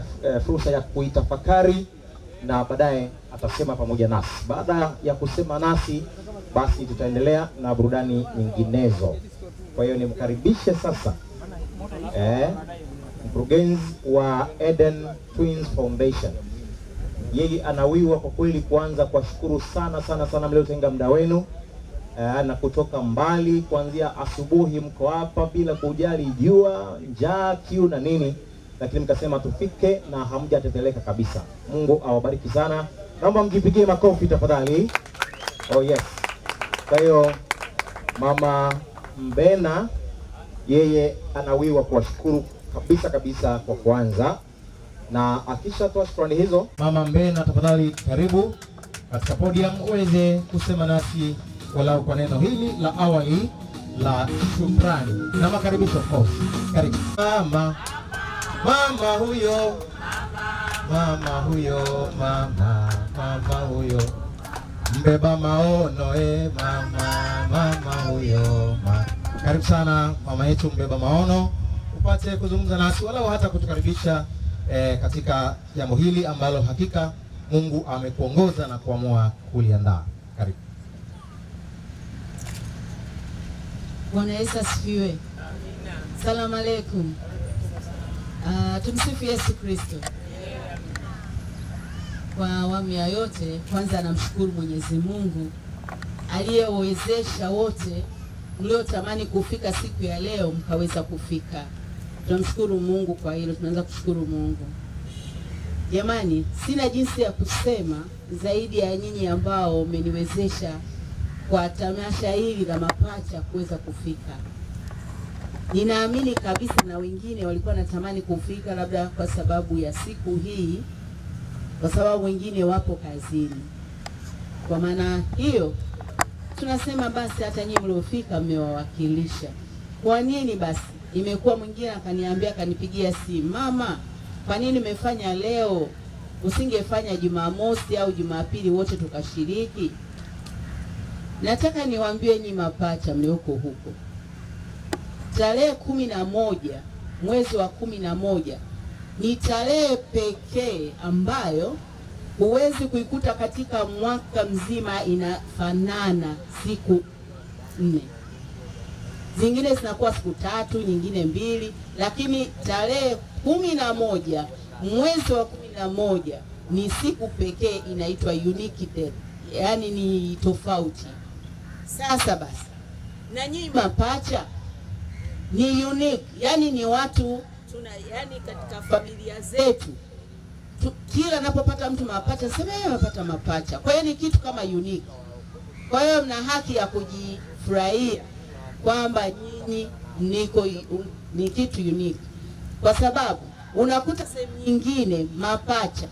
eh, fursa ya kuitafakari na baadaye atasema pamoja nasi. Baada ya kusema nasi, basi tutaendelea na burudani nyinginezo. Kwa hiyo nimkaribishe sasa eh, mkurugenzi wa Eden Twins Foundation. Yeye anawiwa kwa kweli kuanza kuwashukuru sana sana sana mliotenga muda wenu eh, na kutoka mbali kuanzia asubuhi mko hapa bila kujali jua, njaa, kiu na nini, lakini mkasema tufike na hamjateteleka kabisa. Mungu awabariki sana. Naomba mjipigie makofi tafadhali. Oh yes. Kwa hiyo mama Mbena yeye anawiwa kuwashukuru kabisa kabisa kwa kwanza, na akishatoa shukrani hizo, mama Mbena, tafadhali karibu katika podium uweze kusema nasi walau kwa neno hili la awali la shukrani na makaribisho. Of course, karibu mama, mama huyo, mama huyo, mama, mama huyo mbeba maono eh, mama, mama huyo ma. Karibu sana mama yetu mbeba maono, upate kuzungumza nasi walau hata kutukaribisha eh, katika jambo hili ambalo hakika Mungu amekuongoza na kuamua kuliandaa. Karibu. Bwana Yesu asifiwe. Salamu alaikum. Uh, tumsifu Yesu Kristo. Kwa awamu ya yote, kwanza namshukuru Mwenyezi Mungu aliyewezesha wote mliotamani kufika siku ya leo mkaweza kufika. Tunamshukuru Mungu kwa hilo, tunaanza kushukuru Mungu. Jamani, sina jinsi ya kusema zaidi ya nyinyi ambao mmeniwezesha kwa tamasha hili la mapacha kuweza kufika. Ninaamini kabisa na wengine walikuwa natamani kufika, labda kwa sababu ya siku hii, kwa sababu wengine wapo kazini. Kwa maana hiyo tunasema basi, hata nyinyi mliofika mmewawakilisha. Kwa nini basi? Imekuwa mwingine akaniambia, akanipigia simu, mama, kwa nini umefanya leo? Usingefanya Jumamosi au Jumapili wote tukashiriki? Nataka niwaambie nyi mapacha mlioko huko, tarehe kumi na moja mwezi wa kumi na moja ni tarehe pekee ambayo huwezi kuikuta katika mwaka mzima inafanana siku nne. Zingine zinakuwa siku tatu, nyingine mbili, lakini tarehe kumi na moja mwezi wa kumi na moja ni siku pekee inaitwa unique day, yaani ni tofauti. Sasa basi, na nyinyi mapacha ni unique, yani ni watu tuna, yani katika familia zetu tu, kila napopata mtu mapacha sema yeye amepata mapacha. Kwa hiyo ni kitu kama unique. Kwa hiyo mna haki ya kujifurahia kwamba nyinyi niko ni kitu unique, kwa sababu unakuta sehemu nyingine mapacha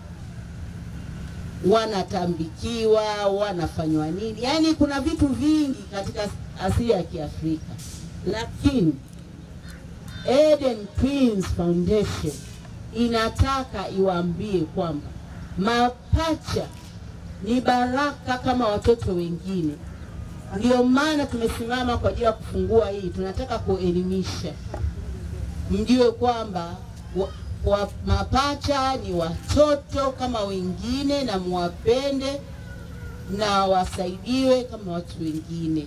wanatambikiwa, wanafanywa nini, yaani kuna vitu vingi katika asili ya Kiafrika, lakini Eden Twins Foundation inataka iwaambie kwamba mapacha ni baraka kama watoto wengine. Ndio maana tumesimama kwa ajili ya kufungua hii, tunataka kuelimisha, mjue kwamba wa, wa, mapacha ni watoto kama wengine, na muwapende na wasaidiwe kama watu wengine.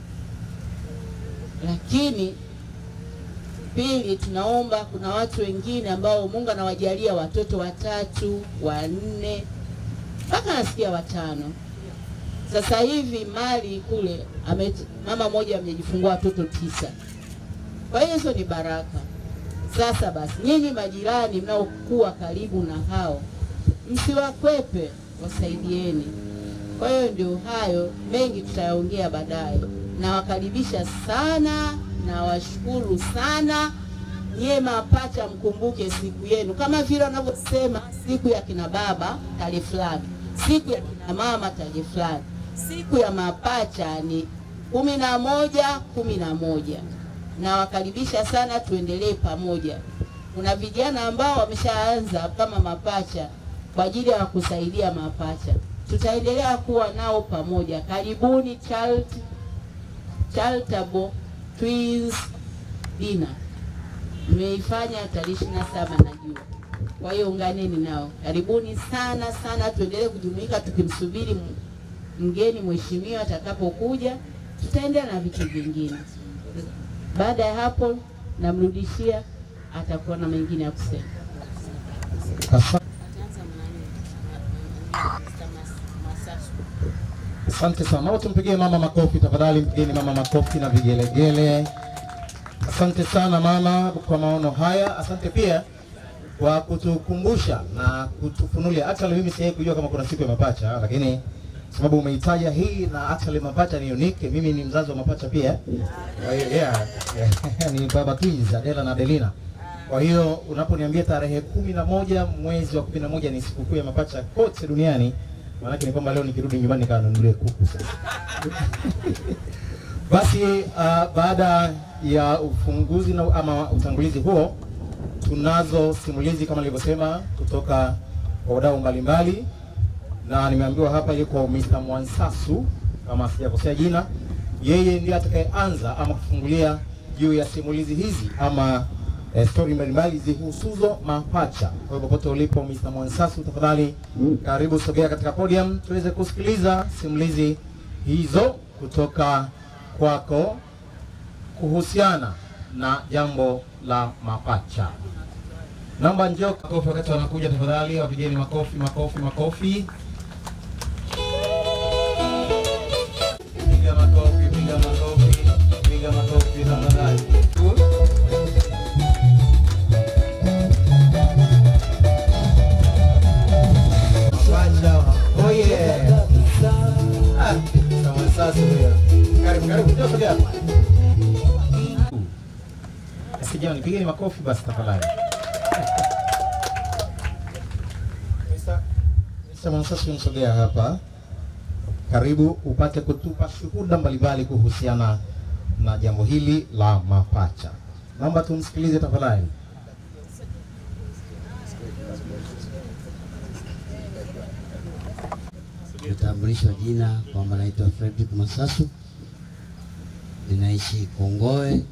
Lakini pili, tunaomba kuna watu wengine ambao Mungu anawajalia watoto watatu, wanne, mpaka nasikia watano. Sasa hivi mali kule ame, mama mmoja amejifungua watoto tisa. Kwa hiyo hizo ni baraka. Sasa basi, nyinyi majirani mnaokuwa karibu na hao, msiwakwepe, wasaidieni. Kwa hiyo ndio hayo, mengi tutayaongea baadaye. Nawakaribisha sana, nawashukuru sana. Nyie mapacha, mkumbuke siku yenu, kama vile wanavyosema siku ya kina baba tarehe fulani, siku ya kina mama tarehe fulani. Siku ya mapacha ni kumi na moja kumi na moja nawakaribisha sana, tuendelee pamoja. Kuna vijana ambao wameshaanza kama mapacha kwa ajili ya kusaidia mapacha, tutaendelea kuwa nao pamoja. Karibuni Child, Charitable Twins Dinner, mmeifanya tarehe ishirini na saba najua. Kwa hiyo unganeni nao, karibuni sana sana, tuendelee kujumuika tukimsubiri m- mgeni mheshimiwa atakapokuja, tutaendelea na vitu vingine. Baada ya hapo, namrudishia, atakuwa na mengine ya kusema. Asa- Asante sana. Naomba tumpigie mama makofi tafadhali, mpigeni mama makofi na vigelegele. Asante sana mama kwa maono haya. Asante pia kwa kutukumbusha na kutufunulia. Actually mimi sijawahi kujua kama kuna siku ya mapacha, lakini sababu umeitaja hii na actually mapacha ni unique. Mimi ni mzazi wa mapacha pia. Kwa hiyo yeah, yeah, ni baba twins Adela na Adelina. Kwa hiyo unaponiambia tarehe kumi na moja mwezi wa kumi na moja ni sikukuu ya mapacha kote duniani, maanake ni kwamba leo nikirudi nyumbani nikanunulie kuku sasa. Basi uh, baada ya ufunguzi na, ama utangulizi huo, tunazo simulizi kama nilivyosema kutoka kwa wadau mbalimbali, na nimeambiwa hapa yuko Mr. Mwansasu kama sijakosea jina. Yeye ndiye atakayeanza ama kufungulia juu ya simulizi hizi ama eh, stori mbalimbali zihusuzo mapacha. Kwa hiyo popote ulipo Mr. Mwansasu, tafadhali karibu sogea katika podium tuweze kusikiliza simulizi hizo kutoka kwako kuhusiana na jambo la mapacha. Naomba njoo makofi wakati wanakuja, tafadhali wapigeni makofi, makofi, makofi. Piga makofi, piga makofi, piga makofi tafadhali. Mapacha, oh yeah. Ah, sawa sasa huyo. Karibu, karibu, njoo sogea hapa. Sijani, pigeni makofi basi tafadhali. Mr. Mwansasu msogea hapa, karibu upate kutupa shuhuda mbalimbali kuhusiana na jambo hili la mapacha. Naomba tumsikilize tafadhali. Nitambulishwa jina kwamba naitwa Fredrick Masasu, ninaishi Kongowe.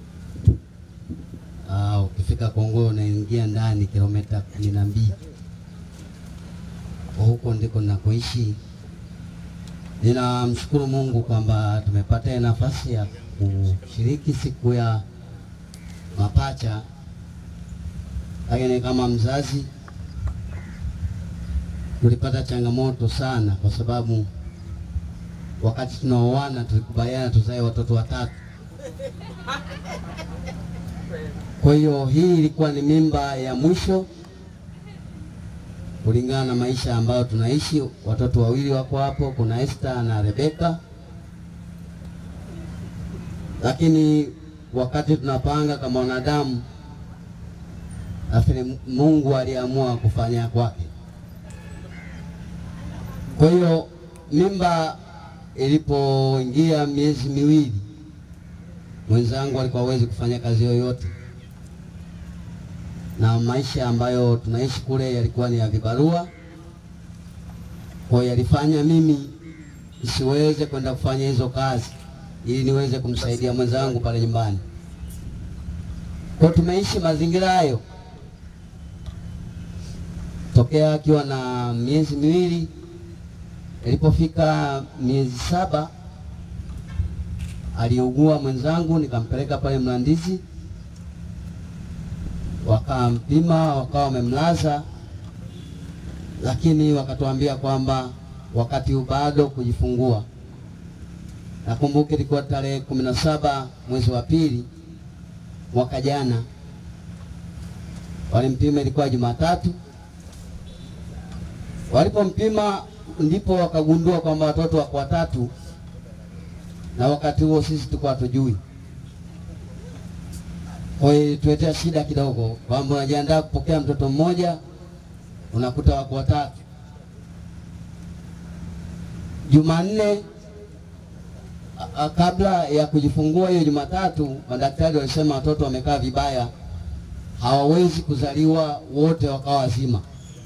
Ah, ukifika Kongowe unaingia ndani kilomita kumi na mbili kwa huko ndiko ninakoishi. Ninamshukuru Mungu kwamba tumepata hii nafasi ya kushiriki siku ya mapacha, lakini kama mzazi tulipata changamoto sana, kwa sababu wakati tunaoana tulikubaliana tuzae watoto watatu. Kwa hiyo hii ilikuwa ni mimba ya mwisho kulingana na maisha ambayo tunaishi. Watoto wawili wako hapo, kuna Esther na Rebeka, lakini wakati tunapanga kama wanadamu, nafikiri Mungu aliamua kufanya kwake. Kwa hiyo mimba ilipoingia miezi miwili, mwenzangu alikuwa hawezi kufanya kazi yoyote, na maisha ambayo tunaishi kule yalikuwa ni ya vibarua. Kwa hiyo yalifanya mimi nisiweze kwenda kufanya hizo kazi ili niweze kumsaidia mwenzangu pale nyumbani. Kwa hiyo tumeishi mazingira hayo tokea akiwa na miezi miwili Ilipofika miezi saba aliugua mwenzangu, nikampeleka pale Mlandizi, wakampima, wakawa wamemlaza, lakini wakatuambia kwamba wakati huu bado kujifungua. Nakumbuka ilikuwa tarehe kumi na saba mwezi wa pili mwaka jana, walimpima, ilikuwa Jumatatu. Walipompima ndipo wakagundua kwamba watoto wako watatu, na wakati huo sisi tulikuwa hatujui. Kwa hiyo ilituletea shida kidogo, kwamba unajiandaa kupokea mtoto mmoja, unakuta wako watatu. Jumanne a- a- kabla ya kujifungua hiyo Jumatatu, madaktari walisema watoto wamekaa vibaya, hawawezi kuzaliwa wote wakawa wazima.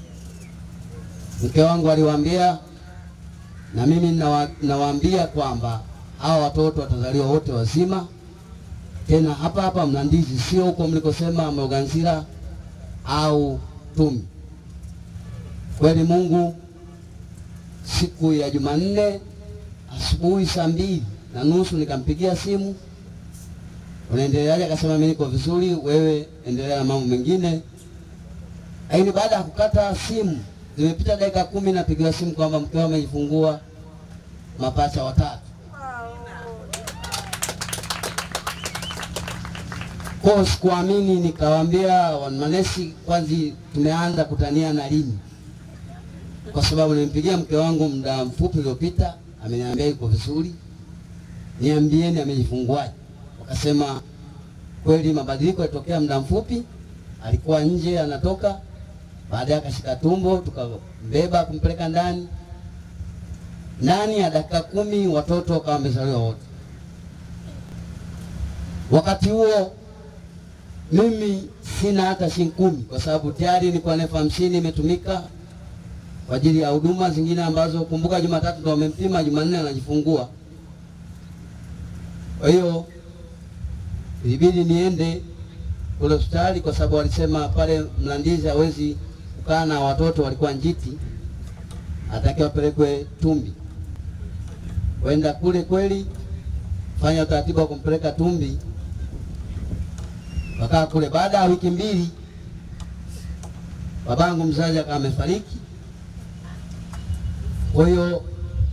Mke wangu aliwaambia na mimi nawa, nawaambia kwamba hawa watoto watazaliwa wote wazima, tena hapa hapa Mlandizi, sio huko mlikosema Mloganzila au Tumi. Kweli Mungu, siku ya Jumanne asubuhi saa mbili na nusu nikampigia simu, unaendeleaje? Akasema mimi niko vizuri, wewe endelea na mambo mengine. Lakini baada ya kukata simu, zimepita dakika kumi, napigiwa simu kwamba mkeo amejifungua mapacha watatu. Kwa sikuamini, nikawaambia manesi, kwanza tumeanza kutania na lini? Kwa sababu nimpigia mke wangu muda mfupi uliopita, ameniambia yuko vizuri, niambieni amejifunguaje. Wakasema kweli mabadiliko yalitokea muda mfupi, alikuwa nje anatoka, baadaye akashika tumbo, tukambeba kumpeleka ndani. Ndani ya dakika kumi watoto wakawa wamezaliwa wote. Wakati huo mimi sina hata shilingi kumi kwa sababu tayari nilikuwa na elfu hamsini imetumika kwa ajili ya huduma zingine ambazo, kumbuka, Jumatatu ndo wamempima, Jumanne anajifungua. Kwa hiyo ilibidi niende kule hospitali kwa sababu walisema pale Mlandizi hawezi kukaa na watoto, walikuwa njiti, atakiwa apelekwe Tumbi. Kwenda kule kweli, fanya utaratibu wa kumpeleka Tumbi wakaa kule. Baada ya wiki mbili, babangu mzazi akawa amefariki. Kwa hiyo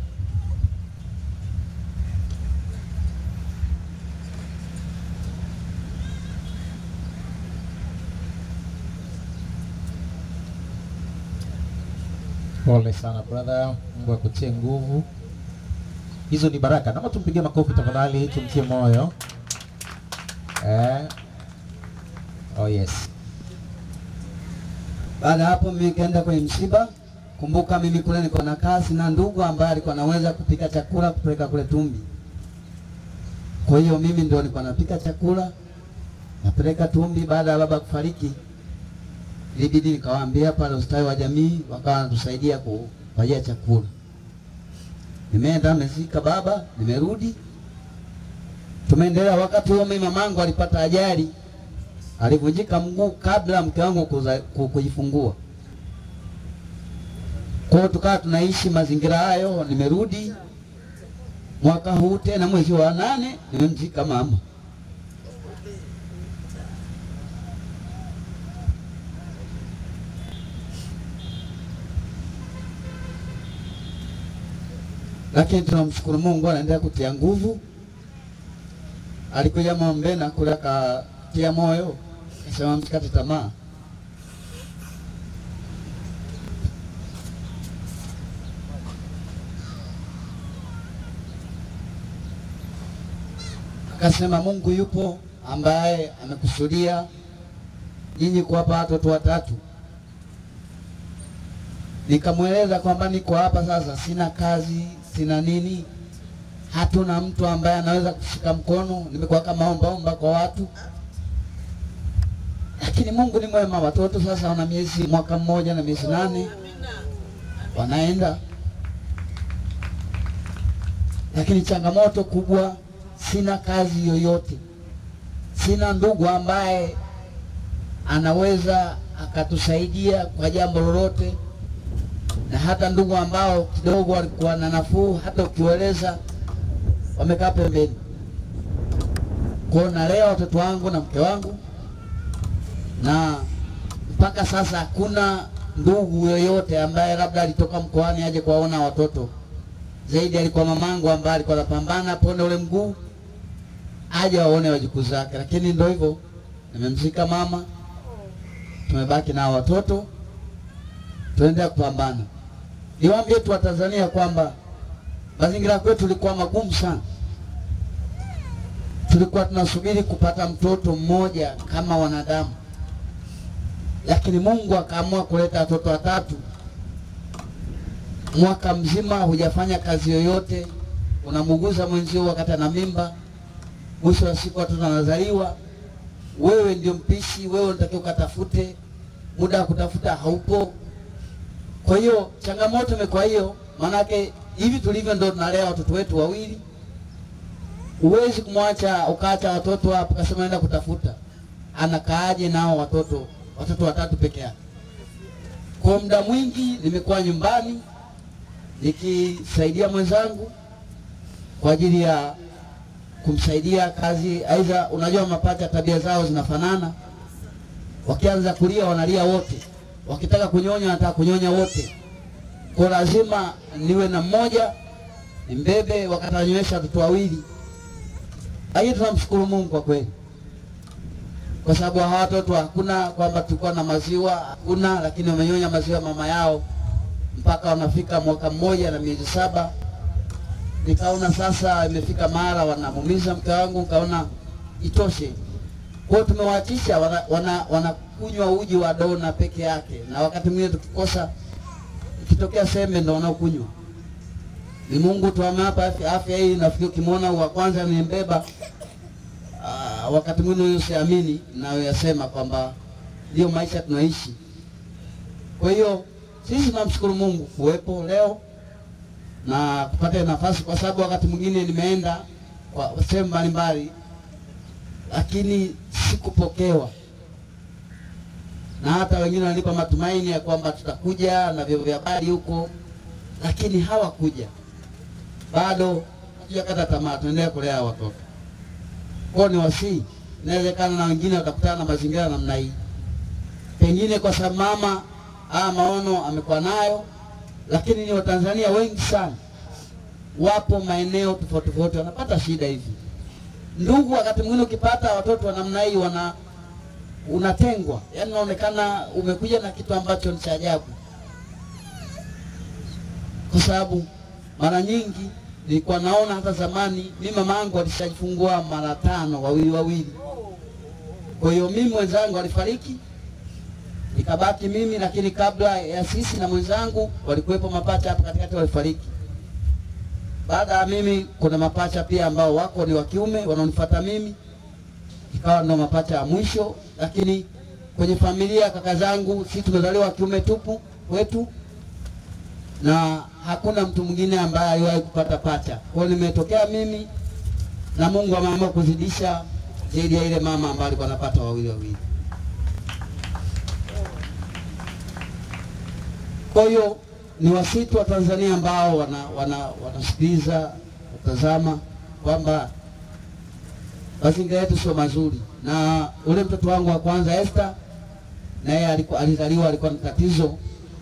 Pole sana brother, Mungu akutie nguvu. Hizo ni baraka. Naomba tumpigie makofi tafadhali, tumtie moyo. Eh. Oh yes. baada ya hapo mimi nikaenda kwenye msiba. Kumbuka mimi kule niko na kazi na ndugu ambaye alikuwa anaweza kupika chakula kupeleka kule Tumbi. Kwa hiyo mimi ndio nilikuwa napika chakula napeleka Tumbi. Baada ya baba kufariki, ilibidi nikawaambia pale ustawi wa jamii, wakawa wanatusaidia kupatia chakula. Nimeenda nimezika baba, nimerudi, tumeendelea. Wakati huo mimi mamangu alipata ajali, alivunjika mguu kabla mke wangu kuza- ku- kujifungua. Kwa hiyo tukawa tunaishi mazingira hayo. Nimerudi mwaka huu tena mwezi wa nane nimemzika mama. Lakini tunamshukuru Mungu, anaendelea kutia nguvu. Alikuja Mombena kule akatia moyo, akasema msikate tamaa. Akasema Mungu yupo ambaye amekusudia nyinyi kuwapa watoto watatu. Nikamweleza kwamba niko hapa sasa, sina kazi, sina nini, hatuna mtu ambaye anaweza kushika mkono, nimekuwa kama ombaomba kwa watu, lakini Mungu ni mwema. Watoto sasa wana miezi mwaka mmoja na miezi nane wanaenda, lakini changamoto kubwa, sina kazi yoyote, sina ndugu ambaye anaweza akatusaidia kwa jambo lolote, na hata ndugu ambao kidogo walikuwa na nafuu, hata ukiweleza wamekaa pembeni. Kwa hiyo nalea watoto wangu na mke wangu, na mpaka sasa hakuna ndugu yoyote ambaye labda alitoka mkoani aje kuwaona watoto. Zaidi alikuwa mamangu ambaye alikuwa anapambana pone ule mguu aje waone wajukuu zake, lakini ndio hivyo, nimemzika mama, tumebaki na watoto, tuendelea kupambana. Niwaambie tu Watanzania kwamba mazingira kwetu tulikuwa magumu sana. Tulikuwa tunasubiri kupata mtoto mmoja kama wanadamu, lakini Mungu akaamua kuleta watoto watatu. Mwaka mzima hujafanya kazi yoyote, unamuguza mwenzio wakati ana mimba, mwisho wa siku watoto wanazaliwa, wewe ndio mpishi, wewe unatakiwa ukatafute, muda wa kutafuta haupo. Kwa hiyo changamoto imekuwa hiyo, maanake hivi tulivyo ndo tunalea watoto wetu wawili. Huwezi kumwacha ukaacha watoto hapo kasema naenda kutafuta, anakaaje nao watoto watoto watatu peke yake? Kwa muda mwingi nimekuwa nyumbani nikisaidia mwenzangu kwa ajili ya kumsaidia kazi. Aidha, unajua mapacha tabia zao zinafanana, wakianza kulia wanalia wote, wakitaka kunyonya wanataka kunyonya wote. Kwa lazima niwe na mmoja nimbebe, wakati ananywesha watoto wawili. Lakini tunamshukuru Mungu kwa kweli, kwa sababu hawa watoto hakuna kwamba tulikuwa na maziwa, hakuna, lakini wamenyonya maziwa mama yao mpaka wanafika mwaka mmoja na miezi saba. Nikaona sasa imefika mara wanamuumiza mke wangu, nikaona itoshe. Kwa hiyo tumewaachisha wanakunywa wana, wanakunywa uji wa dona peke yake, na wakati mwingine tukikosa, ikitokea sembe ndo wanaokunywa. Ni Mungu tu amewapa afya, afya hii. Nafikiri ukimwona wa kwanza nimembeba, ah, wakati mwingine huyo siamini nayoyasema kwamba ndio maisha tunaishi. Kwa hiyo sisi tunamshukuru Mungu kuwepo leo na kupata nafasi, kwa sababu wakati mwingine nimeenda kwa sehemu mbalimbali, lakini sikupokewa, na hata wengine walinipa matumaini ya kwamba tutakuja na vyombo vya habari huko, lakini hawakuja. Bado hatujakata tamaa, tunaendelea kulea watoto kwao. Ni wasii, inawezekana na wengine watakutana na mazingira namna hii, pengine kwa sababu mama haya maono amekuwa nayo, lakini ni Watanzania wengi sana wapo maeneo tofauti tofauti wanapata shida hivi. Ndugu, wakati mwingine ukipata watoto wa namna hii wana unatengwa, yaani unaonekana umekuja na kitu ambacho ni cha ajabu, kwa sababu mara nyingi nilikuwa naona hata zamani, mimi mama yangu alishajifungua mara tano, wawili wawili. Kwa hiyo mimi mwenzangu alifariki nikabaki mimi, lakini kabla ya sisi na mwenzangu walikuwepo mapacha hapa katikati walifariki. Baada ya mimi kuna mapacha pia ambao wako ni wa kiume wanaonifuata mimi, ikawa ndo mapacha ya mwisho. Lakini kwenye familia kaka zangu, sisi tumezaliwa wa kiume tupu wetu, na hakuna mtu mwingine ambaye aliwahi kupata pacha. Kwa hiyo nimetokea mimi na Mungu ameamua kuzidisha zaidi ya ile mama ambaye alikuwa anapata wawili wawili. Kwa hiyo ni wasitu wa Tanzania ambao wana wana wanasikiliza kutazama kwamba mazingira yetu sio mazuri, na ule mtoto wangu wa kwanza Esther, naye alikuwa alizaliwa alikuwa na tatizo,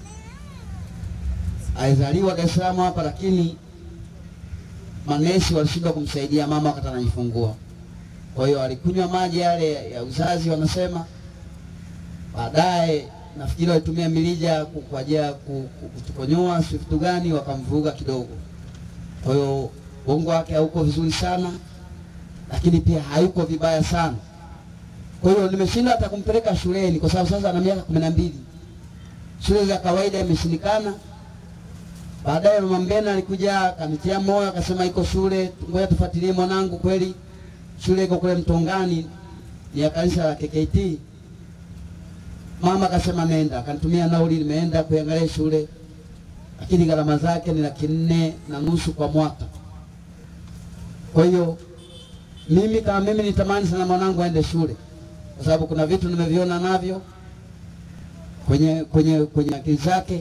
alizaliwa Dar es Salaam hapa, lakini manesi walishindwa kumsaidia mama wakati anajifungua. Kwa hiyo alikunywa maji yale ya uzazi wanasema, baadaye nafikiri walitumia milija ku- kwa ajili ya ku- ku- kutukonyoa, si vitu gani, wakamvuruga kidogo. Kwa hiyo ubongo wake hauko vizuri sana, lakini pia hayuko vibaya sana. Kwa hiyo nimeshindwa hata kumpeleka shuleni kwa sababu sasa ana miaka kumi na mbili. Shule za kawaida imeshindikana. Baadaye mama Mbena alikuja akanitia moyo, akasema iko shule, ngoja tufuatilie mwanangu. Kweli shule iko kule Mtongani, ni ya kanisa la KKT. Mama akasema nenda, akanitumia nauli, nimeenda kuangalia shule, lakini gharama zake ni laki nne na nusu kwa mwaka. Kwa hiyo mimi kama mimi nitamani sana mwanangu aende shule, kwa sababu kuna vitu nimeviona navyo kwenye kwenye kwenye akili zake,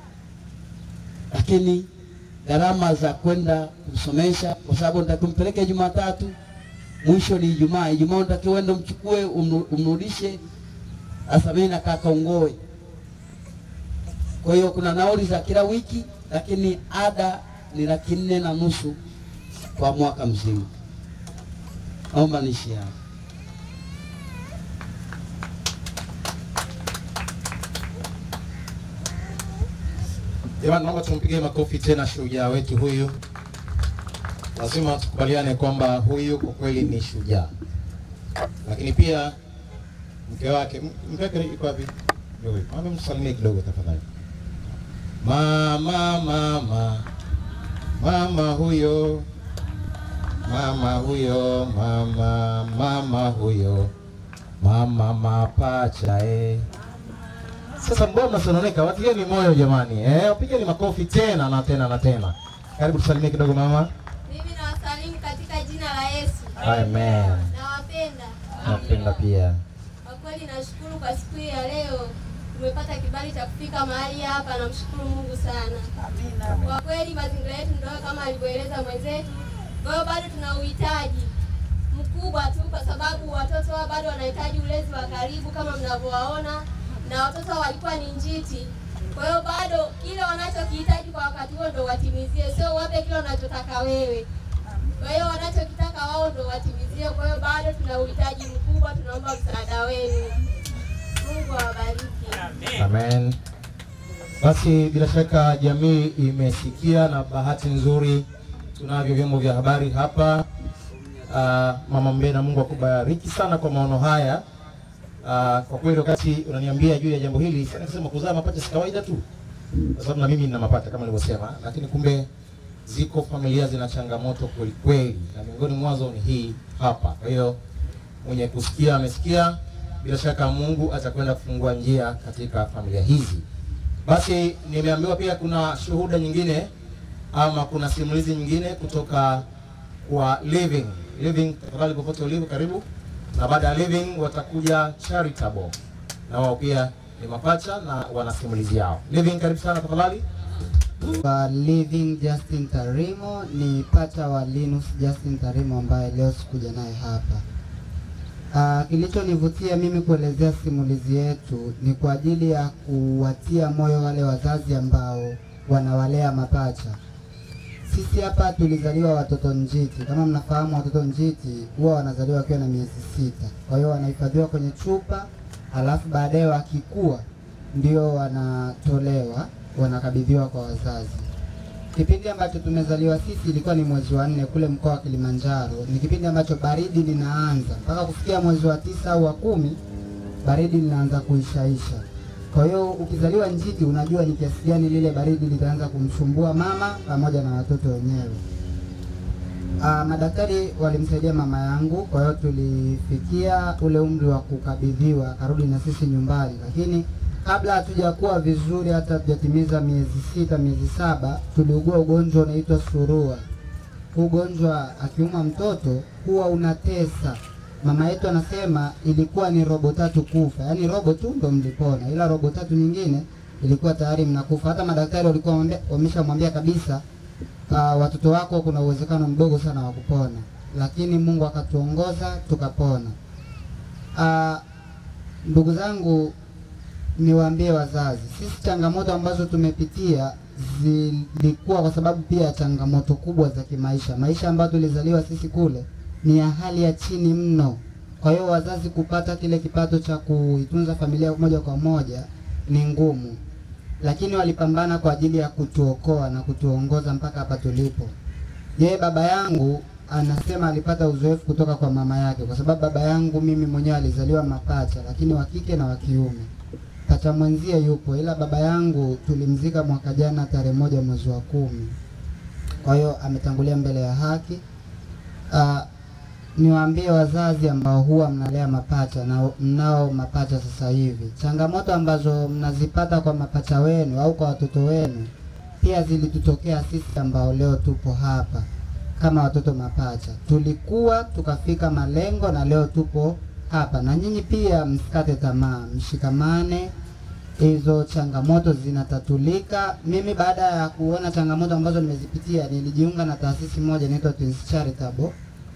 lakini gharama za kwenda kumsomesha, kwa sababu nitakumpeleke Jumatatu, mwisho ni Ijumaa. Ijumaa unatakiwa uende umchukue umru- umrudishe sasa mimi nakaa Kongowe, kwa hiyo kuna nauli za kila wiki, lakini ada ni laki nne na nusu kwa mwaka mzima. Naomba niishi hapo. Jamani, naomba tumpigie makofi tena shujaa wetu huyu. Lazima tukubaliane kwamba huyu kwa kweli ni shujaa, lakini pia mke wake, m- mke wake yuko wapi? Ndio huyu. Mama, msalimie kidogo tafadhali. Mama, mama, mama huyo, mama huyo, mama, mama huyo, mama mapacha eh. Sasa mbona mnasononeka? Watieni moyo jamani, eh, wapigeni makofi tena na tena na tena. Karibu tusalimie kidogo mama. Mimi nawasalimu katika jina la Yesu. Amen. Nawapenda. Napenda pia. Kwa kweli nashukuru kwa siku hii ya leo. tumepata kibali cha kufika mahali hapa. Namshukuru Mungu sana. Kwa kweli mazingira yetu ndio kama alivyoeleza mwenzetu, kwa hiyo bado tuna uhitaji mkubwa tu, kwa sababu watoto hao bado wanahitaji ulezi wa karibu kama mnavyowaona, na watoto hao walikuwa ni njiti. Kwa hiyo bado kile wanachokihitaji kwa wakati huo ndo watimizie, sio wape kile wanachotaka wewe. Kwa hiyo wanachokitaka wao ndo watimizie. Kwa hiyo bado tuna uhitaji mkubwa, tunaomba msaada wenu. Mungu awabariki. Amen. Basi bila shaka jamii imesikia, na bahati nzuri tunavyo vyombo vya habari hapa. Uh, Mama Mbena, Mungu akubariki sana kwa maono haya. Uh, kwa kweli wakati unaniambia juu ya jambo hili, sasa nasema kuzaa mapacha si kawaida tu, kwa sababu na mimi nina mapacha kama nilivyosema, lakini kumbe ziko familia zina changamoto kweli kweli, na miongoni mwazo ni hii hapa. Kwa hiyo mwenye kusikia amesikia, bila shaka Mungu atakwenda kufungua njia katika familia hizi. Basi nimeambiwa pia kuna shuhuda nyingine ama kuna simulizi nyingine kutoka kwa Living. Living, tafadhali popote ulipo, karibu. Na baada ya Living watakuja Charitable, na wao pia ni mapacha na wana simulizi yao. Living, karibu sana tafadhali. wa Living Justin Tarimo ni pacha wa Linus Justin Tarimo ambaye leo sikuja naye hapa. Uh, kilichonivutia mimi kuelezea simulizi yetu ni kwa ajili ya kuwatia moyo wale wazazi ambao wanawalea mapacha. Sisi hapa tulizaliwa watoto njiti. Kama mnafahamu, watoto njiti huwa wanazaliwa wakiwa na miezi sita, kwa hiyo wanahifadhiwa kwenye chupa, alafu baadaye wakikua ndio wanatolewa wanakabidhiwa kwa wazazi. Kipindi ambacho tumezaliwa sisi ilikuwa ni mwezi wa nne kule mkoa wa Kilimanjaro. Ni kipindi ambacho baridi linaanza mpaka kufikia mwezi wa tisa au wa kumi, baridi linaanza kuishaisha. Kwa hiyo ukizaliwa njiti, unajua ni kiasi gani lile baridi litaanza kumsumbua mama pamoja na watoto wenyewe. Ah, madaktari walimsaidia mama yangu, kwa hiyo tulifikia ule umri wa kukabidhiwa, akarudi na sisi nyumbani, lakini kabla hatujakuwa vizuri, hata hatujatimiza miezi sita, miezi saba, tuliugua ugonjwa unaitwa surua. Huu ugonjwa akiuma mtoto huwa unatesa. Mama yetu anasema ilikuwa ni robo tatu kufa, yaani robo tu ndo mlipona, ila robo tatu nyingine ilikuwa tayari mnakufa. Hata madaktari walikuwa wamwambia- wameshamwambia kabisa uh, watoto wako kuna uwezekano mdogo sana wa kupona, lakini Mungu akatuongoza tukapona. Uh, ndugu zangu, niwaambie wazazi, sisi changamoto ambazo tumepitia zilikuwa kwa sababu pia ya changamoto kubwa za kimaisha. Maisha ambayo tulizaliwa sisi kule ni ya hali ya chini mno. Kwa hiyo wazazi kupata kile kipato cha kuitunza familia moja kwa moja ni ngumu, lakini walipambana kwa ajili ya kutuokoa na kutuongoza mpaka hapa tulipo. Yeye baba yangu anasema alipata uzoefu kutoka kwa mama yake, kwa sababu baba yangu mimi mwenyewe alizaliwa mapacha, lakini wa kike na wa kiume. Pacha mwenzie yupo, ila baba yangu tulimzika mwaka jana tarehe moja mwezi wa kumi. Kwa hiyo ametangulia mbele ya haki. Uh, niwaambie wazazi ambao huwa mnalea mapacha na mnao mapacha sasa hivi, changamoto ambazo mnazipata kwa mapacha wenu au kwa watoto wenu pia zilitutokea sisi ambao leo tupo hapa kama watoto mapacha. Tulikuwa tukafika malengo na leo tupo hapa, na nyinyi pia msikate tamaa, mshikamane, hizo changamoto zinatatulika. Mimi baada ya kuona changamoto ambazo nimezipitia, nilijiunga na taasisi moja inaitwa Twins Charitable.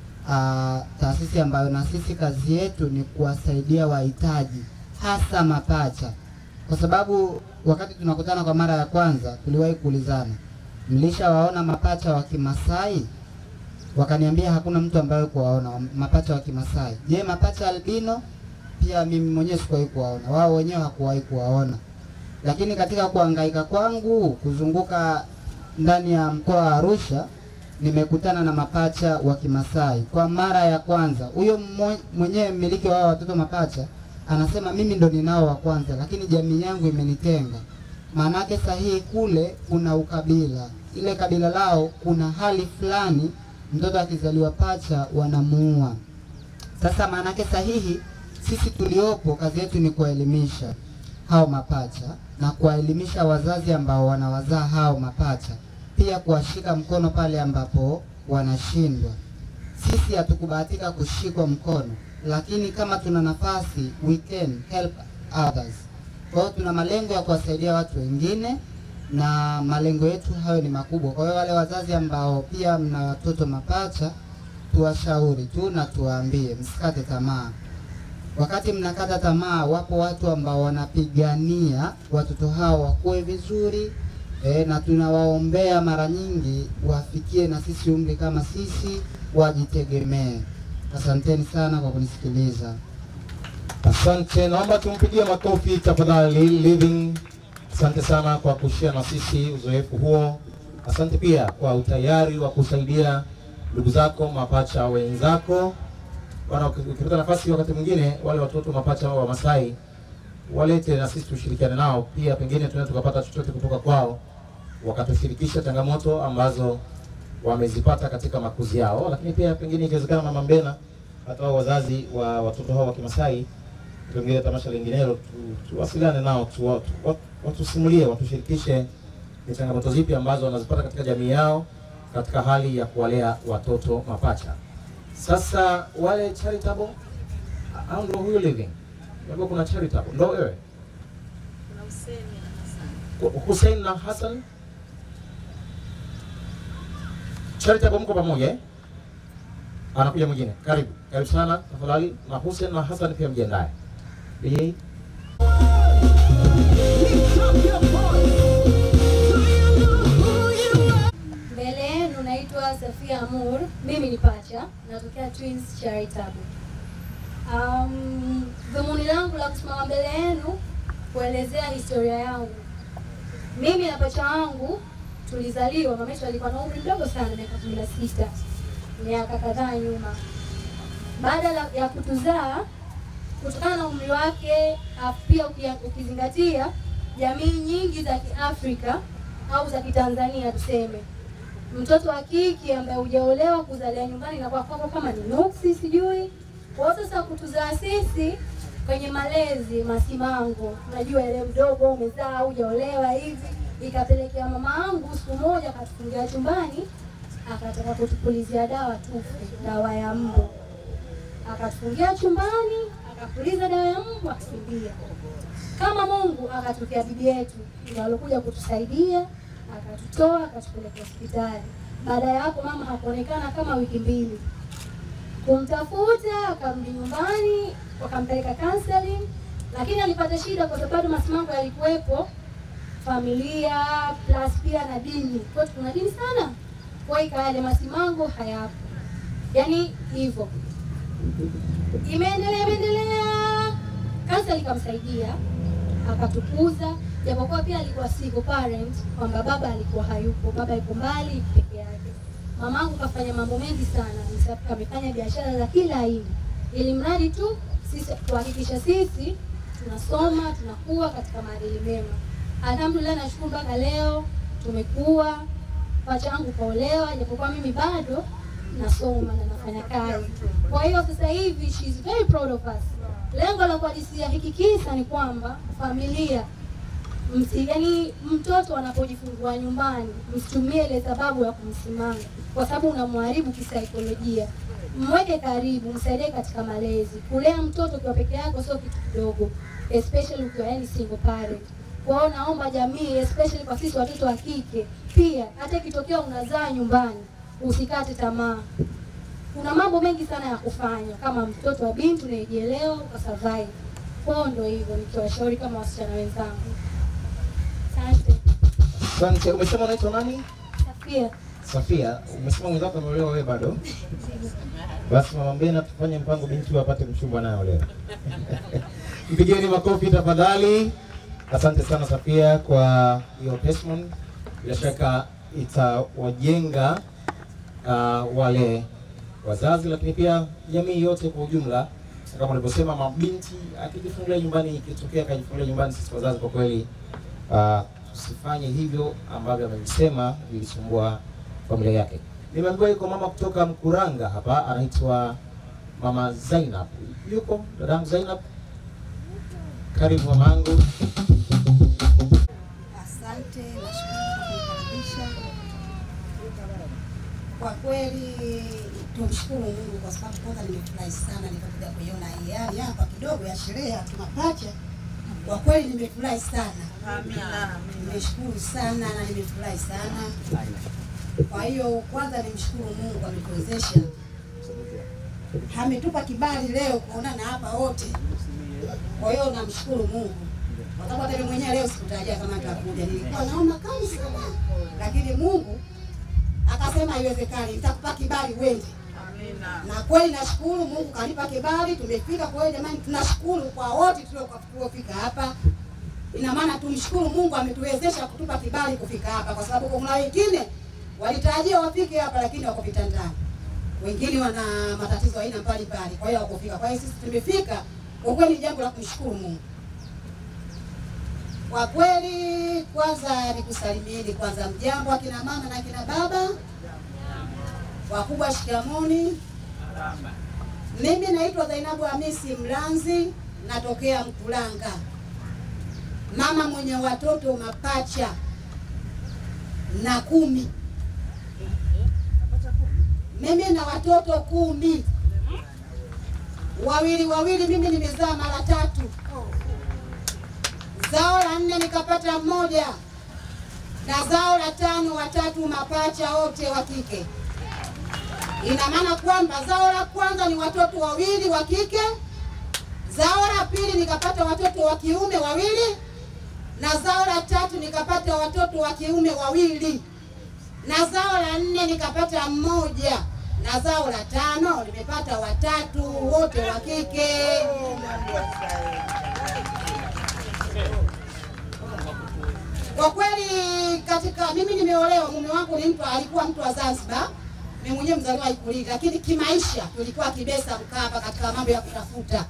Uh, taasisi ambayo na sisi kazi yetu ni kuwasaidia wahitaji hasa mapacha, kwa sababu wakati tunakutana kwa mara ya kwanza tuliwahi kuulizana, mlishawaona mapacha wa Kimasai? Wakaniambia hakuna mtu ambaye kuwaona mapacha wa Kimasai. Je, mapacha albino? Pia mimi mwenyewe sikuwahi kuwaona, wao wenyewe hakuwahi kuwaona. Lakini katika kuhangaika kwangu kuzunguka ndani ya mkoa wa Arusha nimekutana na mapacha wa Kimasai kwa mara ya kwanza. Huyo mmo- mwenyewe mmiliki wa hao watoto mapacha anasema mimi ndo ninao wa kwanza, lakini jamii yangu imenitenga. Maanake sahihi kule kuna ukabila, ile kabila lao kuna hali fulani, mtoto akizaliwa pacha wanamuua. Sasa maanake sahihi, sisi tuliopo kazi yetu ni kuwaelimisha hao mapacha na kuwaelimisha wazazi ambao wanawazaa hao mapacha, pia kuwashika mkono pale ambapo wanashindwa. Sisi hatukubahatika kushikwa mkono, lakini kama tuna nafasi we can help others. Kwa hiyo tuna malengo ya kuwasaidia watu wengine na malengo yetu hayo ni makubwa. Kwa hiyo wale wazazi ambao pia mna watoto mapacha, tuwashauri tu na tuwaambie msikate tamaa. Wakati mnakata tamaa, wapo watu ambao wanapigania watoto hao wakuwe vizuri e, na tunawaombea mara nyingi wafikie na sisi umri kama sisi, wajitegemee. Asanteni sana kwa kunisikiliza. Asante, naomba tumpigie makofi tafadhali Living. Asante sana kwa kushare na sisi uzoefu huo. Asante pia kwa utayari wa kusaidia ndugu zako mapacha wenzako. Bwana, ukipata nafasi wakati mwingine wale watoto mapacha wa Masai walete na sisi tushirikiane nao pia, pengine tunaweza tukapata chochote kutoka kwao, wakatushirikisha changamoto ambazo wamezipata katika makuzi yao, lakini pia pengine ikiwezekana, Mama Mbena, hata wao wazazi wa watoto hao wa Kimasai, pengine tamasha linginelo, tu- tuwasiliane nao, tu- tu- watusimulie, watushirikishe ni changamoto zipi ambazo wanazipata katika jamii yao katika hali ya kuwalea watoto mapacha. Sasa wale charitable au ndo huyo living? Labda kuna charitable. Ndo wewe? Hussein na Hassan. Charitable mko pamoja eh? Anakuja mwingine. Karibu. Karibu sana tafadhali na Hussein na Hassan pia mjiandae. DJ. Mbele yenu naitwa Safia Amur, mimi ni pacha, natokea Twins Charitable. Um, dhumuni langu la kusimama mbele yenu kuelezea historia yangu. Mimi na pacha wangu tulizaliwa, mama yetu alikuwa na umri mdogo sana, miaka kumi na sita, miaka kadhaa nyuma. Baada la- ya kutuzaa, kutokana na umri wake, afu pia ukia- ukizingatia jamii nyingi za Kiafrika au za Kitanzania tuseme, mtoto wa kike ambaye hujaolewa kuzalia nyumbani inakuwa kwako kama ni nuksi, sijui. Kwa hiyo sasa kutuzaa sisi kwenye malezi masimango, unajua ile mdogo umezaa hujaolewa hivi, ikapelekea mama yangu siku moja akatufungia chumbani, akataka kutupulizia dawa tufe, dawa ya mbu akatufungia chumbani, akapuliza dawa ya mbu, akakimbia. Kama Mungu akatokea bibi yetu ndio alokuja kutusaidia, akatutoa akatupeleka hospitali. Baada ya hapo mama hakuonekana kama wiki mbili, kumtafuta akarudi nyumbani, wakampeleka counseling, lakini alipata shida kwa sababu masimango yalikuwepo, familia plus pia na dini. Kwa hiyo tuna dini sana, kwa hiyo ikawa yale masimango hayapo, yaani hivyo imeendelea imeendelea, kansa likamsaidia akatukuza, japokuwa pia alikuwa single parent, kwamba baba alikuwa hayupo, baba yuko mbali peke yake. Mamangu kafanya mambo mengi sana, Msa- amefanya biashara za kila aina, ili mradi tu sisi kuhakikisha sisi tunasoma tunakuwa katika maadili mema. Alhamdulillah, nashukuru mpaka leo tumekuwa, pacha wangu kaolewa, japokuwa mimi bado nasoma na nafanya kazi. Kwa hiyo sasa hivi she is very proud of us. Lengo la kuhadisia hiki kisa ni kwamba familia msi, yani mtoto anapojifungua nyumbani msitumie ile sababu ya kumsimanga, kwa sababu unamharibu kisaikolojia. Mweke karibu, msaidie katika malezi. Kulea mtoto ukiwa peke yako sio kitu kidogo, especially ukiwa yani single parent. Kwa hiyo naomba jamii, especially kwa sisi watoto wa kike, pia hata ikitokea unazaa nyumbani, usikate tamaa. Kuna mambo mengi sana ya kufanya kama mtoto wa binti unayejielewa ukasurvive. Kwa hiyo ndio hivyo, nikiwashauri kama wasichana wenzangu. Asante. Asante. Umesema unaitwa nani? Safia. Safia. Umesema mwenzako ameolewa, wewe bado? Basi mama Mbena, tufanye mpango binti huyo apate mchumba anayeolewa. Mpigeni makofi tafadhali. Asante sana Safia kwa hiyo testimony. Bila shaka itawajenga uh, wale wazazi, lakini pia jamii yote kwa ujumla. Kama ulivyosema, mabinti akijifungulia nyumbani, ikitokea akajifungulia nyumbani, sisi wazazi kwa kweli uh, usifanye hivyo ambavyo amevisema vilisumbua familia yake. Nimeambiwa yuko mama kutoka Mkuranga hapa, anaitwa mama Zainab. Yuko dadangu Zainab, karibu mamangu. Asante, nashukuru kwa kunikaribisha. Kwa kweli tumshukuru Mungu kwa sababu kwanza nimefurahi sana nilipokuja kuiona hii hali hapa kidogo ya sherehe ya kimapacha. Kwa kweli nimefurahi sana, nimeshukuru sana na nimefurahi sana. Kwa hiyo kwanza nimshukuru Mungu ametuwezesha, ametupa kibali leo kuonana hapa wote. Kwa hiyo namshukuru Mungu kwa sababu hata mimi mwenyewe leo sikutarajia kama nitakuja, nilikuwa naona kali sana, lakini Mungu akasema haiwezekani, nitakupa kibali uende. Na kweli nashukuru Mungu kanipa kibali, tumefika. Kwa hiyo jamani, tunashukuru kwa wote tuliofika hapa. Ina maana tumshukuru Mungu ametuwezesha kutupa kibali kufika hapa, kwa sababu kuna wengine walitarajia wafike hapa, lakini wako vitandani, wengine wana matatizo aina mbalimbali, kwa hiyo hawakufika. Kwa hiyo sisi tumefika, kwa kweli ni jambo la kumshukuru Mungu. Kwa kweli, kwanza nikusalimieni kwanza, mjambo akina mama na akina baba, wakubwa, shikamoni. Mimi naitwa Zainabu Hamisi Mlanzi, natokea Mkulanga, mama mwenye watoto mapacha na kumi. Mimi na watoto kumi, wawili wawili, mimi nimezaa mara tatu zao la nne nikapata mmoja, na zao la tano watatu mapacha wote wa kike. Ina maana kwamba zao la kwanza ni watoto wawili wa kike, zao la pili nikapata watoto wa kiume wawili, na zao la tatu nikapata watoto wa kiume wawili, na zao la nne nikapata mmoja, na zao la tano nimepata watatu wote wa kike. Kwa kweli katika mimi nimeolewa, mume wangu ni mtu alikuwa mtu wa Zanzibar, mimi mwenyewe mzaliwa Ikulili, lakini kimaisha tulikuwa Kibesa Mkapa katika mambo ya kutafuta.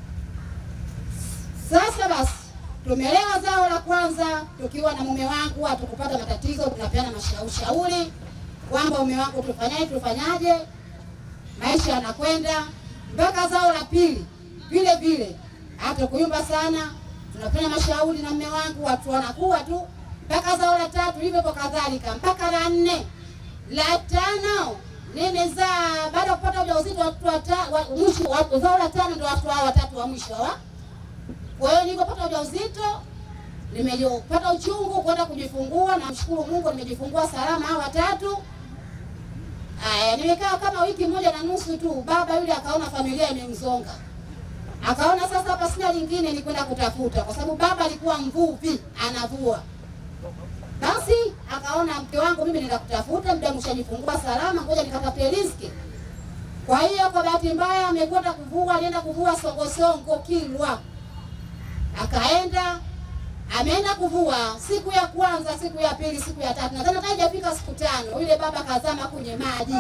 Sasa basi tumelewa zao la kwanza tukiwa na mume wangu, hatukupata matatizo, tunapeana mashauri kwamba mume wangu tufanyaje, tufanyaje, maisha yanakwenda mpaka zao la pili vile vile, hata kuyumba sana tunafanya mashauri na mume wangu, watu wanakuwa tu mpaka zao la tatu hivyo hivyo kadhalika mpaka la nne la tano nimezaa baada ya kupata ujauzito watoto wata- wa- mwisho wa- zao la tano ndio watoto hao watatu wa mwisho wa kwa hiyo nilipopata ujauzito nimepata uchungu kwenda kujifungua, namshukuru Mungu nimejifungua salama hao watatu. Aya, nimekaa kama wiki moja na nusu tu, baba yule akaona familia imemzonga akaona sasa hapa sina lingine ni kwenda kutafuta, kwa sababu baba alikuwa mvuvi anavua. Basi akaona mke wangu mimi nenda kutafuta, muda mshajifungua salama, ngoja nikatafute riziki. Kwa hiyo kwa bahati mbaya amekwenda kuvua, alienda kuvua Songosongo Kilwa, akaenda ameenda kuvua siku ya kwanza, siku ya pili, siku ya tatu, nadhani hata haijafika siku tano, yule baba kazama kwenye maji.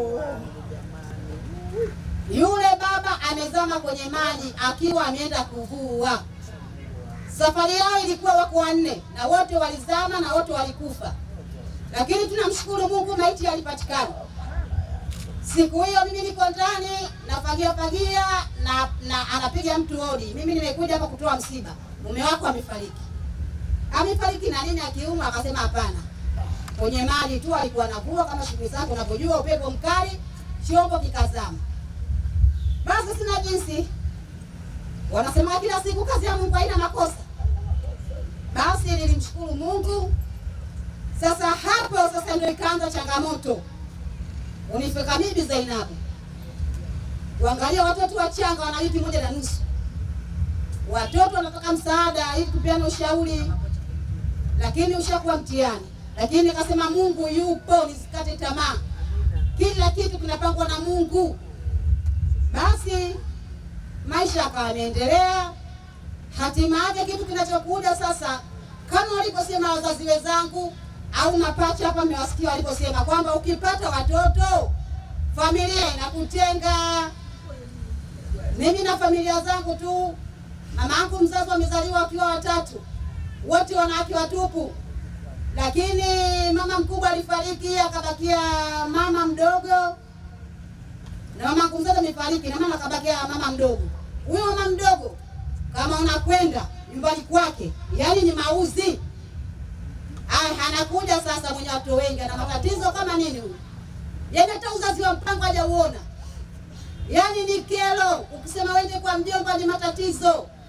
Yule baba amezama kwenye maji akiwa ameenda kuvua. Safari yao ilikuwa wako wanne na wote walizama na wote walikufa, lakini tunamshukuru Mungu, maiti yalipatikana. Siku hiyo mimi niko ndani nafagia fagia na, na anapiga mtu hodi. Mimi nimekuja hapa kutoa msiba, mume wako amefariki. Amefariki na nini? Akiumwa? Akasema hapana, kwenye maji tu alikuwa anavua kama shughuli zake, unavyojua upepo mkali, chombo kikazama. Basi sina jinsi, wanasema kila siku kazi ya Mungu haina makosa. Basi nilimshukuru Mungu. Sasa hapo sasa ndio ikaanza changamoto unifika mimi Zainabu, kuangalia watoto wachanga wana wiki moja na nusu, watoto wanataka msaada ili tupeane ushauri, lakini ushakuwa mtihani. Lakini nikasema Mungu yupo, nisikate tamaa, kila kitu kinapangwa na Mungu. Basi maisha akawa yameendelea, hatima yake kitu kinachokuja sasa, kama walivyosema wazazi wenzangu au mapacha hapa, mmewasikia waliposema kwamba ukipata watoto familia inakutenga. Mimi na familia zangu tu, mama yangu mzazi wamezaliwa wakiwa watatu, wote wanawake watupu, lakini mama mkubwa alifariki, akabakia mama mdogo na mama yangu mzazi amefariki, na mama akabakia mama mdogo. Huyo mama mdogo kama unakwenda nyumbani kwake, yaani ni mauzi Aya, anakuja sasa mwenye watu wengi, ana matatizo kama nini huyu? Yaani hata uzazi wa mpango hajauona, yaani ni kero. Ukisema wende kwa mjomba ni matatizo,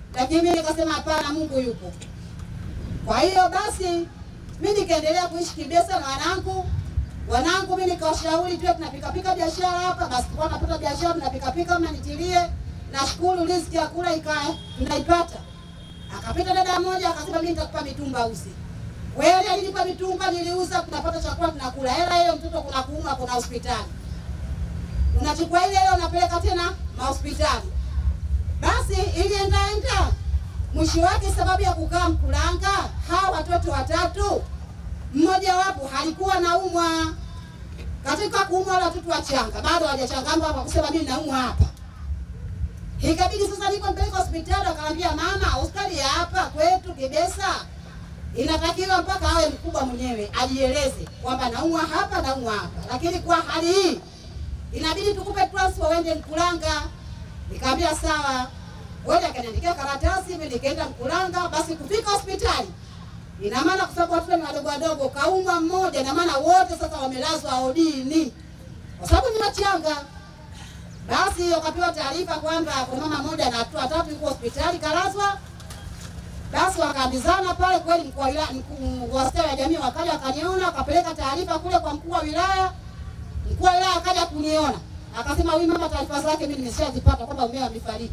lakini mimi nikasema hapana, Mungu yupo. Kwa hiyo basi mimi nikaendelea kuishi Kibesa na wanangu wanangu, mimi nikawashauri tuwe tunapikapika biashara hapa. Basi tulikuwa tunapata biashara tunapikapika, mnanitilie. Nashukuru riziki ya kula ika tunaipata. Akapita dada mmoja akasema, mimi nitakupa mitumba uzi. Kweli alinipa mitumba, niliuza, tunapata chakula tunakula. Hela hiyo mtoto kuna kuumwa, kuna hospitali, unachukua ile ile unapeleka tena mahospitali. Basi iliendaenda mwisho wake, sababu ya kukaa Mkulanga, hawa watoto watatu, mmoja wapo halikuwa naumwa. Katika kuumwa wale watoto wachanga bado hawajachangama hapa kusema mimi naumwa hapa. Ikabidi sasa niko mpeleka hospitali, akamwambia mama, hospitali ya hapa kwetu Kibesa inatakiwa mpaka awe mkubwa mwenyewe ajieleze kwamba naumwa hapa, naumwa hapa, lakini kwa hali hii inabidi tukupe transfer uende Mkulanga. Nikamwambia sawa. Wewe akaniandikia karatasi, mimi nikaenda Mkulanga. Basi kufika hospitali, ina maana kwa sababu watoto ni wadogo wadogo, kaumwa mmoja, ina maana wote sasa wamelazwa odini kwa sababu ni wachanga. Basi wakapewa taarifa kwamba kuna mama mmoja na watoto watatu yuko hospitali kalazwa. Basi wakaambizana pale, kweli mkuu wa wilaya, mkuu wa ustawi wa jamii wakaja wakaniona, wakapeleka taarifa kule kwa mkuu wa wilaya. Mkuu wa wilaya akaja kuniona, akasema huyu mama, taarifa zake mimi nimeshazipata kwamba mumewe amefariki.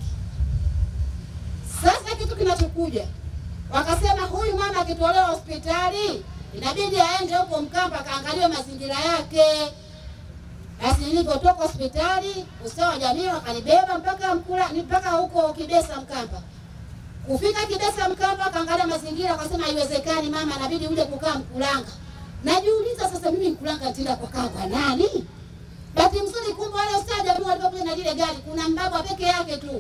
Sasa kitu kinachokuja, wakasema huyu mama akitolewa hospitali inabidi aende huko Mkamba akaangaliwe mazingira yake. Basi nilipotoka hospitali, ustawi wa jamii wakanibeba mpaka Mkula, mpaka huko Kibesa Mkamba. Kufika Kibesa Mkamba, akaangalia mazingira, akasema haiwezekani mama, inabidi uje kukaa Mkulanga. Najiuliza sasa, mimi Mkulanga nitaenda kukaa kwa nani? Bahati nzuri, kumbe wale ustawi wa jamii walipokuja na lile gari, kuna mbaba peke yake tu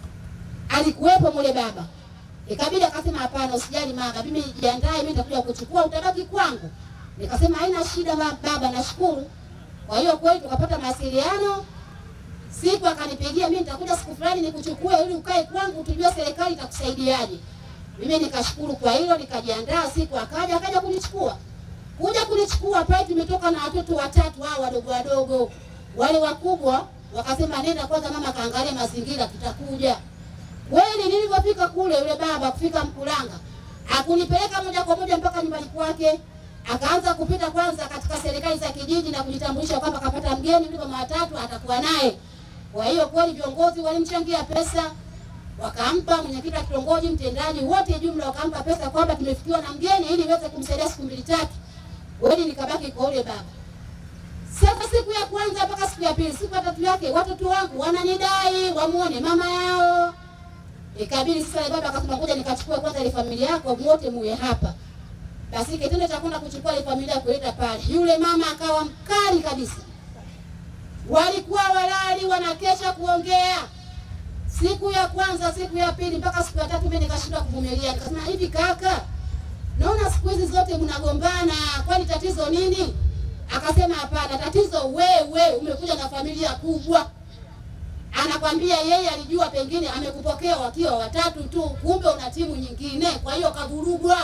alikuwepo mule baba. Ikabidi akasema hapana, usijali mama, mimi jiandae, mimi nitakuja kuchukua, utabaki kwangu. Nikasema haina shida ma- baba, nashukuru. Kwa hiyo kweli tukapata mawasiliano. Siku akanipigia mimi nitakuja siku fulani nikuchukue ili ukae kwangu tujue serikali itakusaidiaje. Mimi nikashukuru kwa hilo, nikajiandaa. Siku akaja akaja kunichukua. Kuja kunichukua pale tumetoka na watoto watatu hao wadogo wadogo. Wale wakubwa wakasema nenda kwanza mama kaangalia mazingira tutakuja. Kweli nilivyofika kule, yule baba kufika Mkulanga akunipeleka moja kwa moja mpaka nyumbani kwake, akaanza kupita kwanza katika serikali za kijiji na kujitambulisha kwamba kapata mgeni yule mama watatu atakuwa naye. Kwa hiyo kweli viongozi walimchangia pesa, wakampa mwenyekiti wa kitongoji, mtendaji, wote jumla wakampa pesa kwamba tumefikiwa na mgeni ili iweze kumsaidia siku mbili tatu. Kweli nikabaki kwa yule baba. Sasa siku ya kwanza mpaka siku ya pili, siku ya tatu yake watoto wangu wananidai wamuone mama yao. Ikabidi sasa yule baba akasema ngoja nikachukue kwanza ile familia yako wote muwe hapa. Basi kitendo cha kwenda kuchukua ile familia kuleta pale, yule mama akawa mkali kabisa. Walikuwa walali wanakesha kuongea. Siku ya kwanza, siku ya pili mpaka siku ya tatu mimi nikashindwa kuvumilia. Nikasema hivi kaka, naona siku hizi zote mnagombana, kwani tatizo nini? Akasema hapana, tatizo wewe umekuja na familia kubwa anakwambia yeye alijua pengine amekupokea wakiwa watatu tu, kumbe una timu nyingine, kwa hiyo kavurugwa.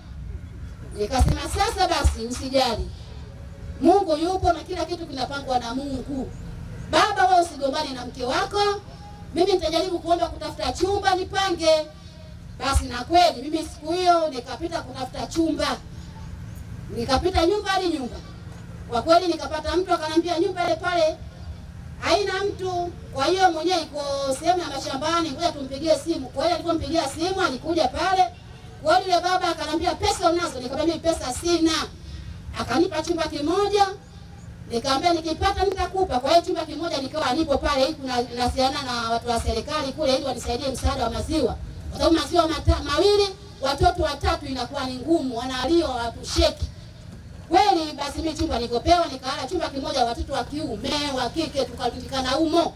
Nikasema sasa basi, usijali, Mungu yupo na kila kitu kinapangwa na Mungu. Baba, wewe usigombane na mke wako, mimi nitajaribu kuomba kutafuta chumba nipange. Basi na kweli mimi siku hiyo nikapita kutafuta chumba, nikapita nyumba hadi nyumba. Kwa kweli nikapata mtu akanambia nyumba ile pale haina mtu. Kwa hiyo mwenyewe iko sehemu ya mashambani, ngoja tumpigie simu. Kwa hiyo alipompigia simu alikuja pale. Kwa hiyo yule baba akanambia pesa unazo? Nikamwambia mimi pesa sina. Akanipa chumba kimoja. Nikamwambia nikipata nitakupa. Kwa hiyo chumba kimoja nikawa nipo pale ili kuna nasiana na watu wa serikali kule ili wanisaidie msaada wa maziwa. Kwa sababu maziwa mata, mawili watoto watatu inakuwa ni ngumu, wanalio watusheki. Kweli basi mimi chumba nikopewa, nikalala chumba kimoja, watoto wa kiume wa kike tukarundikana humo.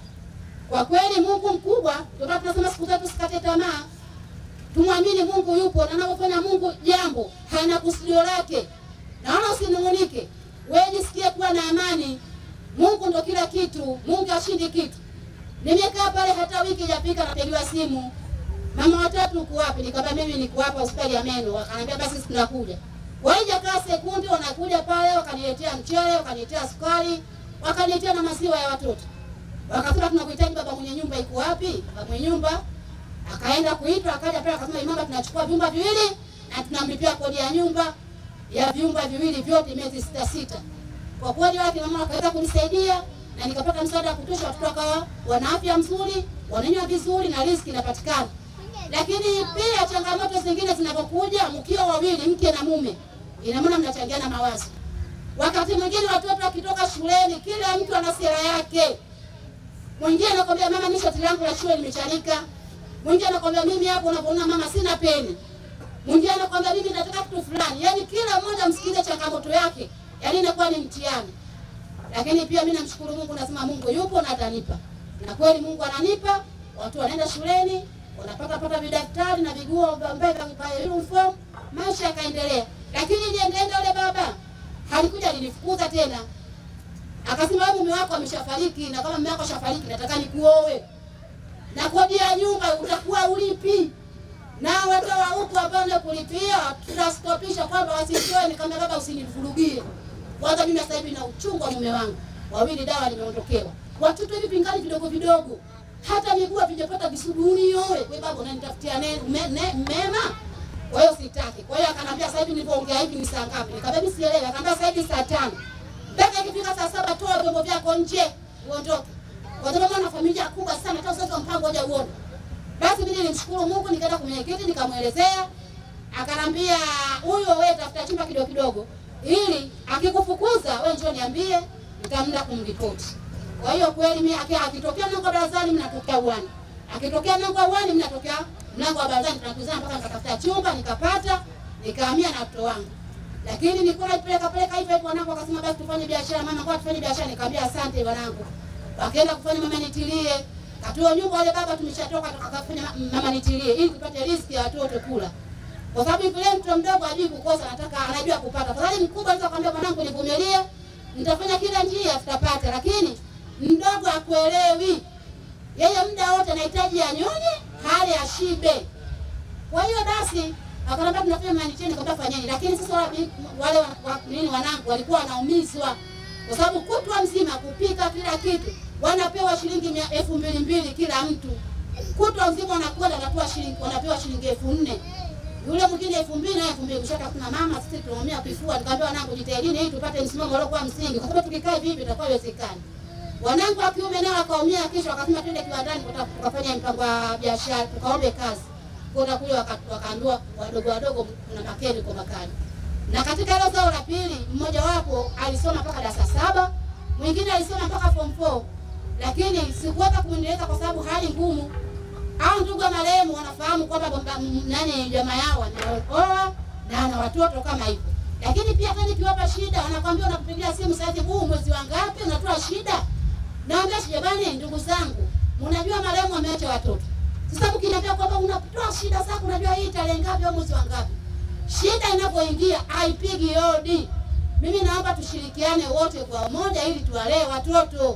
Kwa kweli Mungu mkubwa, ndio maana tunasema siku zote usikate tamaa. Tumwamini Mungu yupo, na anapofanya Mungu jambo hana kusudio lake. Naona usinung'unike, wewe jisikie kuwa na amani. Mungu ndo kila kitu, Mungu ashindi kitu. Nimekaa pale hata wiki hajafika, napigiwa simu, mama watatu uko wapi? Nikamwambia mimi niko hapa hospitali ya meno. Wakaniambia basi sisi tunakuja. Waijakaa sekunde, wanakuja pale, wakaniletea mchele, wakaniletea sukari, wakaniletea na maziwa ya watoto. Wakasema tunakuhitaji, baba mwenye nyumba iko wapi? Baba mwenye nyumba Akaenda kuitwa, akaja pale akasema, imamba, tunachukua vyumba viwili na tunamlipia kodi ya nyumba ya vyumba viwili vyote miezi sita sita. Kwa kweli wale kina mama wakaweza kunisaidia na nikapata msaada wa kutosha, watoto wakawa wana afya nzuri, wananywa vizuri na riziki inapatikana. Lakini pia changamoto zingine zinapokuja, mkiwa wawili, mke na mume, ina maana mnachangiana mawazo. Wakati mwingine watoto wakitoka shuleni, kila mtu ana sera yake. Mwingine anakwambia mama, mimi shati langu la shule limechanika. Mwingine anakwambia mimi hapo unapoona mama sina peni. Mwingine anakwambia mimi nataka kitu fulani. Yaani kila mmoja msikilize changamoto yake. Yaani inakuwa ni mtihani. Lakini pia mimi namshukuru Mungu, nasema Mungu yupo na atanipa. Na kweli Mungu ananipa. Watu wanaenda shuleni, wanapata pata vidaktari na viguo ambaye vya uniform, maisha yakaendelea. Lakini iliendelea yule baba halikuja alinifukuza tena. Akasema wewe mume wako ameshafariki na kama mume wako ashafariki nataka nikuoe. Na kodi ya nyumba utakuwa ulipi. Na watu wa huku ambao kulipia tutastopisha kwamba wasitoe ni kama baba usinivurugie. Kwanza mimi sasa hivi na uchungu wa mume wangu. Wawili dawa nimeondokewa. Watoto hivi pingali vidogo vidogo. Hata miguu havijapata visuguni yowe. Wewe baba unanitafutia neno me, ne, mema. Kwa hiyo sitaki. Kwa hiyo akanambia sasa hivi nilipoongea hivi ni saa ngapi? Nikamwambia mimi sielewi. Akanambia sasa hivi saa tano. Mpaka ikifika saa saba toa vyombo vyako nje uondoke. Kwa sababu ana familia kubwa sana hata usiweke mpango hoja uone. Basi mimi nilimshukuru Mungu nikaenda kwa mwenyekiti nikamwelezea. Akanambia huyo wewe tafuta chumba kidogo kidogo ili akikufukuza wewe njoo niambie nitamda kumripoti. Kwa hiyo kweli mimi akitokea mlango wa barazani mnatokea uwani. Akitokea mlango wa uwani mnatokea mlango wa barazani tunakuzana mpaka nikatafuta chumba nikapata nikahamia na watoto wangu. Lakini nilikuwa napeleka peleka hivyo hivyo wanangu wakasema basi tufanye biashara mama kwa tufanye biashara nikamwambia asante wanangu. Wakaenda kufanya mama nitilie. Katoa nyumba wale baba tumeshatoka tukafanya mama nitilie ili tupate riziki ya watoto kula. Kwa sababu yule mtoto mdogo hajui kukosa anataka anajua kupata. Kwa sababu mkubwa anaweza kumwambia mwanangu nivumilie nitafanya kila njia tutapata lakini mdogo akuelewi. Yeye muda wote anahitaji anyonye hali ashibe. Kwa hiyo basi akanambia tunafanya manitini kwa fanyeni, lakini sasa wale, wale wa, nini wanangu walikuwa wanaumizwa kwa sababu kutwa mzima kupika kila kitu wanapewa shilingi mia elfu mbili mbili kila mtu, kutwa mzima wanakwenda wanapewa shilingi wanapewa shilingi elfu nne yule mwingine elfu mbili na elfu mbili kushaka. Kuna mama sisi tunaumia kifua, nikamwambia wanangu, jitahidini ili tupate msimamo uliokuwa msingi, kwa sababu tukikaa hivi hivi itakuwa haiwezekani. Wanangu wa kiume nao wakaumia, kisha wakasema twende kiwandani tukafanya mpango wa biashara, tukaombe kazi kwenda kule wakaambiwa wadogo wadogo kuna makeni kwa makani. Na katika hilo zao la pili, mmoja wapo alisoma mpaka darasa saba, mwingine alisoma mpaka form 4, lakini sikuweza kumwendeleza kwa sababu hali ngumu. Au ndugu wa marehemu wanafahamu kwamba nani jamaa yao wanaoa na ana watoto kama hivyo, lakini pia hata nikiwapa shida wanakwambia unakupigia simu sasa, huu mwezi wa ngapi unatoa shida? Naambia jamani, ndugu zangu, mnajua marehemu ameacha watoto sasa mkiniambia kwamba unatoa shida zako, unajua hii tarehe ngapi au mwezi wa ngapi? Shida inapoingia haipigi hodi. Mimi naomba tushirikiane wote kwa umoja ili tuwalee watoto.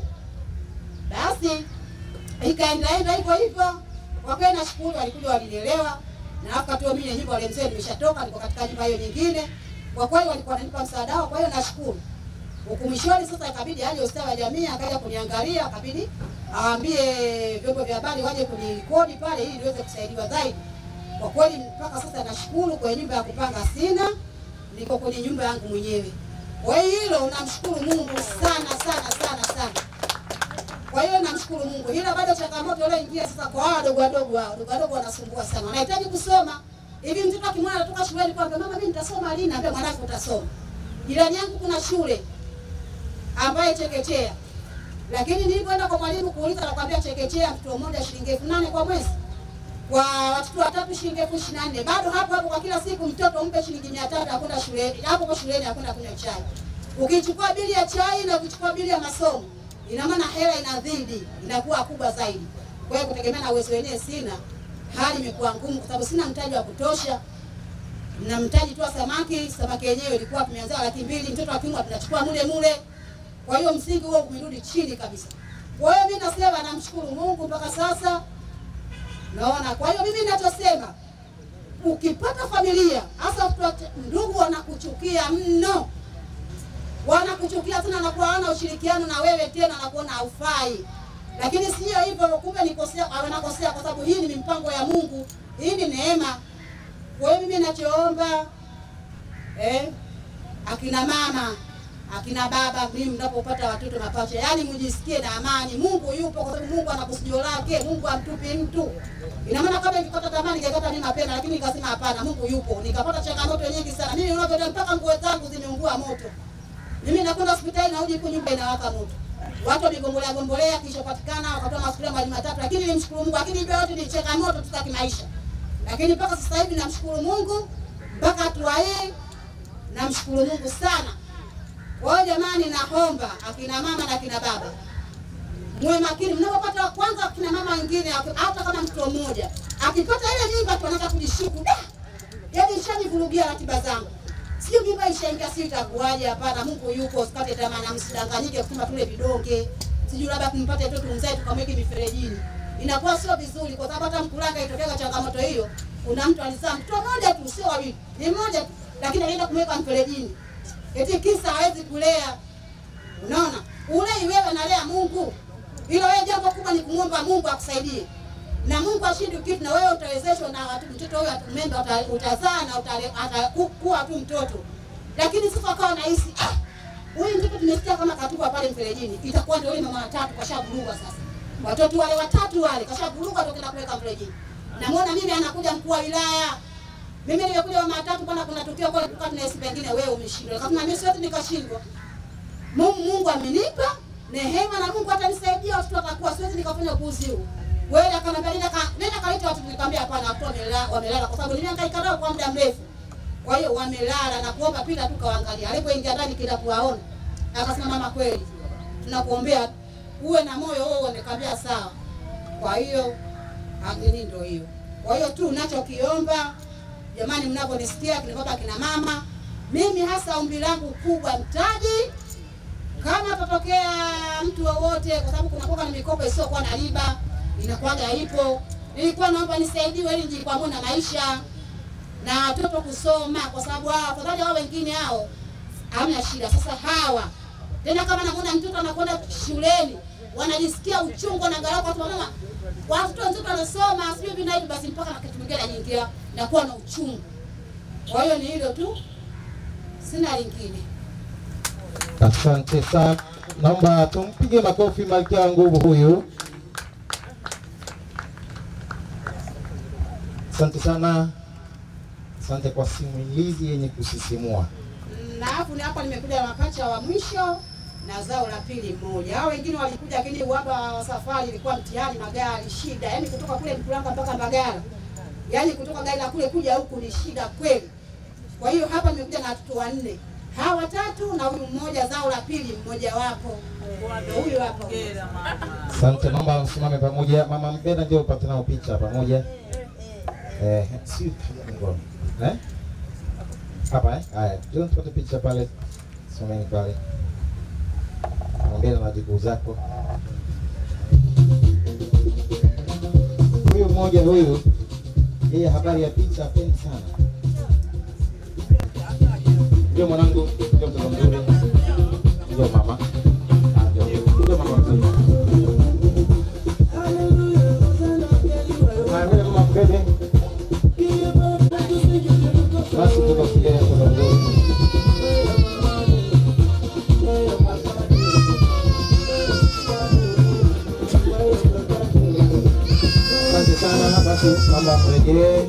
Basi ikaendelea hivyo hivyo. Kwa kweli nashukuru, walikuja walinielewa, na wakati huo mimi nyumba wale mzee nimeshatoka, niko katika nyumba hiyo nyingine. Kwa kweli walikuwa wananipa msaada wao, kwa hiyo nashukuru. Huku mwishoni sasa ikabidi aje ustawi wa jamii akaja kuniangalia, akabidi awaambie vyombo vya habari waje kunikodi pale ili niweze kusaidiwa zaidi. Kwa kweli mpaka sasa nashukuru, kwa nyumba ya kupanga sina, niko kwenye nyumba yangu mwenyewe. Kwa hiyo hilo namshukuru Mungu sana sana sana sana. Kwa hiyo namshukuru Mungu, ila bado changamoto ile ingia sasa kwa hao wadogo wadogo, hao wadogo wadogo wanasumbua sana, wanahitaji kusoma. Hivi mtoto akimwona anatoka shuleni kwamba mama, mimi nitasoma lini? Naambia mwanangu utasoma. Jirani yangu kuna shule ambaye chekechea lakini nilipoenda kwa mwalimu kuuliza, nakwambia chekechea mtoto mmoja shilingi elfu nane kwa mwezi, kwa watoto watatu shilingi elfu ishirini na nne bado hapo hapo. Kwa kila siku mtoto umpe shilingi mia tatu akwenda shuleni, hapo kwa shuleni akwenda kunywa chai. Ukichukua bili ya chai na ukichukua bili ya masomo, ina maana hela inazidi, inakuwa kubwa zaidi. Kwa hiyo kutegemea na uwezo wenyewe sina, hali imekuwa ngumu kwa sababu sina mtaji wa kutosha na mtaji tu wa samaki. Samaki yenyewe ilikuwa tumeanza laki mbili, mtoto wa kiume tunachukua mule mule kwa hiyo msingi huo umerudi chini kabisa. Kwa hiyo mimi nasema namshukuru Mungu mpaka sasa. Naona. Kwa hiyo mimi ninachosema ukipata familia hasa ndugu wanakuchukia mno, wanakuchukia tena, nakuwa hawana ushirikiano na wewe tena, nakuona haufai. lakini sio hivyo, kumbe nikosea, wanakosea kwa sababu hii ni mipango ya Mungu, hii ni neema. Kwa hiyo mimi nachoomba eh, akina mama akina baba, mimi mnapopata watoto mapacha, yaani mjisikie na amani. Mungu yupo, kwa sababu Mungu ana kusudio lake. Mungu amtupi mtu. Ina maana kama nikipata tamaa ningekata mimi mapema, lakini nikasema hapana, Mungu yupo. Nikapata changamoto nyingi sana. Mimi unavyoona mpaka nguo zangu zimeungua moto. Mimi nakwenda hospitali na huko nyumba inawaka moto. Watu wamegombolea gombolea kisha patikana wakatoa masufuria mali matatu, lakini nimshukuru Mungu, lakini hivyo yote ni changamoto tu za kimaisha. Lakini mpaka sasa hivi namshukuru Mungu mpaka hatua hii namshukuru Mungu sana. Kwa hiyo jamani, naomba akina mama na akina baba muwe makini mnapopata. Kwanza akina mama wengine, hata kama mtoto mmoja akipata ile mimba tu anaanza kujishuku, da, yaani ishanivurugia ratiba zangu, sio mimba ishaingia, si itakuwaje? Hapana, Mungu yuko, usikate tamaa na msidanganyike kusema tule vidonge, sijui labda kumpate mtoto mzae tukamweke miferejini, inakuwa sio vizuri, kwa sababu hata Mkuranga itokea changamoto hiyo. Kuna mtu alizaa mtoto mmoja tu, sio wawili, ni mmoja tu, lakini alienda kumweka mferejini eti kisa hawezi kulea. Unaona, ulei wewe nalea Mungu, ila wewe jambo kubwa ni kumwomba Mungu akusaidie, na Mungu ashindi kitu, na wewe utawezeshwa na watu, mtoto huyo atumemba, utazaa na atakuwa tu mtoto. Lakini sasa akawa nahisi ah, huyu mtoto tumesikia kama katupa pale mferejini, itakuwa ndio yule mama watatu kashavurugwa. Sasa watoto wale watatu wale kashavurugwa, tokenda kuweka mferejini. Namuona mimi anakuja mkuu wa wilaya mimi nimekuja mama tatu bwana, kuna tukio kwa kwa na esi pengine wewe umeshindwa. Kama mimi sote nikashindwa. Mungu Mungu amenipa neema na Mungu atanisaidia watoto watakuwa siwezi nikafanya upuuzi huu. Wewe akaniambia nenda ka nenda kaleta watu nikamwambia hapana, watu wamelala wamelala kwa sababu nimehangaika nao kwa muda mrefu. Kwa hiyo wamelala na kuomba pita tu kawaangalia. Alipoingia ndani kila kuwaona. Akasema mama, kweli tunakuombea uwe na moyo wewe, nikamwambia sawa. Kwa hiyo angini ndio hiyo. Kwa hiyo tu unachokiomba Jamani, mnaponisikia kina baba kina mama, mimi hasa ombi langu kubwa mtaji, kama tatokea mtu wowote, kwa sababu kuna kuwa na mikopo isiyokuwa na riba inakuwaga ipo. Nilikuwa naomba nisaidiwe ili nijikwamue na maisha na watoto kusoma, kwa sababu hao afadhali hao wengine hao hamna shida. Sasa hawa tena, kama namuona mtoto anakwenda shuleni wanajisikia uchungu na angalau kwa mama watoto wenzito wanasoma sijui hivi na hivi, basi mpaka na kitu kingine anaingia na kuwa na uchungu. Kwa hiyo ni hilo tu, sina lingine. Asante sana, naomba tumpige makofi malkia wa nguvu huyu. Asante sana, asante kwa simulizi yenye kusisimua. Na afu ni hapa nimekuja na mapacha wa mwisho na zao la pili mmoja. Hao wengine walikuja, lakini uhaba wa safari ilikuwa mtihani, magari shida, yaani kutoka kule Mkuranga mpaka Mbagala, yaani kutoka gari la kule kuja huku ni shida kweli. Kwa hiyo hapa nimekuja na watoto wanne, hawa watatu na huyu mmoja, zao la pili mmoja wapo ndio huyu hapa. Asante, naomba msimame pamoja. Mama Mbena, ndio upate nao picha pamoja. Eh, si ngoma. Eh? Hapa eh? Haya, ndio tupate picha pale. Simameni pale. Ongea na wajukuu zako. Huyu mmoja huyu, yeye habari ya picha apendi sana. Ndio mwanangu, ndio mtoto mzuri, ndio mama, Ah, ndio ndio mama mzuri. Haya, vile mama mbele. Basi tukafikia mtoto mzuri. Asante sana. Basi mama mrejee.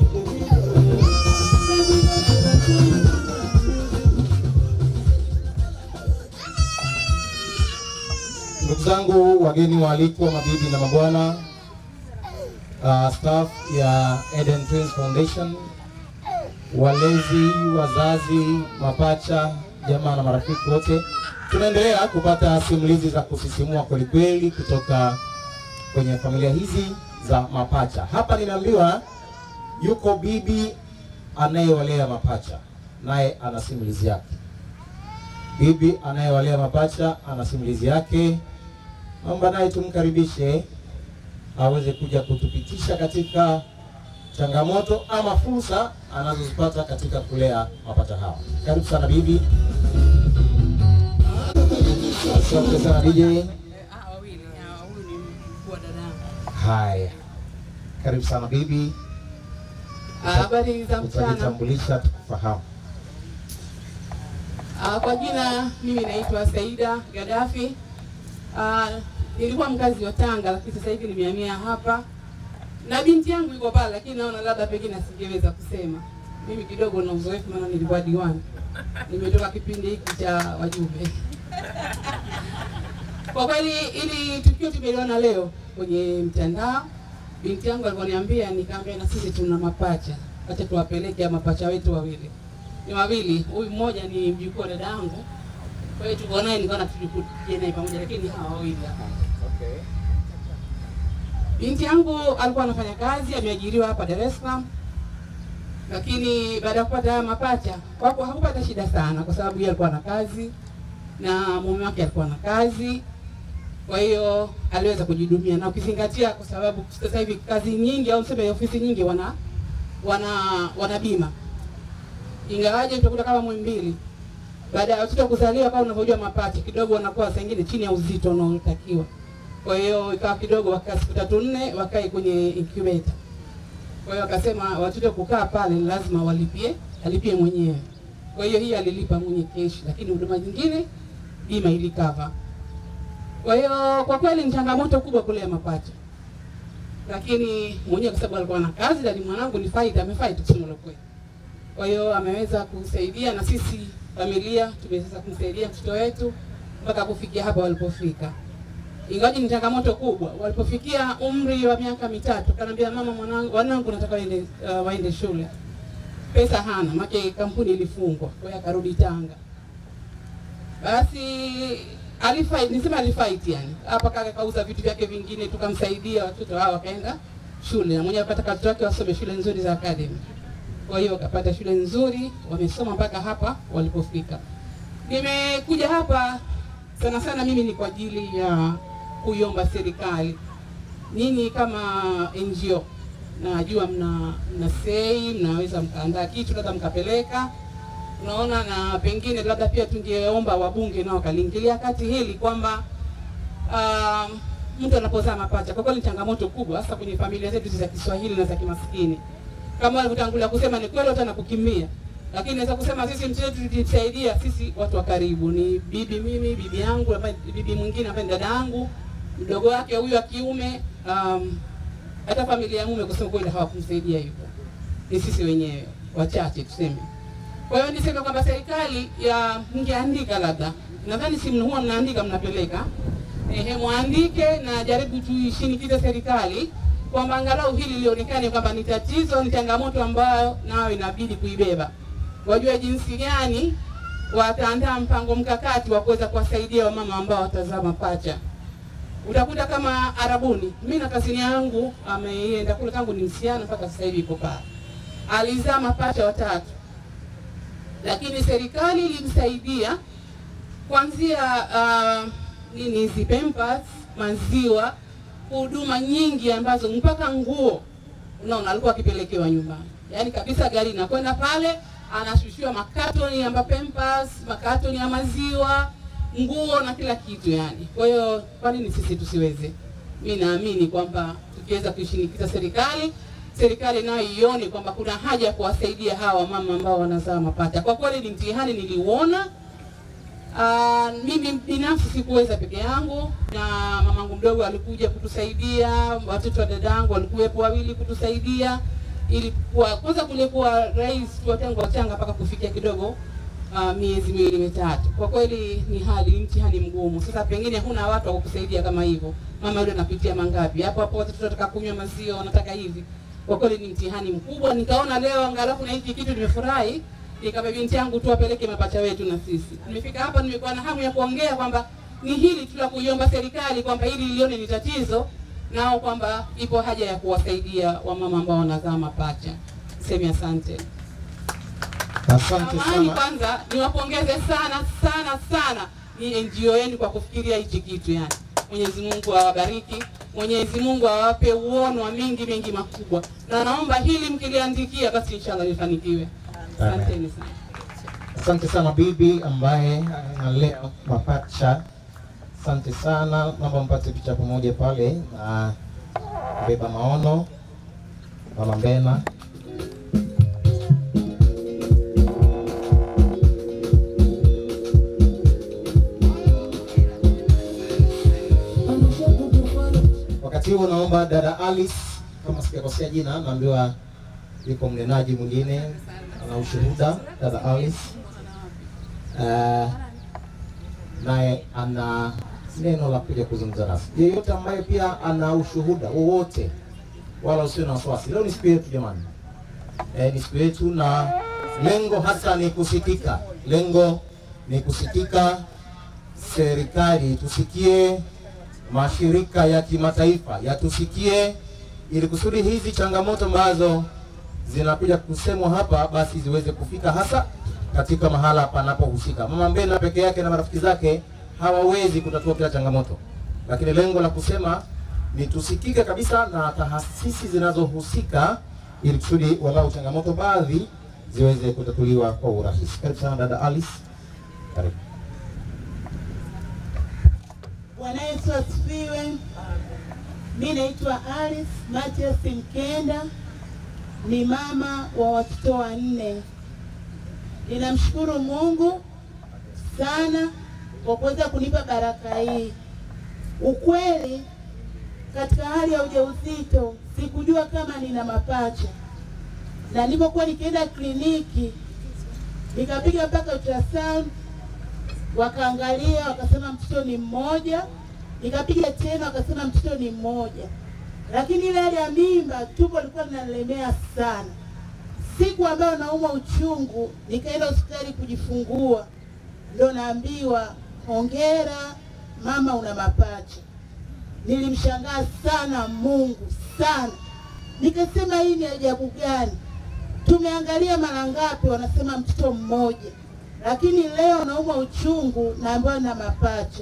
Ndugu zangu, wageni waalikwa, mabibi na mabwana, uh, staff ya Eden Twins Foundation, walezi, wazazi, mapacha, jamaa na marafiki wote, tunaendelea kupata simulizi za kusisimua kwelikweli kutoka kwenye familia hizi za mapacha. Hapa ninaambiwa yuko bibi anayewalea mapacha, naye ana simulizi yake. Bibi anayewalea mapacha ana simulizi yake. Naomba naye tumkaribishe aweze kuja kutupitisha katika changamoto ama fursa anazozipata katika kulea mapacha hawa. Karibu sana bibi. Asante sana DJ. Haya, karibu sana bibi, Ah, Habari za mchana. utajitambulisha tukufahamu. Ah, Kwa jina mimi naitwa Saida Gaddafi. Ah, Nilikuwa mkazi wa Tanga lakini sasa hivi nimehamia hapa na binti yangu yuko pale, lakini naona labda pengine asingeweza kusema. Mimi kidogo na uzoefu, maana nilikuwa diwani, nimetoka kipindi hiki cha wajumbe. Kwa kweli ili tukio tumeliona leo kwenye mtandao, binti yangu alivyoniambia, nikaambia na sisi tuna mapacha, acha tuwapeleke ya mapacha wetu wawili ni wawili, huyu mmoja ni mjukuu wa dada yangu, kwa hiyo tuko naye, nikaona tuje naye pamoja, lakini hawa wawili hapa. Binti yangu alikuwa anafanya kazi, ameajiriwa hapa Dar es Salaam, lakini baada ya kupata haya mapacha kwako hakupata shida sana, kwa sababu yeye alikuwa na kazi na mume wake alikuwa na kazi, kwa hiyo aliweza kujihudumia, na ukizingatia, kwa sababu sasa hivi kazi nyingi au niseme ofisi nyingi wana wana wana bima ingawaje utakuta kama Muhimbili baada ya watoto kuzaliwa, kama unavyojua mapacha kidogo wanakuwa saa ingine chini ya uzito unaotakiwa. Kwa hiyo ikawa kidogo wakaa siku tatu nne wakae kwenye incubator. Kwa hiyo akasema watoto kukaa pale ni lazima walipie, alipie mwenyewe. Kwa hiyo hii alilipa mwenye keshi, lakini huduma nyingine bima ilikava. Kwa hiyo kwa kweli ni changamoto kubwa kulea mapacha, lakini mwenyewe kwa sababu alikuwa na kazi na ni mwanangu ni faida, amefaida kusema la kweli. Kwa hiyo ameweza kusaidia na sisi familia tumeweza kumsaidia mtoto wetu mpaka kufikia hapa walipofika. Ingawaje ni changamoto kubwa, walipofikia umri wa miaka mitatu, kanaambia mama, mwanangu, wanangu nataka waende, uh, waende shule. Pesa hana, maana kampuni ilifungwa, kwa hiyo akarudi Tanga. Basi alifight, nisema alifight yani. Hapa kaka kauza vitu vyake vingine, tukamsaidia watoto hao wakaenda shule, na mwenyewe akataka watoto wake wasome shule nzuri za academy kwa hiyo wakapata shule nzuri, wamesoma mpaka hapa walipofika. Nimekuja hapa sana sana, mimi ni kwa ajili ya kuiomba serikali, nyinyi kama NGO najua mna mna sei, mnaweza mkaandaa kitu labda mkapeleka, unaona, na pengine labda pia tungeomba wabunge nao wakaliingilia kati hili kwamba um, mtu anapozaa mapacha, kwa kweli ni changamoto kubwa, hasa kwenye familia zetu za Kiswahili na za kimaskini kama walivyotangulia kusema, ni kweli watu anakukimbia, lakini naweza kusema sisi mchezo tulijisaidia sisi watu wa karibu, ni bibi mimi, bibi yangu, ambaye bibi mwingine ambaye ni dada yangu, mdogo wake huyu wa kiume, um, hata familia ya mume kusema kweli hawakumsaidia hivyo, ni sisi wenyewe wachache tuseme. Kwa hiyo niseme kwamba serikali ya mngeandika, labda nadhani si huwa mnaandika mnapeleka, ehe, mwandike na jaribu tuishinikize serikali kwamba angalau hili lionekane kwamba ni tatizo, ni changamoto ambayo nayo inabidi kuibeba. Wajue jinsi gani wataandaa mpango mkakati wa kuweza kuwasaidia wamama ambao watazaa mapacha. Utakuta kama Arabuni, mimi na kazini yangu ameenda kule tangu ni msichana mpaka sasa hivi iko pale, alizaa mapacha watatu, lakini serikali ilimsaidia kuanzia uh, nini hizi pampers, maziwa huduma nyingi ambazo mpaka nguo unaona alikuwa akipelekewa nyumbani, yaani kabisa gari inakwenda pale, anashushiwa makatoni ya pampers, makatoni ya maziwa, nguo na kila kitu yani. Kwa hiyo kwa nini sisi tusiweze? Mi naamini kwamba tukiweza kuishinikiza serikali, serikali nayo ione kwamba kuna haja ya kuwasaidia hawa mama ambao wanazaa mapacha. Kwa kweli ni mtihani niliuona. Uh, mimi binafsi sikuweza peke yangu, na mamangu mdogo alikuja kutusaidia, watoto wa dadangu walikuwepo wawili kutusaidia, ili kwa kwanza kulikuwa rais tu tangu wachanga mpaka kufikia kidogo uh, miezi miwili mitatu. Kwa kweli ni hali ni mtihani mgumu. Sasa pengine huna watu wa kukusaidia kama hivyo, mama yule anapitia mangapi hapo hapo, watoto wanataka kunywa maziwa, wanataka hivi. Kwa kweli ni mtihani mkubwa. Nikaona leo angalau kuna hiki kitu, nimefurahi nikaba binti yangu tu apeleke mapacha wetu na sisi. Nimefika hapa, nimekuwa na hamu ya kuongea kwamba ni hili tu la kuiomba serikali kwamba hili lione ni tatizo, nao kwamba ipo haja ya kuwasaidia wamama ambao wanazaa mapacha. Semi asante. Asante Amani, sana. kwanza niwapongeze sana sana sana ni NGO yenu kwa kufikiria hichi kitu yani. Mwenyezi Mungu awabariki, Mwenyezi Mungu awape uono wa mingi mengi makubwa, na naomba hili mkiliandikia, basi inshallah lifanikiwe. Asanteni sana. Asante sana bibi ambaye analea mapacha. Asante sana, naomba mpate picha pamoja pale na mbeba maono mama Mbena. Wakati huo naomba dada Alice, kama sijakosea jina, naambiwa yuko mnenaji mwingine ana ushuhuda, dada Alice uh, naye ana neno la kuja kuzungumza nasi. Yeyote ambaye pia ana ushuhuda wowote, wala usio na wasiwasi. Leo ni siku yetu jamani, e, ni siku yetu na lengo hasa ni kusikika. Lengo ni kusikika, serikali tusikie, mashirika ya kimataifa yatusikie, ili kusudi hizi changamoto ambazo zinakuja kusemwa hapa basi ziweze kufika hasa katika mahala panapohusika. Mama Mbena peke yake na marafiki zake hawawezi kutatua kila changamoto, lakini lengo la kusema ni tusikike kabisa na taasisi zinazohusika, ili kusudi walau changamoto baadhi ziweze kutatuliwa kwa urahisi. Karibu sana dada Alice, karibu. Bwana Yesu asifiwe. Mi naitwa Alice Matias Mkenda, ni mama wa watoto wanne. Ninamshukuru Mungu sana kwa kuweza kunipa baraka hii. Ukweli, katika hali ya ujauzito sikujua kama nina mapacha, na nilipokuwa nikienda kliniki nikapiga mpaka ultrasound wakaangalia wakasema mtoto ni mmoja, nikapiga tena wakasema mtoto ni mmoja, lakini ile hali ya mimba tumbo lilikuwa linanilemea sana. Siku ambayo naumwa uchungu, nikaenda hospitali kujifungua, ndo naambiwa hongera mama, una mapacha. Nilimshangaa sana Mungu sana, nikasema hii ni ajabu gani? Tumeangalia mara ngapi, wanasema mtoto mmoja lakini leo naumwa uchungu naambiwa na mapacha.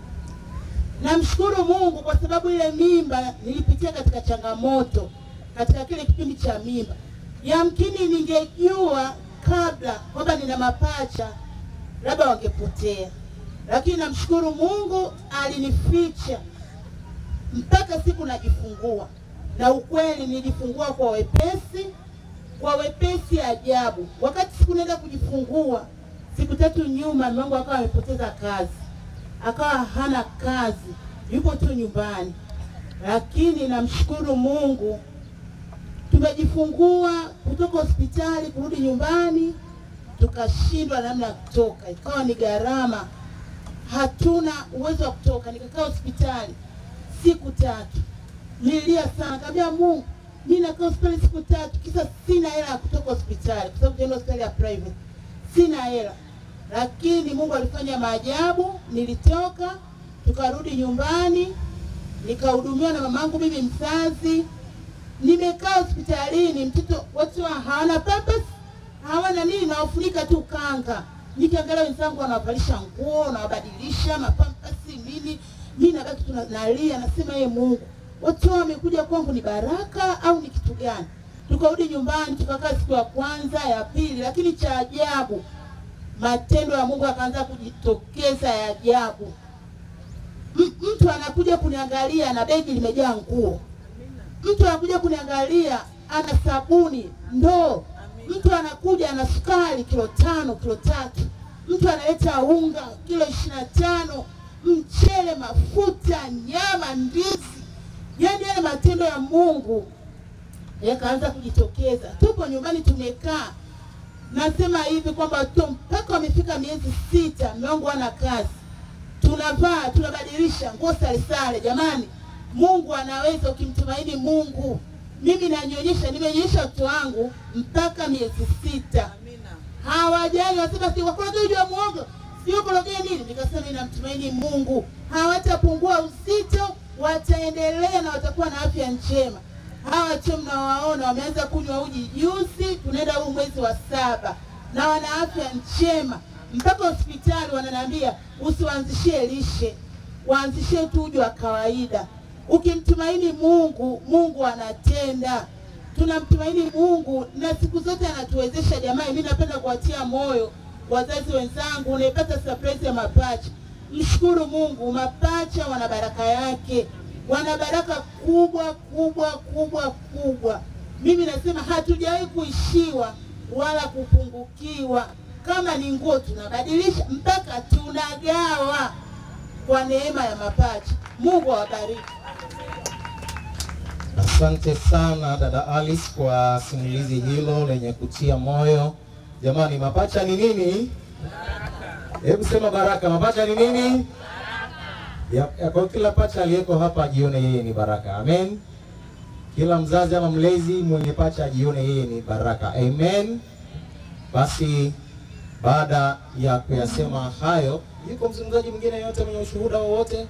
Namshukuru Mungu kwa sababu ile mimba nilipitia katika changamoto katika kile kipindi cha mimba. Yamkini ningejua kabla kwamba nina mapacha, labda wangepotea, lakini namshukuru Mungu alinificha mpaka siku najifungua, na ukweli nilijifungua kwa wepesi, kwa wepesi ajabu. Wakati siku naenda kujifungua siku tatu nyuma mume wangu akawa amepoteza kazi, akawa hana kazi, yupo tu nyumbani, lakini namshukuru Mungu tumejifungua kutoka hospitali kurudi nyumbani, tukashindwa namna ya kutoka, ikawa ni gharama, hatuna uwezo wa kutoka. Nikakaa hospitali siku tatu, nilia sana, kaambia Mungu, mimi nakaa hospitali siku tatu, kisa sina hela ya kutoka hospitali, kwa sababu tunaenda hospitali ya private, sina hela lakini Mungu alifanya maajabu. Nilitoka tukarudi nyumbani, nikahudumiwa na mamangu mimi mzazi. Nimekaa hospitalini, mtoto watu hawana pampers, hawana nini, nawafunika tu kanga. Nikiangalia wenzangu wanawavalisha nguo, nawabadilisha mapampasi nini, mimi nabaki tu nalia, nasema ye Mungu, watu wamekuja kwangu ni baraka au ni kitu gani? Tukarudi nyumbani, tukakaa siku ya kwanza, ya pili, lakini cha ajabu matendo ya Mungu akaanza kujitokeza ya ajabu. Mtu anakuja kuniangalia na begi limejaa nguo, mtu anakuja kuniangalia ana sabuni ndoo, mtu anakuja ana sukari kilo tano kilo tatu, mtu analeta unga kilo ishirini na tano mchele, mafuta, nyama, ndizi. Yaani yale matendo ya Mungu yakaanza kujitokeza. Tupo nyumbani tumekaa nasema hivi kwamba tu mpaka wamefika miezi sita, mume wangu hana kazi, tunavaa tunabadilisha nguo sare sare. Jamani, Mungu anaweza ukimtumaini Mungu. Mimi nanyonyesha, nimenyonyesha watoto wangu mpaka miezi sita, hawajali wasema si wakorogeja muogo sio korogea nini. Nikasema ninamtumaini Mungu, hawatapungua uzito, wataendelea na watakuwa na afya njema hawa tu mnawaona wameanza kunywa uji juzi, tunaenda huu mwezi wa saba, na wana afya njema. Mpaka hospitali wananiambia usiwaanzishie lishe, waanzishie tu uji wa kawaida. Ukimtumaini Mungu, Mungu anatenda. Tunamtumaini Mungu na siku zote anatuwezesha. Jamani, mimi napenda kuwatia moyo wazazi wenzangu, unaipata surprise ya mapacha, mshukuru Mungu, mapacha wana baraka yake wana baraka kubwa kubwa kubwa kubwa. Mimi nasema hatujawahi kuishiwa wala kupungukiwa. Kama ni nguo tunabadilisha mpaka tunagawa kwa neema ya mapacha. Mungu awabariki. Asante sana dada Alice kwa simulizi hilo lenye kutia moyo. Jamani, mapacha ni nini? Hebu sema baraka. Mapacha ni nini? Ya, ya, kwa kila pacha aliyeko hapa ajione yeye ni baraka. Amen. Kila mzazi ama mlezi mwenye pacha ajione yeye ni baraka. Amen. Basi baada ya kuyasema hayo, yuko mzungumzaji mwingine yote mwenye ushuhuda wowote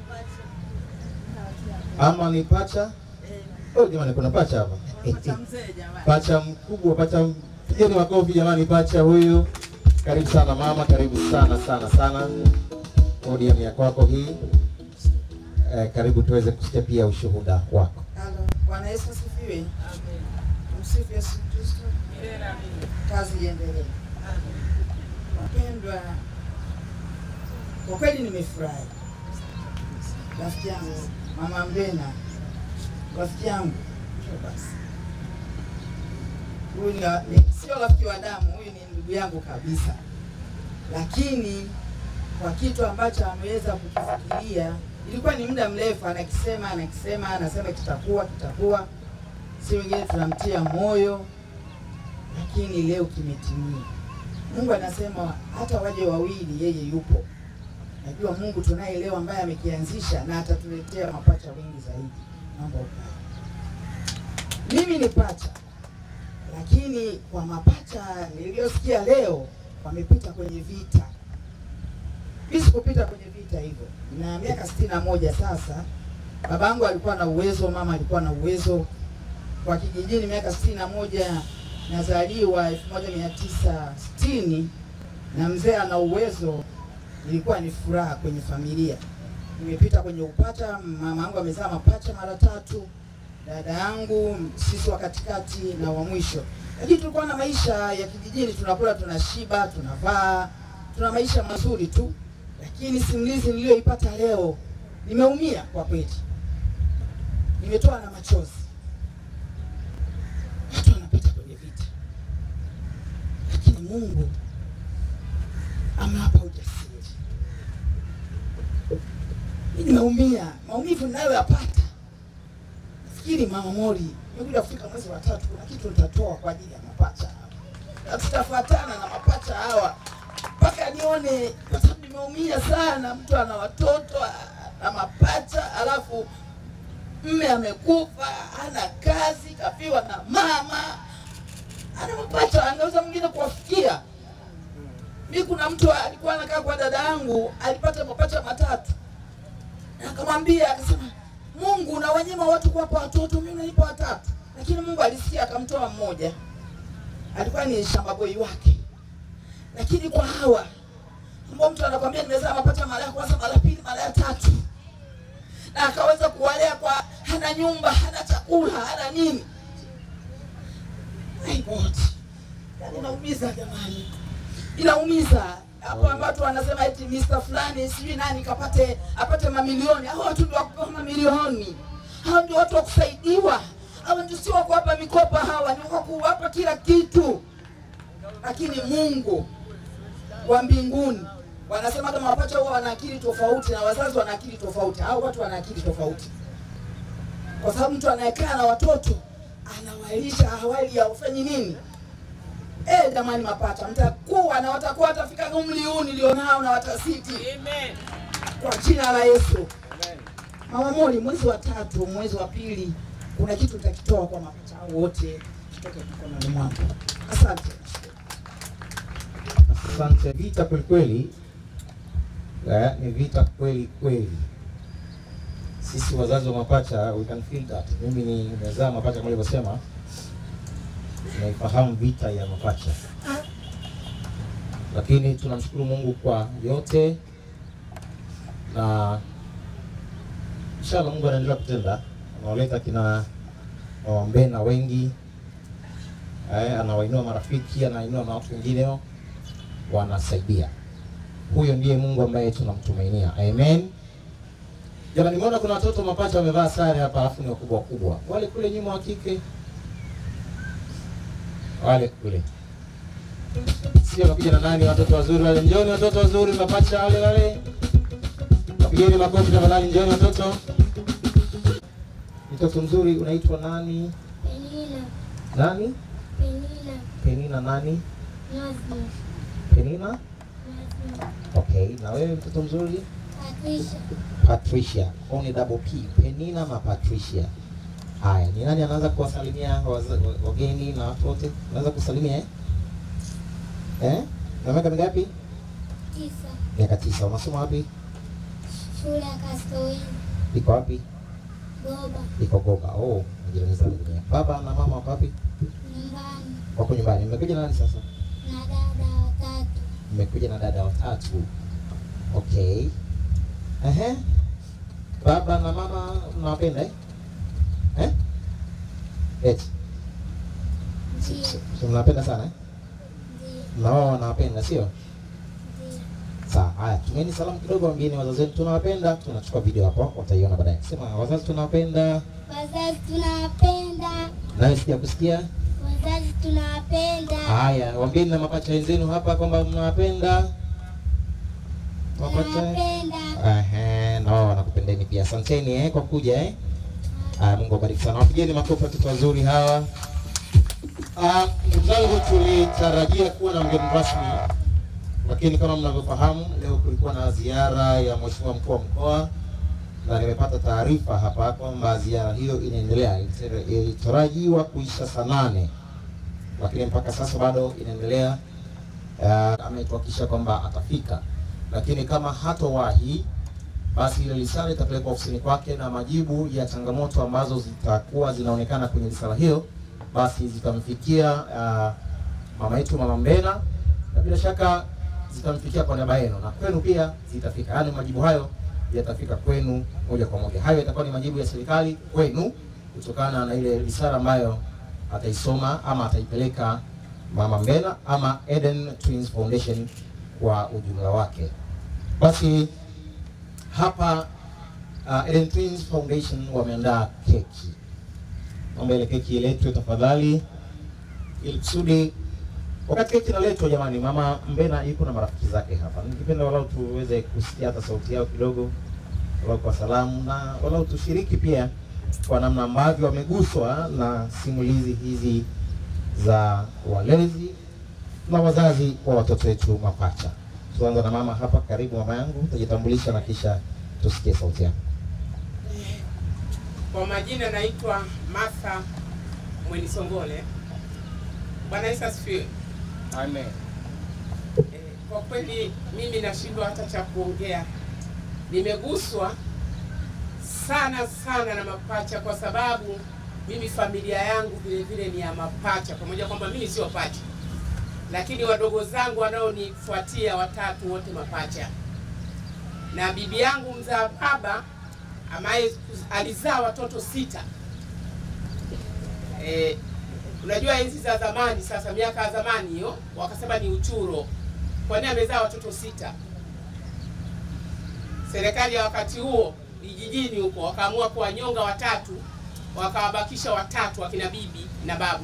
ama ni pacha? Oh, jamani kuna pacha hapa. Pacha mkubwa, pacha pigeni makofi jamani, pacha huyu. Karibu sana mama, karibu sana sana sana. Podium ya kwako hii. Eh, karibu tuweze kusikia pia ushuhuda wako. Halo, Bwana Yesu asifiwe. Msifu Yesu Kristo. Kazi iendelee. Wapendwa, kwa kweli nimefurahi. Rafiki yangu Mama Mbena, rafiki yangu njoo basi. Huyu ni, ni sio rafiki wa damu, huyu ni ndugu yangu kabisa, lakini kwa kitu ambacho ameweza kukifikiria ilikuwa ni muda mrefu, anakisema anakisema, anasema kitakuwa kitakuwa, si wengine tunamtia moyo, lakini leo kimetimia. Mungu anasema hata waje wawili, yeye yupo. Najua Mungu tunaye leo ambaye amekianzisha na atatuletea mapacha wengi zaidi. Naomba ukae. Mimi ni pacha, lakini kwa mapacha niliyosikia leo wamepita kwenye vita. Mimi sikupita kwenye vita hivyo, na miaka sitini na moja sasa. Babangu alikuwa na uwezo, mama alikuwa na uwezo. Kwa kijijini miaka sitini na moja nazaliwa elfu moja mia tisa sitini na mzee ana uwezo, ilikuwa ni furaha kwenye familia. Nimepita kwenye upacha, mama yangu amezaa mapacha mara tatu, dada yangu, sisi wa katikati na wa mwisho. Lakini tulikuwa na maisha ya kijijini, tunakula, tunashiba, tunavaa, tuna maisha mazuri tu. Lakini simulizi niliyoipata leo, nimeumia kwa kweli, nimetoa na machozi. Watu wanapita kwenye vita, lakini Mungu amewapa ujasiri. Mimi nimeumia, maumivu ninayoyapata. Nafikiri Mama Mori, nimekuja kufika mwezi wa tatu, kuna kitu nitatoa kwa ajili ya mapacha hawa, na tutafuatana na mapacha hawa mpaka nione, kwa sababu nimeumia sana. Mtu ana watoto na mapacha, alafu mme amekufa, ana kazi, kafiwa na mama, ana mapacha, angeweza mwingine kuwafikia. Mi kuna mtu alikuwa anakaa kwa dada yangu, alipata mapacha matatu, na akamwambia akasema, Mungu unawanyima watu kuwapa watoto, mimi unanipa watatu. Lakini Mungu alisikia akamtoa mmoja, alikuwa ni shamba boy wake. Lakini kwa hawa ambao mtu anakwambia nimezaa mapacha mara ya kwanza, mara ya pili, mara ya tatu, na akaweza kuwalea kwa, hana nyumba, hana chakula, hana nini. My God, yani inaumiza jamani, inaumiza hapo ambapo wanasema eti Mr fulani sijui nani kapate apate mamilioni. Hao watu ndio wakupewa mamilioni, hao ndio watu wa kusaidiwa, hao ndio sio wa kuwapa mikopo, hawa ni wa kuwapa kila kitu. Lakini Mungu wa mbinguni wanasema kama mapacha huwa wana akili tofauti na wazazi wana akili tofauti. Hao watu wana akili tofauti, kwa sababu mtu anayekaa na watoto anawalisha hawali ya ufanyi nini Eh, jamani mapacha, mtakuwa na watakuwa watafika umri huu nilionao na watasiti. Amen. Kwa jina la Yesu. Amen. Mama Moni, mwezi wa tatu, mwezi wa pili, kuna kitu nitakitoa kwa mapacha hao wote kitoke mikononi mwangu. Asante. Asante. Vita kweli kweli, eh, ni vita kweli kweli. Sisi wazazi wa mapacha we can feel that. Mimi ni nimezaa mapacha kama nilivyosema, naifahamu vita ya mapacha, lakini tunamshukuru Mungu kwa yote, na inshallah Mungu anaendelea kutenda, anawaleta kina Wambena wengi eh, anawainua marafiki, anainua na watu wengineo wanasaidia. Huyo ndiye Mungu ambaye tunamtumainia. Amen. Jamani, nimeona kuna watoto mapacha wamevaa sare hapa, alafu ni wakubwa wakubwa. Wale kule nyuma wa kike, wale kule sio wamekuja na nani? Watoto wazuri wale, njoni watoto wazuri, mapacha wale wale, wapigeni makofi tafadhali. Njoni watoto. Mtoto mzuri unaitwa nani? Penina, Nani? Penina, Penina nani? Nazma, Penina. Nazma, Okay, na wewe mtoto mzuri? Patricia, Patricia. Au ni double P. Penina na Patricia. Haya, ni nani anaanza kuwasalimia waza- wageni na watu wote? Unaweza kusalimia eh? Eh? Na miaka mingapi? tisa, Miaka tisa. Unasoma wapi? shule ya Kastowini, Iko wapi? Goba, Iko Goba. Oh, majirani zangu wenyewe. Baba na mama wako wapi? nyumbani Wako nyumbani. Mmekuja na nani sasa? na dada watatu, Mmekuja na dada watatu. Okay. Ehe. Baba na mama mnawapenda eh? Eh? Eti. ndio, Si mnawapenda sana eh? ndio, Na wao wanawapenda sio? ndio. Sawa. Haya, tumeni salamu kidogo, waambieni wazazi wetu tunawapenda. Tunachukua video hapo, wataiona baadaye. Sema wazazi tunawapenda. Wazazi tunawapenda, Nawe sija kusikia. wazazi tunawapenda, Haya, waambieni na mapacha wenzenu hapa kwamba mnawapenda. Mapacha. tunawapenda. Ehe, na wao wanakupendeni pia. Asanteni eh kwa kuja eh. Aya, Mungu awabariki sana. Wapigeni makofi watoto wazuri hawa. Ah, ndugu zangu, tulitarajia kuwa na mgeni rasmi, lakini kama mnavyofahamu, leo kulikuwa na ziara ya mheshimiwa mkuu wa mkoa na nimepata taarifa hapa kwamba ziara hiyo inaendelea. Ilitara- Ilitarajiwa kuisha saa nane, lakini mpaka sasa bado inaendelea. Uh, ametuhakikisha kwamba atafika, lakini kama hatowahi basi ile risala itapelekwa ofisini kwake na majibu ya changamoto ambazo zitakuwa zinaonekana kwenye risala hiyo basi zitamfikia uh, mama yetu mama Mbena na bila shaka zitamfikia kwa niaba yenu na kwenu pia zitafika. Yaani majibu hayo yatafika kwenu moja kwa moja. Hayo yatakuwa ni majibu ya serikali kwenu kutokana na ile risala ambayo ataisoma ama ataipeleka mama Mbena ama Eden Twins Foundation kwa ujumla wake. Basi hapa uh, Eden Twins Foundation wameandaa keki. Naomba ile keki iletwe tafadhali, ili kusudi wakati keki inaletwa, jamani, mama Mbena yuko na marafiki zake hapa. Ningependa walau tuweze kusikia hata sauti yao kidogo, walau kwa salamu, na walau tushiriki pia kwa namna ambavyo wameguswa na simulizi hizi za walezi na wazazi wa watoto wetu mapacha. Tuanza na mama hapa. Karibu mama yangu, utajitambulisha na kisha tusikie sauti yako. Kwa majina naitwa Martha Mwenisongole. Bwana Yesu asifiwe. Amen. Eh, Kwa kweli mimi nashindwa hata cha kuongea. Nimeguswa sana sana na mapacha kwa sababu mimi familia yangu vile vile ni ya mapacha, pamoja kwamba mimi sio pacha, lakini wadogo zangu wanaonifuatia watatu wote mapacha, na bibi yangu mzaa baba ambaye alizaa watoto sita. Eh, unajua enzi za zamani, sasa miaka ya zamani hiyo, wakasema ni uchuro, kwani amezaa watoto sita. Serikali ya wakati huo vijijini huko wakaamua kuwanyonga watatu, wakawabakisha watatu, wakina bibi na babu.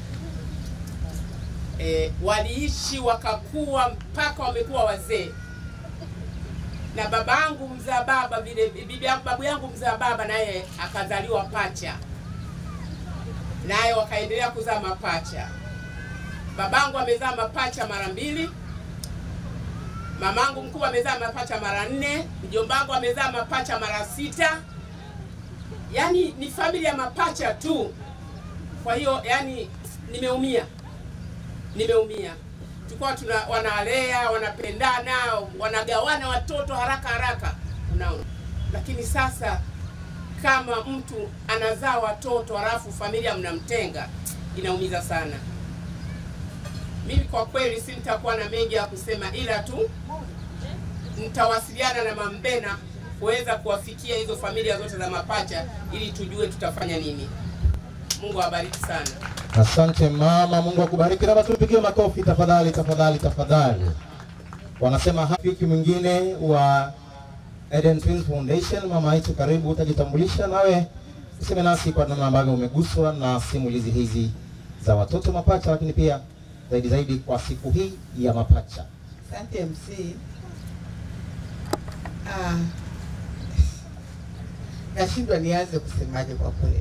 E, waliishi wakakuwa mpaka wamekuwa wazee na babangu mzaa baba vile bibi yangu babu yangu mzaa baba naye akazaliwa pacha, naye wakaendelea kuzaa mapacha. Babangu amezaa mapacha mara mbili, mamangu mkubwa amezaa mapacha mara nne, mjombangu amezaa mapacha mara sita. Yaani ni familia ya mapacha tu. Kwa hiyo yani nimeumia, nimeumia tulikuwa tuna wanalea wanapendana wanagawana watoto haraka haraka, unaona. Lakini sasa kama mtu anazaa watoto halafu familia mnamtenga, inaumiza sana. Mimi kwa kweli si nitakuwa na mengi ya kusema, ila tu nitawasiliana na Mambena kuweza kuwafikia hizo familia zote za mapacha ili tujue tutafanya nini. Mungu awabariki sana. Asante mama, Mungu akubariki. Naomba tupigie makofi tafadhali, tafadhali, tafadhali. Wanasema rafiki mwingine wa Eden Twins Foundation. Mama yetu, karibu, utajitambulisha nawe useme nasi kwa namna ambavyo umeguswa na simulizi hizi za watoto mapacha, lakini pia zaidi zaidi kwa siku hii ya mapacha. Asante MC. Ah, nashindwa nianze kusemaje kwa kweli.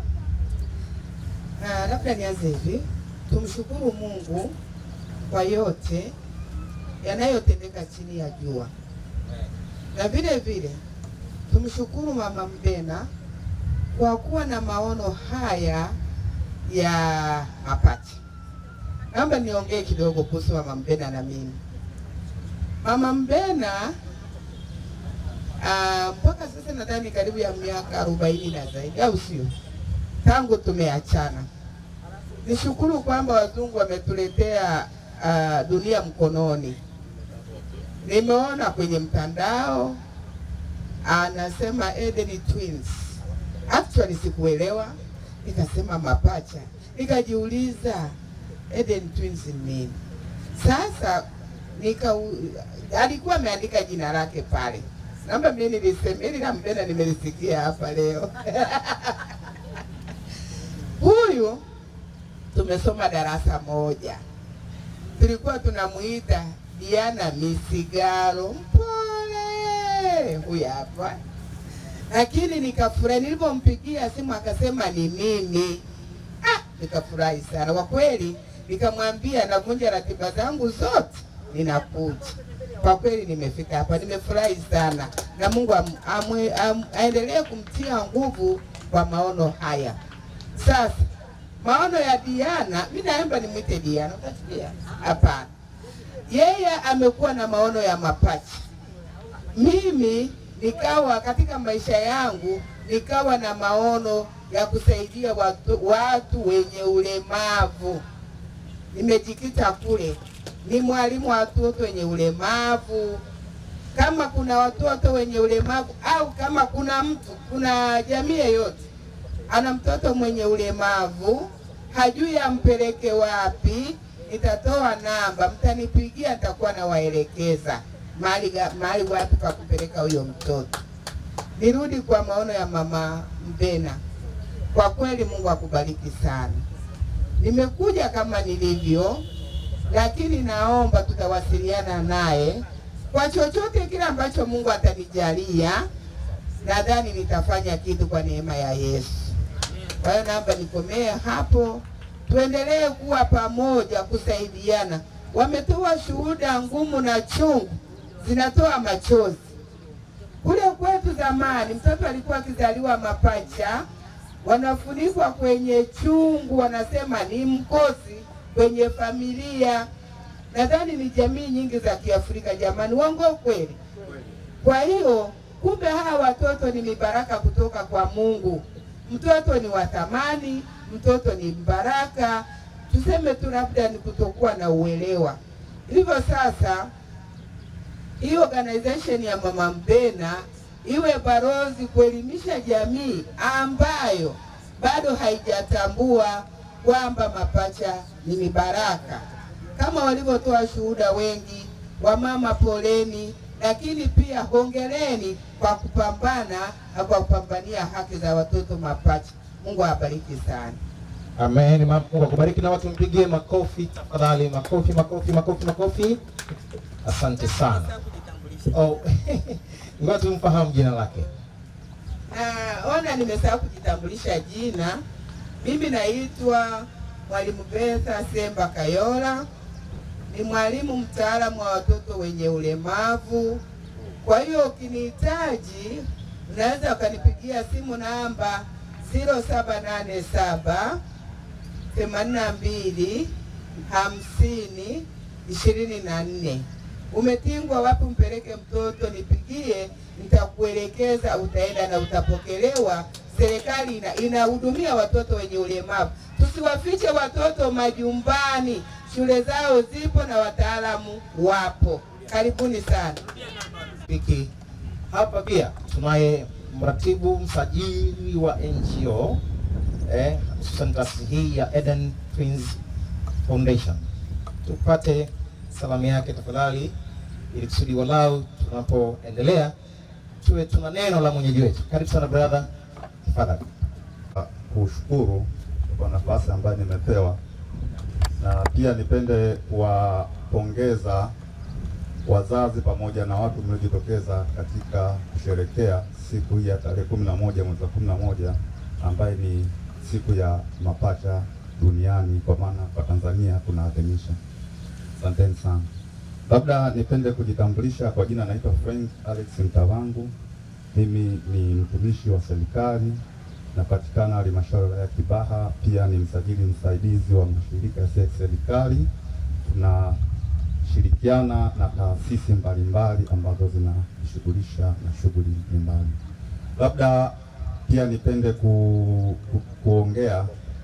Ah, labda nianze hivi, tumshukuru Mungu kwa yote yanayotendeka chini ya jua, na vile vile tumshukuru Mama Mbena kwa kuwa na maono haya ya mapacha. Naomba niongee kidogo kuhusu Mama Mbena na mimi. Mama Mbena ah, mpaka sasa nadhani karibu ya miaka arobaini na zaidi, au sio? Tangu tumeachana. Nishukuru kwamba wazungu wametuletea ah, dunia mkononi. Nimeona kwenye mtandao anasema Eden Twins. Actually sikuelewa, nikasema mapacha, nikajiuliza Eden Twins ni nini? Sasa nika alikuwa ameandika jina lake pale, naomba mimi nilisema ili nampenda, nimelisikia hapa leo huyu tumesoma darasa moja, tulikuwa tunamuita Diana Misigaro, mpole huyu hapa lakini nikafurahi nilipompigia simu akasema ni mimi. Ah, nikafurahi sana kwa kweli, nikamwambia navunja ratiba zangu zote, ninakuja. Kwa kweli nimefika hapa, nimefurahi sana, na Mungu am, amwe, am, aendelee kumtia nguvu kwa maono haya. Sasa maono ya Diana, mimi naomba nimwite Diana, utasikia? Hapana, yeye amekuwa na maono ya mapacha mimi nikawa katika maisha yangu nikawa na maono ya kusaidia watu, watu wenye ulemavu. Nimejikita kule, ni mwalimu wa watoto wenye ulemavu. Kama kuna watoto wenye ulemavu au kama kuna mtu, kuna jamii yoyote ana mtoto mwenye ulemavu, hajui ampeleke wapi, nitatoa namba, mtanipigia, nitakuwa nawaelekeza mahali ga- mahali wapi pa kupeleka huyo mtoto. Nirudi kwa maono ya mama Mbena. Kwa kweli Mungu akubariki sana. Nimekuja kama nilivyo, lakini naomba tutawasiliana naye kwa chochote kile ambacho Mungu atanijalia. Nadhani nitafanya kitu kwa neema ya Yesu. Kwa hiyo naomba nikomee hapo, tuendelee kuwa pamoja, kusaidiana. Wametoa shuhuda ngumu na chungu, zinatoa machozi. Kule kwetu zamani, mtoto alikuwa akizaliwa mapacha, wanafunikwa kwenye chungu, wanasema ni mkosi kwenye familia. Nadhani ni jamii nyingi za Kiafrika, jamani, uongo kweli? Kwa hiyo kumbe hawa watoto ni mibaraka kutoka kwa Mungu. Mtoto ni wa thamani, mtoto ni mbaraka. Tuseme tu labda ni kutokuwa na uelewa. Hivyo sasa, hii organization ya Mama Mbena iwe barozi kuelimisha jamii ambayo bado haijatambua kwamba mapacha ni mibaraka, kama walivyotoa shuhuda wengi. Wamama poleni, lakini pia hongereni kwa kupambana na kwa kupambania haki za watoto mapacha. Mungu awabariki sana. Amen. Ma- Mungu akubariki na watu mpigie makofi tafadhali, makofi, makofi, makofi, makofi. Asante sana. Oh, ngoja tumfahamu jina lake. Na ona nimesahau kujitambulisha jina. Mimi naitwa Mwalimu Betha Semba Kayola, ni mwalimu mtaalamu wa watoto wenye ulemavu. Kwa hiyo ukinihitaji, unaweza ukanipigia simu namba 0787 82 50 ishirini na nne. Umetingwa wapi umpeleke mtoto, nipigie, nitakuelekeza, utaenda na utapokelewa. Serikali ina, inahudumia watoto wenye ulemavu. Tusiwafiche watoto majumbani, shule zao zipo na wataalamu wapo. Karibuni sana. Piki. Hapa pia tunaye mratibu msajili wa NGO eh, hususan taasisi hii ya Eden Twins Foundation. Tupate salamu yake tafadhali, ili kusudi walau tunapoendelea tuwe tuna neno la mwenyeji wetu. Karibu sana brother, tafadhali. kushukuru kwa nafasi ambayo nimepewa, na pia nipende kuwapongeza wazazi pamoja na watu mliojitokeza katika kusherekea siku hii ya tarehe kumi na moja mwezi wa kumi na moja ambaye ni siku ya mapacha duniani, kwa maana kwa Tanzania tunaadhimisha. Asanteni sana. Labda nipende kujitambulisha kwa jina, naitwa Frank Alex Mtavangu. Mimi ni mtumishi wa serikali napatikana halmashauri ya Kibaha. Pia ni msajili msaidizi wa mashirika yasiyo ya serikali. Tunashirikiana na taasisi mbalimbali ambazo zinajishughulisha na shughuli mbalimbali. Labda pia nipende ku, ku, kuongea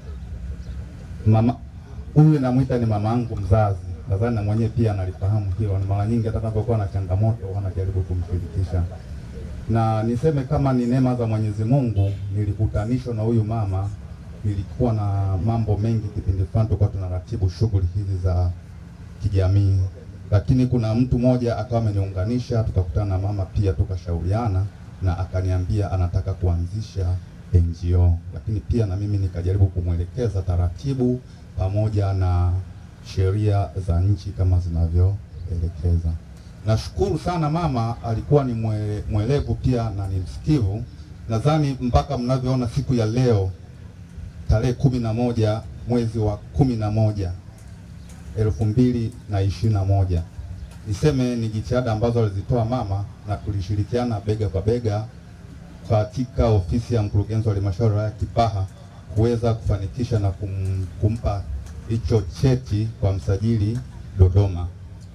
mama huyu namwita ni mama yangu mzazi, nadhani na mwenyewe pia analifahamu hilo. Ni mara nyingi hata anapokuwa na changamoto wanajaribu kumshirikisha na niseme kama ni neema za Mwenyezi Mungu, nilikutanishwa na huyu mama. Nilikuwa na mambo mengi kipindi fulani, tulikuwa tunaratibu shughuli hizi za kijamii, lakini kuna mtu mmoja akawa ameniunganisha, tukakutana na mama pia, tukashauriana na akaniambia anataka kuanzisha NGO, lakini pia na mimi nikajaribu kumwelekeza taratibu pamoja na sheria za nchi kama zinavyoelekeza. Nashukuru sana mama, alikuwa ni mwe, mwelevu pia na ni msikivu. Nadhani mpaka mnavyoona siku ya leo tarehe kumi na moja mwezi wa kumi na moja elfu mbili na ishirini na moja niseme ni jitihada ambazo alizitoa mama na tulishirikiana bega kwa bega katika ofisi ya mkurugenzi wa halmashauri ya Kibaha kuweza kufanikisha na kum, kumpa hicho cheti kwa msajili Dodoma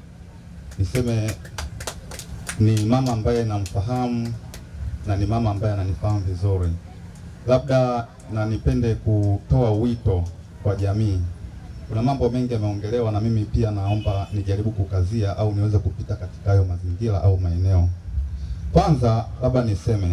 niseme ni mama ambaye namfahamu na ni mama ambaye ananifahamu vizuri. Labda na nipende kutoa wito kwa jamii. Kuna mambo mengi yameongelewa, na mimi pia naomba nijaribu kukazia au niweze kupita katika hayo mazingira au maeneo. Kwanza labda niseme,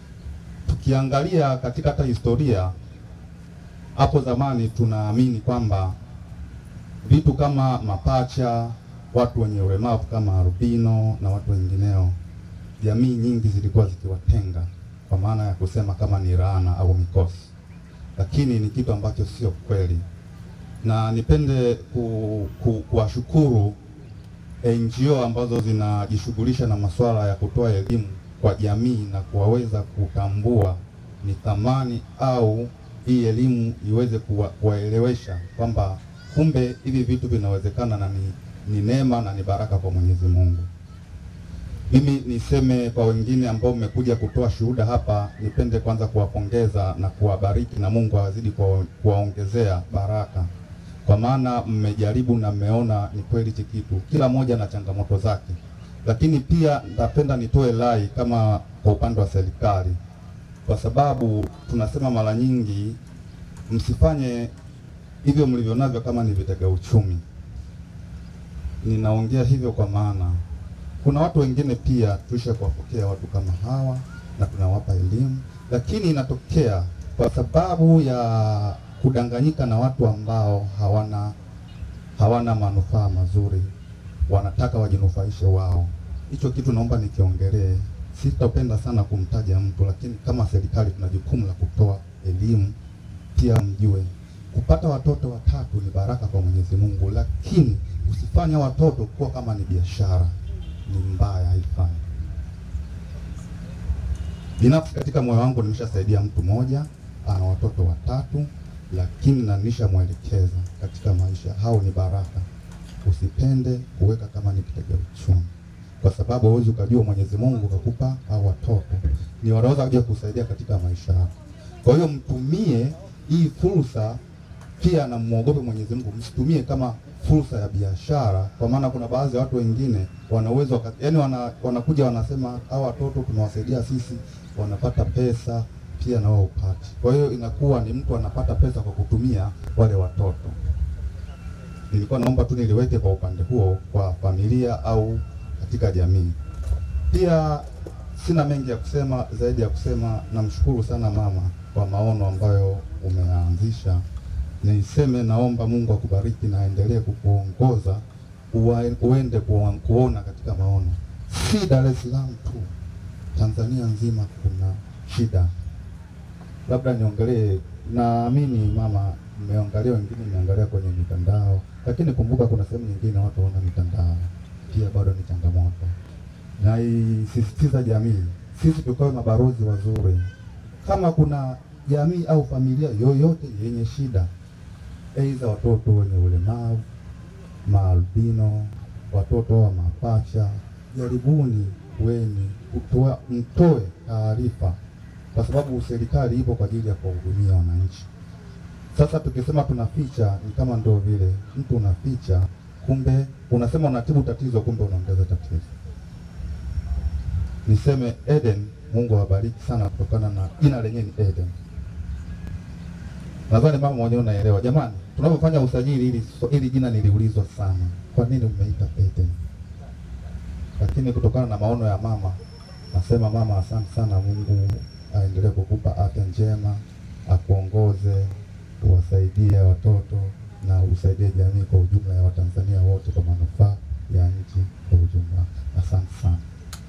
tukiangalia katika hata historia hapo zamani, tunaamini kwamba vitu kama mapacha watu wenye ulemavu kama albino na watu wengineo, jamii nyingi zilikuwa zikiwatenga kwa maana ya kusema kama ni laana au mikosi, lakini ni kitu ambacho sio kweli, na nipende ku, ku, kuwashukuru NGO ambazo zinajishughulisha na masuala ya kutoa elimu kwa jamii na kuwaweza kutambua ni thamani au hii elimu iweze kuwa, kuwaelewesha kwamba kumbe hivi vitu vinawezekana na ni ni neema na ni baraka kwa Mwenyezi Mungu. Mimi niseme kwa wengine ambao mmekuja kutoa shuhuda hapa, nipende kwanza kuwapongeza na kuwabariki na Mungu azidi kuwaongezea baraka, kwa maana mmejaribu na mmeona ni kweli hichi kitu, kila mmoja na changamoto zake. Lakini pia napenda nitoe rai kama kwa upande wa serikali, kwa sababu tunasema mara nyingi msifanye hivyo mlivyo navyo kama ni vitega uchumi ninaongea hivyo kwa maana kuna watu wengine pia tuisha kuwapokea watu kama hawa na tunawapa elimu, lakini inatokea kwa sababu ya kudanganyika na watu ambao hawana hawana manufaa mazuri, wanataka wajinufaishe wao. Hicho kitu naomba nikiongelee. Sitapenda sana kumtaja mtu, lakini kama serikali tuna jukumu la kutoa elimu, pia mjue kupata watoto watatu ni baraka kwa Mwenyezi Mungu, lakini usifanye watoto kuwa kama ni biashara, ni mbaya, haifai. Binafsi katika moyo wangu nimeshasaidia mtu mmoja ana watoto watatu, lakini na nishamwelekeza katika maisha, hao ni baraka. Usipende kuweka kama ni kitega uchumi, kwa sababu huwezi ukajua Mwenyezi Mungu kakupa hao watoto ni wanaweza kuja kusaidia katika maisha yako. Kwa hiyo mtumie hii fursa pia na muogope Mwenyezi Mungu, msitumie kama fursa ya biashara, kwa maana kuna baadhi ya watu wengine wana uwezo yani, wana, wanakuja wanasema hawa watoto tunawasaidia sisi, wanapata pesa pia na wao upate. Kwa hiyo inakuwa ni mtu anapata pesa kwa kutumia wale watoto. Nilikuwa naomba tu niliweke kwa upande huo kwa familia au katika jamii. Pia sina mengi ya kusema zaidi ya kusema namshukuru sana mama kwa maono ambayo umeanzisha niseme naomba Mungu akubariki na aendelee kukuongoza uwa- uende kuwa- kuona katika maono, si Dar es Salaam tu, Tanzania nzima kuna shida. Labda niongelee, naamini mama, mmeangalia wengine, mmeangalia kwenye mitandao, lakini kumbuka kuna sehemu nyingine watu hawana mitandao, pia bado ni changamoto. Naisisitiza jamii, sisi tukawe mabalozi wazuri. Kama kuna jamii au familia yoyote yenye shida, aidha watoto wenye ulemavu, maalbino, watoto wa mapacha, jaribuni weni kutoa, mtoe taarifa, kwa sababu serikali ipo kwa ajili ya kuwahudumia wananchi. Sasa tukisema tunaficha, ni kama ndo vile mtu unaficha, kumbe unasema unatibu tatizo, kumbe unaongeza tatizo. Niseme Eden, Mungu awabariki sana kutokana na jina lenyewe ni Eden. Nadhani mama mwenyewe unaelewa. Jamani, tunapofanya usajili hili hili jina niliulizwa sana, kwa nini umeita Eden? Lakini kutokana na maono ya mama, nasema mama, asante sana. Mungu aendelee kukupa afya njema, akuongoze, uwasaidie watoto na usaidie jamii kwa ujumla ya Watanzania wote kwa manufaa ya nchi kwa ujumla. Asante sana.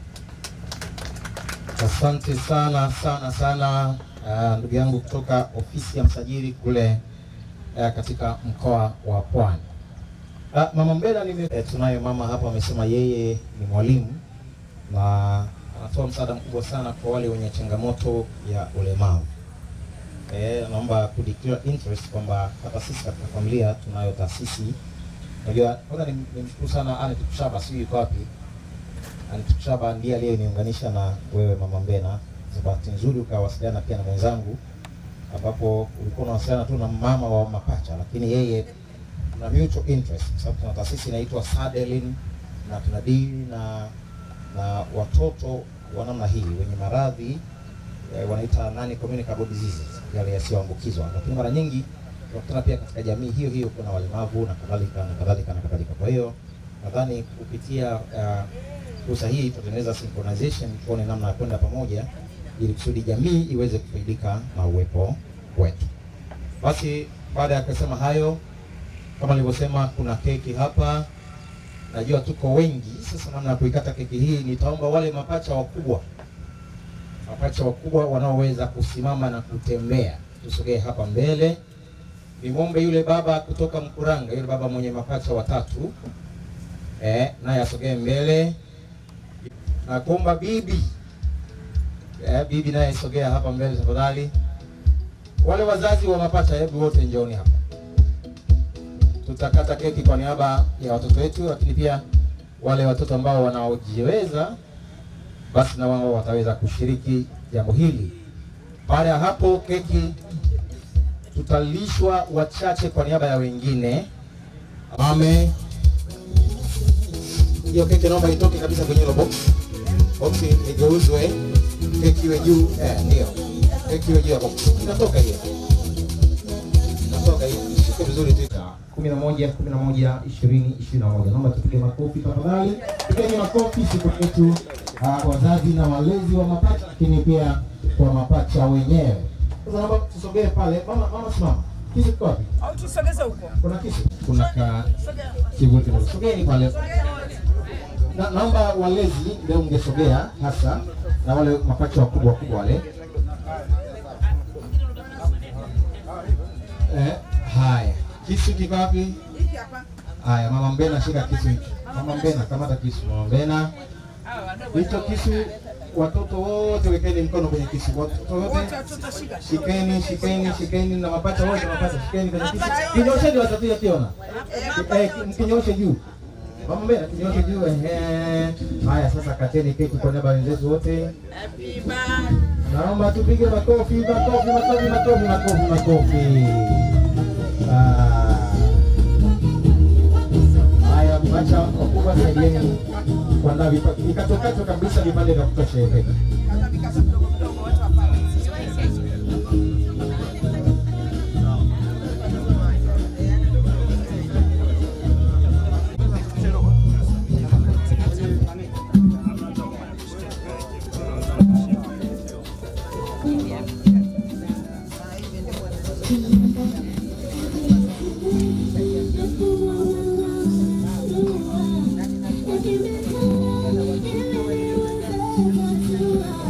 Asante sana sana sana uh, ndugu yangu kutoka ofisi ya msajili kule uh, katika mkoa wa Pwani. Uh, mama Mbela nime, eh, tunayo mama hapa amesema yeye ni mwalimu na anatoa msaada mkubwa sana kwa wale wenye changamoto ya ulemavu. Eh, naomba ku declare interest kwamba hata sisi katika familia tunayo taasisi. Unajua, kwanza nimshukuru sana Anne Tukushaba, sijui yuko wapi Antuchaba ndiye aliyeniunganisha na wewe mama Mbena. Kwa bahati nzuri ukawasiliana pia na mwenzangu, ambapo ulikuwa unawasiliana tu na mama wa mapacha, lakini yeye tuna mutual interest, kwa sababu tuna taasisi inaitwa Sadelin na tunadili na na watoto wa namna hii wenye maradhi eh, wanaita nani communicable diseases, yale yasiyoambukizwa, lakini mara nyingi tunakutana pia katika jamii hiyo hiyo kuna walemavu na kadhalika na kadhalika na kadhalika. Kwa hiyo nadhani kupitia uh, fursa hii tutatengeneza synchronization, tuone namna ya kwenda pamoja ili kusudi jamii iweze kufaidika na uwepo wetu. Basi baada ya kusema hayo, kama nilivyosema, kuna keki hapa, najua tuko wengi. Sasa namna ya kuikata keki hii, nitaomba wale mapacha wakubwa, mapacha wakubwa wanaoweza kusimama na kutembea, tusogee hapa mbele. Nimwombe yule baba kutoka Mkuranga, yule baba mwenye mapacha watatu, eh, naye asogee mbele na kuomba bibi eh, bibi naye sogea hapa mbele tafadhali. Wale wazazi wa mapacha, hebu wote njooni hapa, tutakata keki kwa niaba ya watoto wetu, lakini pia wale watoto ambao wanaojiweza basi na wao wataweza kushiriki jambo hili. Baada ya hapo, keki tutalishwa wachache kwa niaba ya wengine. Ame hiyo keki naomba itoke kabisa kwenye hilo box box igeuzwe, keki iwe juu eh, ndio keki iwe juu ya box. Inatoka hiyo, inatoka hiyo, shike vizuri tu. kumi na moja kumi na moja ishirini ishirini na moja Naomba tupige makofi tafadhali, pigeni makofi siku yetu uh, wazazi na walezi wa mapacha, lakini pia kwa mapacha wenyewe. Sasa naomba tusogee pale. Mama, mama simama, kisu kiko wapi? Au tusogeze huko. Kuna kisu, kuna ka kivuli kidogo. Sogeni pale na, naomba walezi leo mngesogea hasa na wale mapacha wakubwa wakubwa wale. Eh, haya kisu kiko wapi? Haya, mama Mbena, shika kisu hicho. Mama Mbena, kamata kisu. Mama Mbena, hicho kisu, watoto wote wekeni mkono kwenye kisu. Watoto wote shikeni, shikeni, shikeni, na mapacha wote, mapacha shikeni kwenye kisu. Kinyosheni watoto yakiona, eh, mkinyoshe juu Mama Mbena kinyoshe juu. Ehe. Haya sasa kateni keki kwa niaba ya wenzetu wote. Naomba tupige makofi, makofi, makofi, makofi, makofi, makofi. Ah. Haya mapacha wakubwa saidieni kuandaa vipa- vikatokato kabisa vipande vya kutosha hiyo keki. Thank you.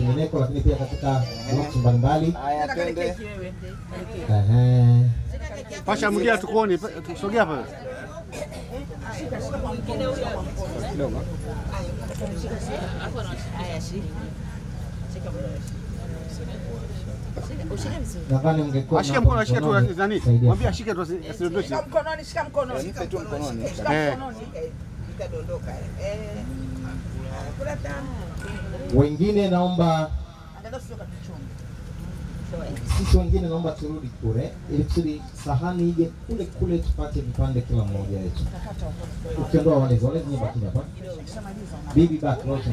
kwingineko, lakini pia katika groups mbalimbali. Haya, twende. Ehe. Pasha mwingine tukuoni, tusogea pale. Nadhani mngekuwa Ashike na mkono, ashike tu mkononi, nani. saidia. Mwambie ashike tu asi- asidondoshe. Shika mkononi, shika mkononi. Nipe tu mkononi. Shika Eh. mkononi. eh, Itadondoka. Eh. Haya, kula tano. Wengine naomba Angalau sio katuchunga. sisi wengine naomba turudi kule ili kusudi sahani ije kule kule tupate vipande kila mmoja wetu. Ukiondoa walezi, walezi nyie baki hapa. Bibi baki wote.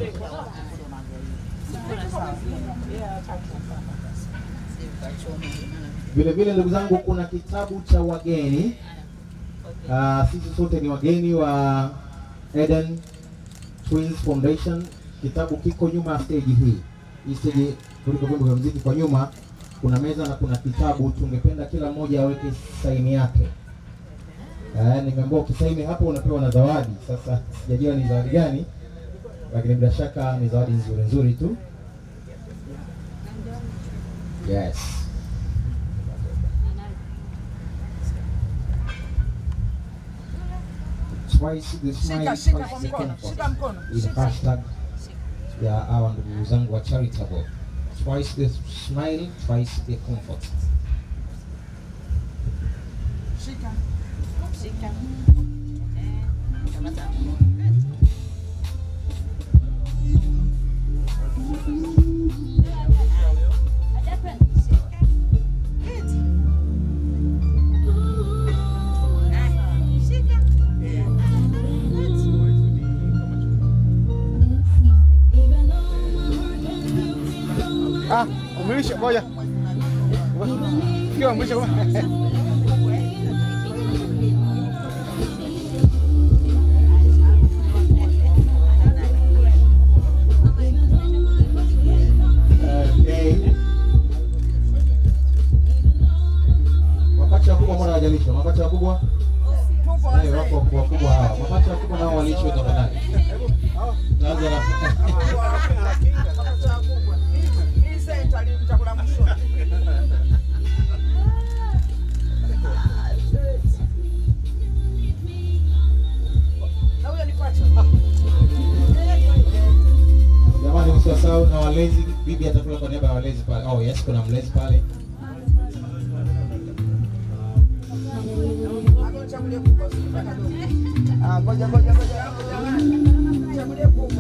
Vile vile ndugu zangu, kuna kitabu cha wageni. Uh, sisi sote ni wageni wa Eden Twins Foundation. Kitabu kiko nyuma ya stage hii. Hii stage kuliko vyombo vya muziki kwa nyuma kuna meza na kuna kitabu. Tungependa kila mmoja aweke saini yake. Eh, nimeambiwa ukisaini hapo unapewa na zawadi. Sasa sijajua ni zawadi gani, lakini bila shaka ni zawadi nzuri nzuri tu. Yes. Twice the smile, Shika, shika twice kwa the mkono, comfort. shika mkono. Ile Shika. hashtag ya hawa ndugu zangu wa charitable. Twice the smile, twice the comfort. Shika. Shika. Kamata. Ah, umelisha ngoja. Kio umelisha kwa. Okay. Mapacha wakubwa mbona hawajalishwa? Mapacha wakubwa? Eh, wako wakubwa wakubwa hawa. Mapacha wakubwa nao walishwe tafadhali. Tuanze na Hii senta ni chakula mwishoni. Na huyo ni pacha. Jamani msiwasahau na walezi, bibi atakula kwa niaba ya walezi pale. Oh yes, kuna mlezi pale. Ah, ngoja ngoja ngoja. Chagulie kubwa.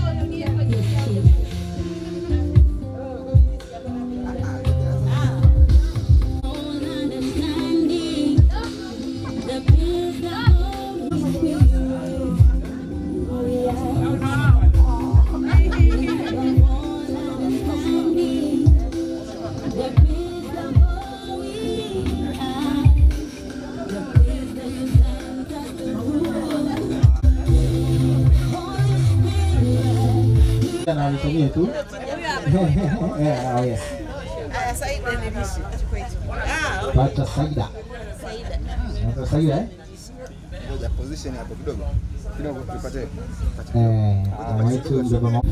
Na alisomie tu. Eh, oh yes. Aya, Saida nilishe. Ah, Pacha Saida. Pacha Saida eh? Ngoja position hapo kidogo. Kidogo tupate. Eh, mama yetu mdogo mama.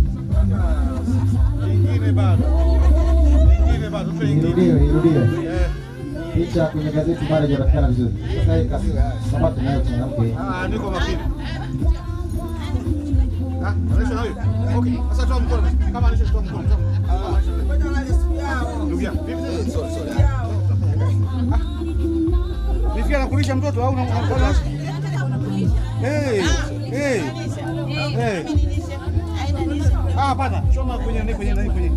Nyingine bado. Nyingine bado. Tupe nyingine. Irudiwe, irudiwe. Eh. Picha kwenye gazeti bado haijapatikana vizuri. Sasa hii kasi sababu nayo mwanamke. Ah, niko makini. Ah, anaisha na huyo. Okay, sasa toa mkono. Kama anaisha toa mkono. Toa mkono. Ndugu yangu, vipi? Sorry, sorry. Nifikia nakulisha mtoto au unamkona? Hey, hey. Hey. Ah, hapana. Choma kwenye nani kwenye nani kwenye.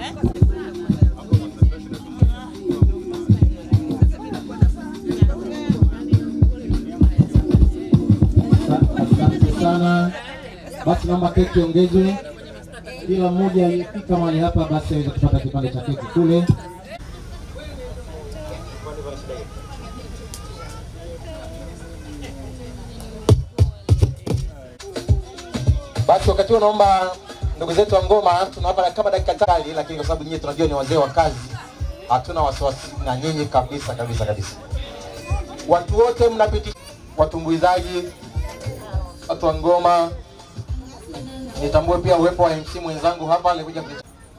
Asante sana. Basi naomba keki ongezwe. Kila mmoja aliyefika mahali hapa basi aweze kupata kipande cha keki kule. Basi wakati huo naomba ndugu zetu wa ngoma, tunawapa kama dakika tali, lakini kwa sababu nyinyi tunajua ni wazee wa kazi, hatuna wasiwasi na nyinyi kabisa kabisa kabisa. Watu wote mnapitisha, watumbuizaji, watu wa ngoma, nitambue pia uwepo wa MC mwenzangu hapa alikuja kuja.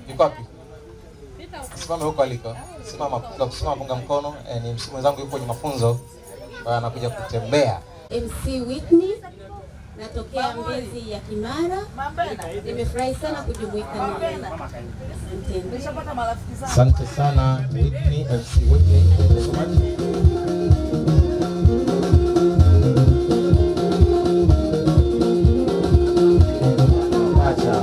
yuko wapi? Simame huko aliko. Simama punga, simama punga mkono. Eh, ni msimu mwenzangu yuko kwenye mafunzo. Kwa anakuja kutembea. MC Whitney natokea Mbezi ya Kimara. Nimefurahi sana kujumuika nawe. Asanteni. Asante sana Whitney, MC Whitney. Thank you so much. Acha.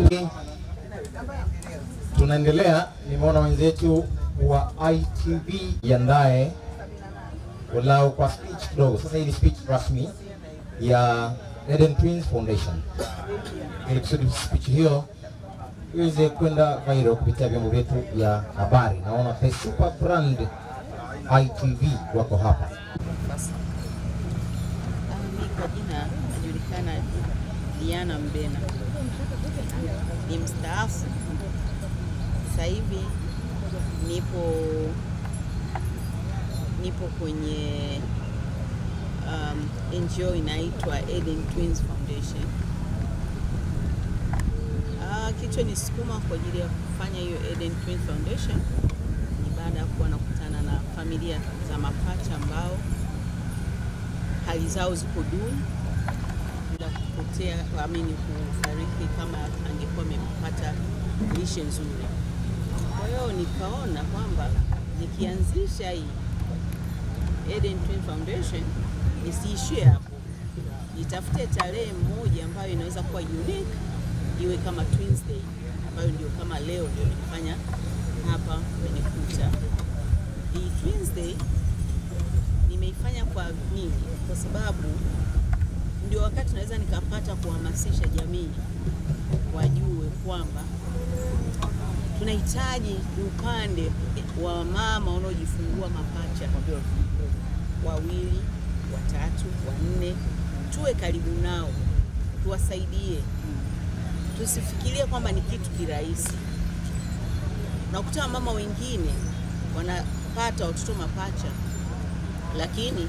Tunaendelea, nimeona wenzetu wa ITV jiandae walau kwa speech kidogo. Sasa hii ni speech rasmi ya Eden Twins Foundation, ili kusudi speech hiyo iweze kwenda viral kupitia vyombo vyetu vya habari. Naona the super brand ITV wako hapa. Mimi kwa jina najulikana Diana Mbena, ni mstaafu sasa hivi, nipo nipo kwenye um, NGO inaitwa Eden Twins Foundation. Ah, kilichonisukuma kwa ajili ya kufanya hiyo Eden Twins Foundation ni baada ya kuwa nakutana na familia za mapacha ambao hali zao ziko duni bila kupotea amini kufariki kama angekuwa amepata lishe nzuri. Kwa hiyo nikaona kwamba nikianzisha hii Eden Twin Foundation nisiishie hapo, nitafute tarehe moja ambayo inaweza kuwa unique, iwe kama Twins Day ambayo ndio kama leo ndio nimefanya hapa umenikuta. Hii Twins Day nimeifanya kwa nini? Kwa sababu ndio wakati naweza nikapata kuhamasisha jamii wajue kwamba tunahitaji upande wa mama wanaojifungua mapacha wawili, watatu, wanne, tuwe karibu nao, tuwasaidie, tusifikirie kwamba ni kitu kirahisi. Unakuta mama wengine wanapata watoto mapacha, lakini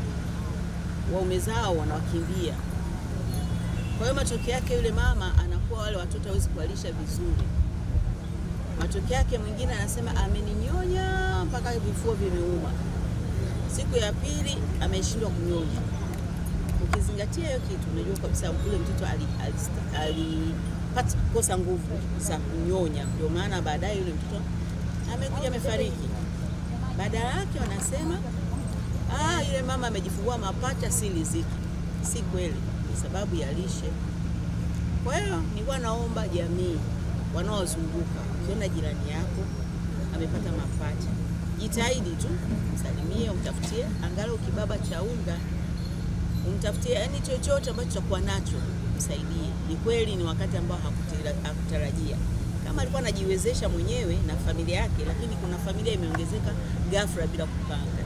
waume zao wanawakimbia. Kwa hiyo matokeo yake yule mama anakuwa wale watoto hawezi kuwalisha vizuri. Matokeo yake mwingine anasema ameninyonya mpaka vifua vimeuma, siku ya pili ameshindwa kunyonya. Ukizingatia hiyo kitu, unajua kabisa yule mtoto alipata ali, ali, kosa nguvu za kunyonya, ndio maana baadaye yule mtoto amekuja amefariki. Badala yake wanasema ah, yule mama amejifungua mapacha, si riziki. Si kweli, ni sababu ya lishe. Kwa hiyo nilikuwa naomba jamii wanaozunguka, ukiona jirani yako amepata mapacha, jitahidi tu msalimie, umtafutie angalau kibaba cha unga, umtafutie yani chochote ambacho chakuwa nacho, msaidie. Ni kweli ni wakati ambao hakutarajia, kama alikuwa anajiwezesha mwenyewe na familia yake, lakini kuna familia imeongezeka ghafla bila kupanga.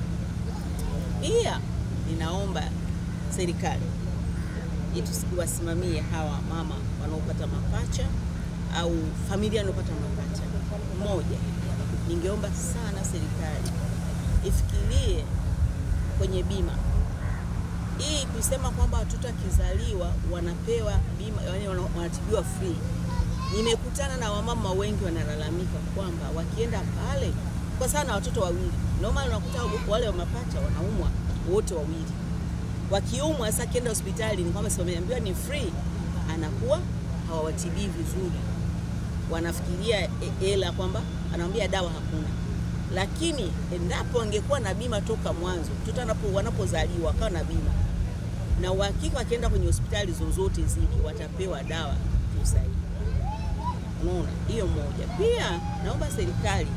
Pia ninaomba serikali ituwasimamie hawa mama wanaopata mapacha au familia wanaopata mapacha. Moja, ningeomba sana serikali ifikirie kwenye bima hii, kusema kwamba watoto akizaliwa wanapewa bima, yani wanatibiwa free. Nimekutana na wamama wengi wanalalamika kwamba wakienda pale kwa sana watoto wawili, ndio maana unakuta wale wa mapacha wanaumwa wote wawili. Wakiumwa sasa, kienda hospitali ni kwamba wameambiwa ni free, anakuwa hawawatibii vizuri, wanafikiria hela kwamba anamwambia dawa hakuna. Lakini endapo angekuwa na bima toka mwanzo, mtoto anapo wanapozaliwa akawa na bima na uhakika, wakienda kwenye hospitali zozote zile watapewa dawa sahihi. Unaona, hiyo moja. Pia naomba serikali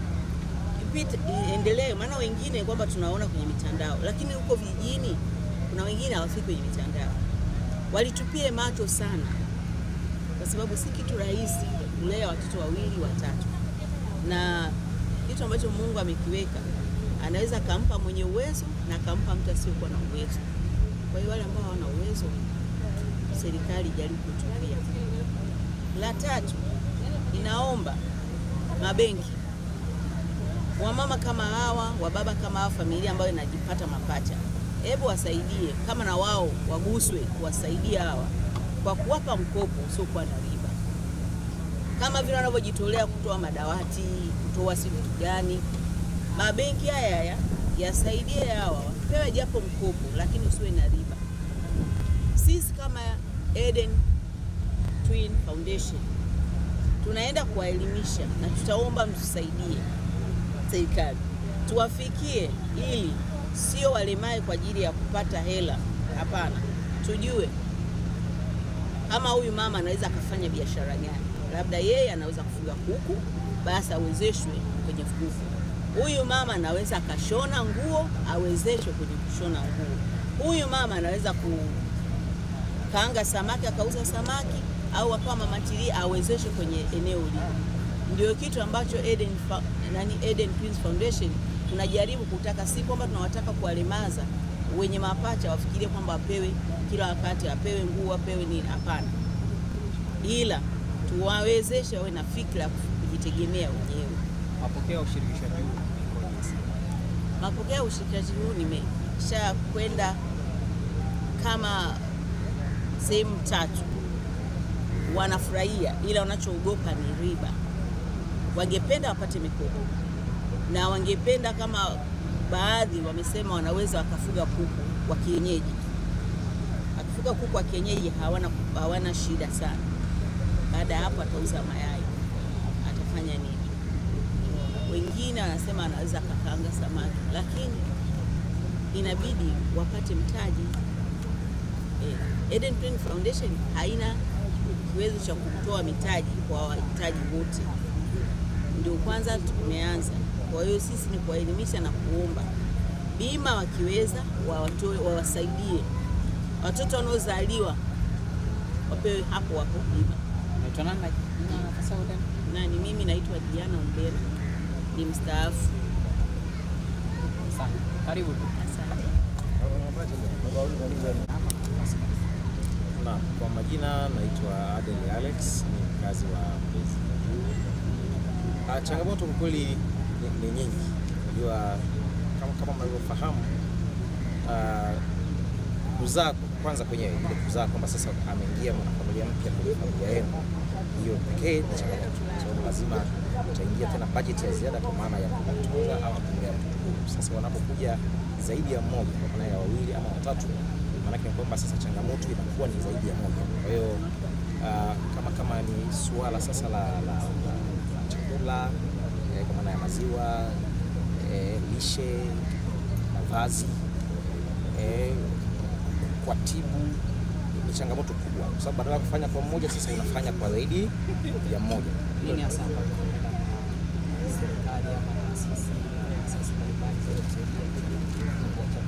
endelee, maana wengine kwamba tunaona kwenye mitandao, lakini huko vijijini kuna wengine hawafiki kwenye mitandao. Walitupie macho sana, kwa sababu si kitu rahisi kulea watoto wawili watatu, na kitu ambacho Mungu amekiweka anaweza akampa mwenye uwezo na akampa mtu asiyokuwa na uwezo. Kwa hiyo wale ambao hawana uwezo, serikali jaribu kutupia. La tatu, inaomba mabenki wamama kama hawa, wababa kama hawa, familia ambayo inajipata mapacha, hebu wasaidie, kama na wao waguswe, kuwasaidia hawa kwa kuwapa mkopo usiokuwa na riba. kama vile wanavyojitolea kutoa madawati, kutoa si vitu gani. Mabenki haya haya yasaidie hawa wapewe japo mkopo, lakini usiwe na riba. Sisi kama Eden Twin Foundation tunaenda kuwaelimisha na tutaomba mtusaidie serikali tuwafikie, ili sio walemae kwa ajili ya kupata hela. Hapana, tujue kama huyu mama anaweza akafanya biashara gani, labda yeye anaweza kufuga kuku, basi awezeshwe kwenye kuku. Huyu mama anaweza akashona nguo, awezeshwe kwenye kushona nguo. Huyu mama anaweza kukaanga samaki, akauza samaki, au akawa mama ntilie, awezeshwe kwenye eneo lile. Ndio kitu ambacho Eden, Fa- nani Eden Twins Foundation tunajaribu kutaka, si kwamba tunawataka kuwalemaza wenye mapacha wafikirie kwamba apewe kila wakati, apewe nguo, apewe nini. Hapana, ila tuwawezeshe wawe na fikra ya kujitegemea wenyewe. Mapokeo ya ushirikishwaji huu ikoje? Mapokeo ya ushirikishaji huu nimesha kwenda kama sehemu tatu, wanafurahia, ila wanachoogopa ni riba. Wangependa wapate mikopo na wangependa kama baadhi wamesema wanaweza wakafuga kuku wa kienyeji. Akifuga kuku wa kienyeji hawana, hawana shida sana. Baada ya hapo atauza mayai, atafanya nini? Wengine wanasema anaweza akakaanga samaki, lakini inabidi wapate mtaji. Eh, Eden Twin Foundation haina kiwezo cha kutoa mitaji kwa wahitaji wote, ndio kwanza tumeanza. Kwa hiyo sisi ni kuwaelimisha na kuomba bima, wakiweza wawatoe, wawasaidie watoto wanaozaliwa wapewe hapo hapo bima. Naitwa nani na na nafasi yako tena? Nani? Mimi naitwa Diana Ombera, ni mstaafu. Asante. Karibu. Asante. Na kwa majina naitwa Adel Alex, ni mkazi wa Mbezi. Ah, changamoto kwa kweli ni, ni nyingi. Unajua kama, kama mnavyofahamu ah, kuzaa kwanza kwenyewe ile kuzaa kwamba sasa ameingia mwanafamilia mpya kwenye familia yenu, hiyo pekee ni changamoto, kwa sababu lazima utaingia tena bajeti ya ziada kwa maana ya kumtunza ama kumlea mtoto huyu. Sasa wanapokuja zaidi ya mmoja, kwa maana ya wawili ama watatu, maanake ni kwamba sasa changamoto inakuwa ni zaidi ya moja. Kwa hiyo ah, kama kama ni suala sasa la, la, la, la chakula eh, kwa maana ya maziwa eh, lishe, mavazi eh, kwa tibu ni changamoto kubwa, kwa sababu badala ya kufanya kwa mmoja, sasa unafanya kwa zaidi ya mmoja. Nini hasa ambacho serikali ama taasisi taasisi mbalimbali zinaweza kusaidia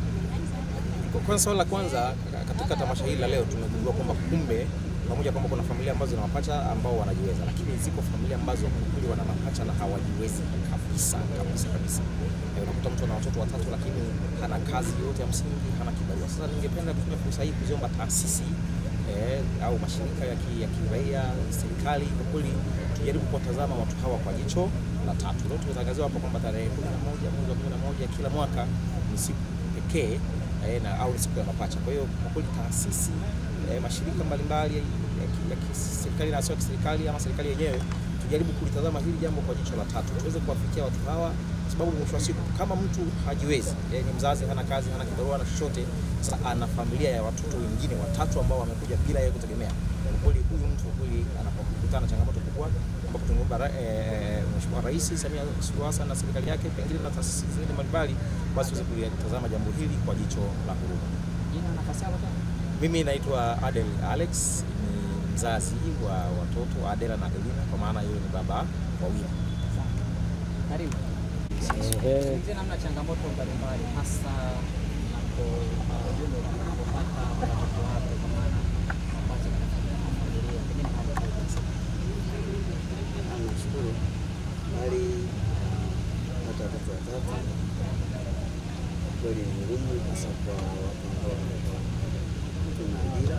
Kwa- Kwanza swala la kwanza katika tamasha hili la leo tumegundua kwamba kumbe pamoja kwamba kuna familia ambazo zina mapacha ambao wanajiweza, lakini ziko familia ambazo kwa kweli wana mapacha na hawajiwezi kabisa kabisa kabisa. Eh, unakuta mtu ana watoto watatu lakini hana kazi yoyote ya msingi, hana kibarua. Sasa ningependa kutumia fursa hii kuziomba taasisi eh, au mashirika ya ki- ya kiraia, serikali, kwa kweli tujaribu kuwatazama watu hawa kwa jicho la tatu. Leo tumetangaziwa hapa kwamba tarehe kumi na moja mwezi wa kumi na moja kila mwaka ni siku pekee eh, na au ni siku ya mapacha. Kwa hiyo kwa kweli taasisi eh, mashirika mbalimbali ya ki- ya kiserikali na sio ya kiserikali ama serikali yenyewe tujaribu kulitazama hili jambo kwa jicho la tatu, tuweze kuwafikia watu hawa, kwa sababu mwisho wa siku kama mtu hajiwezi, yeye ni mzazi, hana kazi, hana kibarua na chochote, sasa ana familia ya watoto wengine watatu ambao wamekuja bila yeye kutegemea. Kwa kweli huyu mtu kwa kweli anapokutana na changamoto kubwa, ambapo tungeomba ra- eh, Mheshimiwa Rais Samia Suluhu Hassan na serikali yake pengine na taasisi zingine mbalimbali, basi tuweze kulitazama jambo hili kwa jicho la huruma. Jina na nafasi yako tena? Mimi naitwa Adel Alex, ni mzazi wa watoto Adela na Elina, kwa maana yeye ni baba wawili. Karibu. Zungumzie namna changamoto mbalimbali hasa unapo- unapopata watoto wapya kwa maana mapacha katika familia, pengine hawajaweza. Nashukuru bali hata watoto watatu kweli ni ngumu, hasa kwa watu ambao tuna ajira,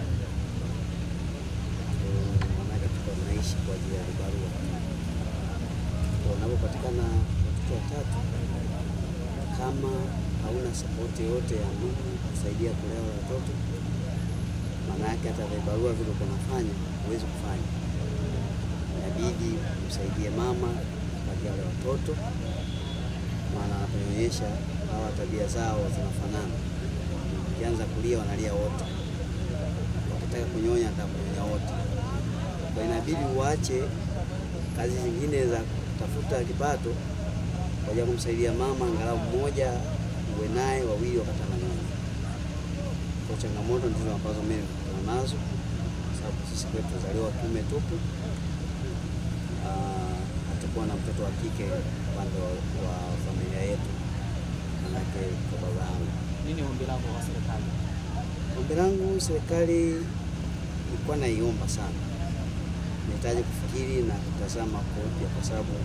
Eh, maanake tulikuwa tunaishi kwa ajili ya vibarua. Kwa Unapopatikana watoto watatu, kama hauna sapoti yoyote ya ndugu kusaidia kulea wale watoto, maana yake hata vibarua vile unafanya huwezi kufanya inabidi msaidie mama kati wale watoto, maana anaponyonyesha hawa tabia zao zinafanana. Ukianza kulia wanalia wote, wakitaka kunyonya atakunyonya wote. Kwa inabidi uache kazi zingine za kutafuta kipato kwa ajili ya kumsaidia mama, angalau mmoja uwe naye, wawili wakati ananyonya. Kwa changamoto ndizo ambazo mimi nimekutana nazo, kwa sababu sisi kwetu tuzaliwa kiume tupu. Ah, hatakuwa na mtoto wa kike upande wa, wa familia yetu, manake kwa baba yangu. Nini ombi lako kwa serikali? Ombi langu serikali ilikuwa naiomba sana, nahitaji kufikiri na kutazama kwa upya, kwa sababu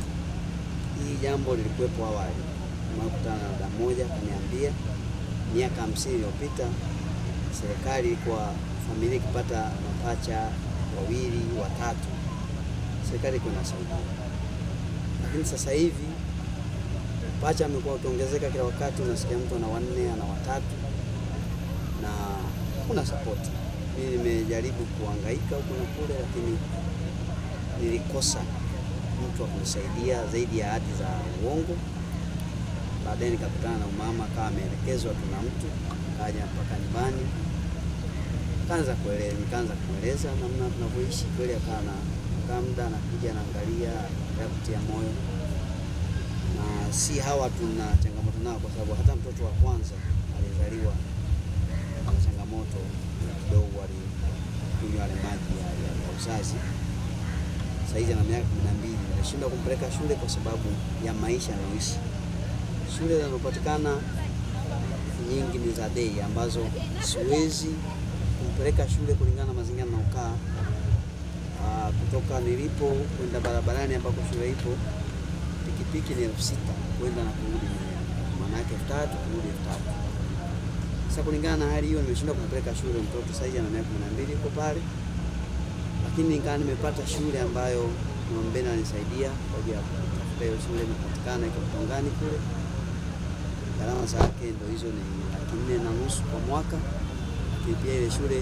hii jambo lilikuwepo awali. Nimekutana na dada mmoja akaniambia miaka hamsini iliyopita serikali ilikuwa familia ikipata mapacha wawili watatu, serikali ilikuwa inasaidia, lakini sasa hivi pacha amekuwa ukiongezeka kila wakati, unasikia mtu ana wanne ana watatu na hakuna sapoti. Mimi nimejaribu kuhangaika huku na kule, lakini nilikosa mtu wa kunisaidia zaidi ya ahadi za uongo. Baadaye nikakutana na umama akawa ameelekezwa tuna mtu, kaja mpaka nyumbani, kaanza kueleza, nikaanza kumweleza namna tunavyoishi. Kweli akawa na kaa muda anakuja anaangalia ya kutia moyo, na si hawa tuna changamoto nao, kwa sababu hata mtoto wa kwanza alizaliwa na changamoto kidogo, alikunywa yale maji ya, ya, ya uzazi. Saizi ana miaka kumi na mbili. Nilishindwa kumpeleka shule kwa sababu ya maisha anayoishi. Shule zinazopatikana nyingi ni za dei ambazo siwezi kumpeleka shule kulingana na mazingira naokaa. Ah, kutoka nilipo kwenda barabarani ambako shule ipo, pikipiki ni elfu sita kwenda na kurudi, maana yake elfu tatu kurudi elfu tatu. Sasa kulingana na hali hiyo nimeshindwa kumpeleka shule mtoto. Sasa ana miaka kumi na mbili yuko pale, lakini nikawa nimepata shule ambayo Mwambena anisaidia kwa ajili ya kutafuta hiyo shule, imepatikana iko Mtongani kule. Gharama zake ndo hizo ni laki nne na nusu kwa mwaka, lakini pia ile shule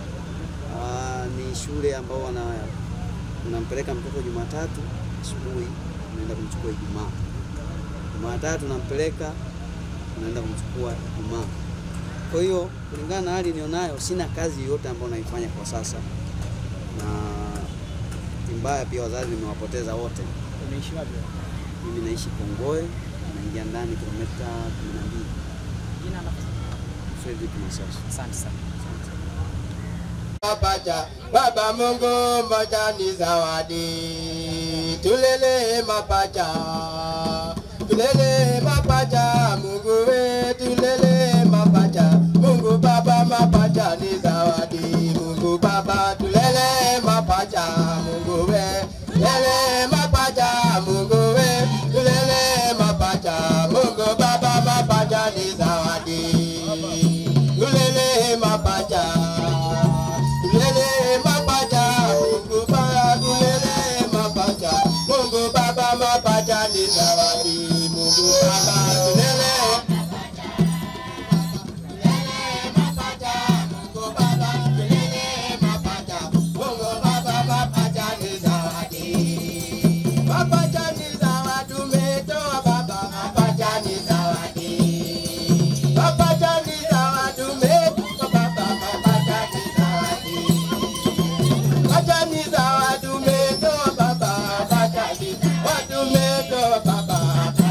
aa, ni shule ambao wana unampeleka mtoto Jumatatu asubuhi, unaenda kumchukua Ijumaa. Jumatatu nampeleka, unaenda kumchukua Ijumaa. Kwa hiyo kulingana na hali nilionayo, sina kazi yoyote ambayo naifanya kwa sasa, na mbaya pia wazazi nimewapoteza wote. Unaishi wapi? Mimi naishi Kongoe, naingia ndani kilomita kumi na mbili. Jina na Fredrick Masasu. Asante sana. Mapacha, Baba Mungu moja ni zawadi, tulele mapacha, tulele mapacha, Mungu we, tulele mapacha, Mungu Baba mapacha ni zawadi, Mungu Baba tulele mapacha, Mungu we, tulele mapacha, Mungu we, tulele mapacha, Mungu Baba mapacha ni zawadi, tulele mapacha. Tulele mapacha, Mungu Baba, tulele mapacha, Mungu Baba mapacha ni zawadi, Mungu Baba tulele Mapacha ni zawadi, umetoa baba, mapacha ni zawadi. Mapacha ni zawadi, umetoa baba, mapacha ni zawadi. Mapacha ni zawadi, umetoa baba, mapacha ni zawadi, umetoa baba,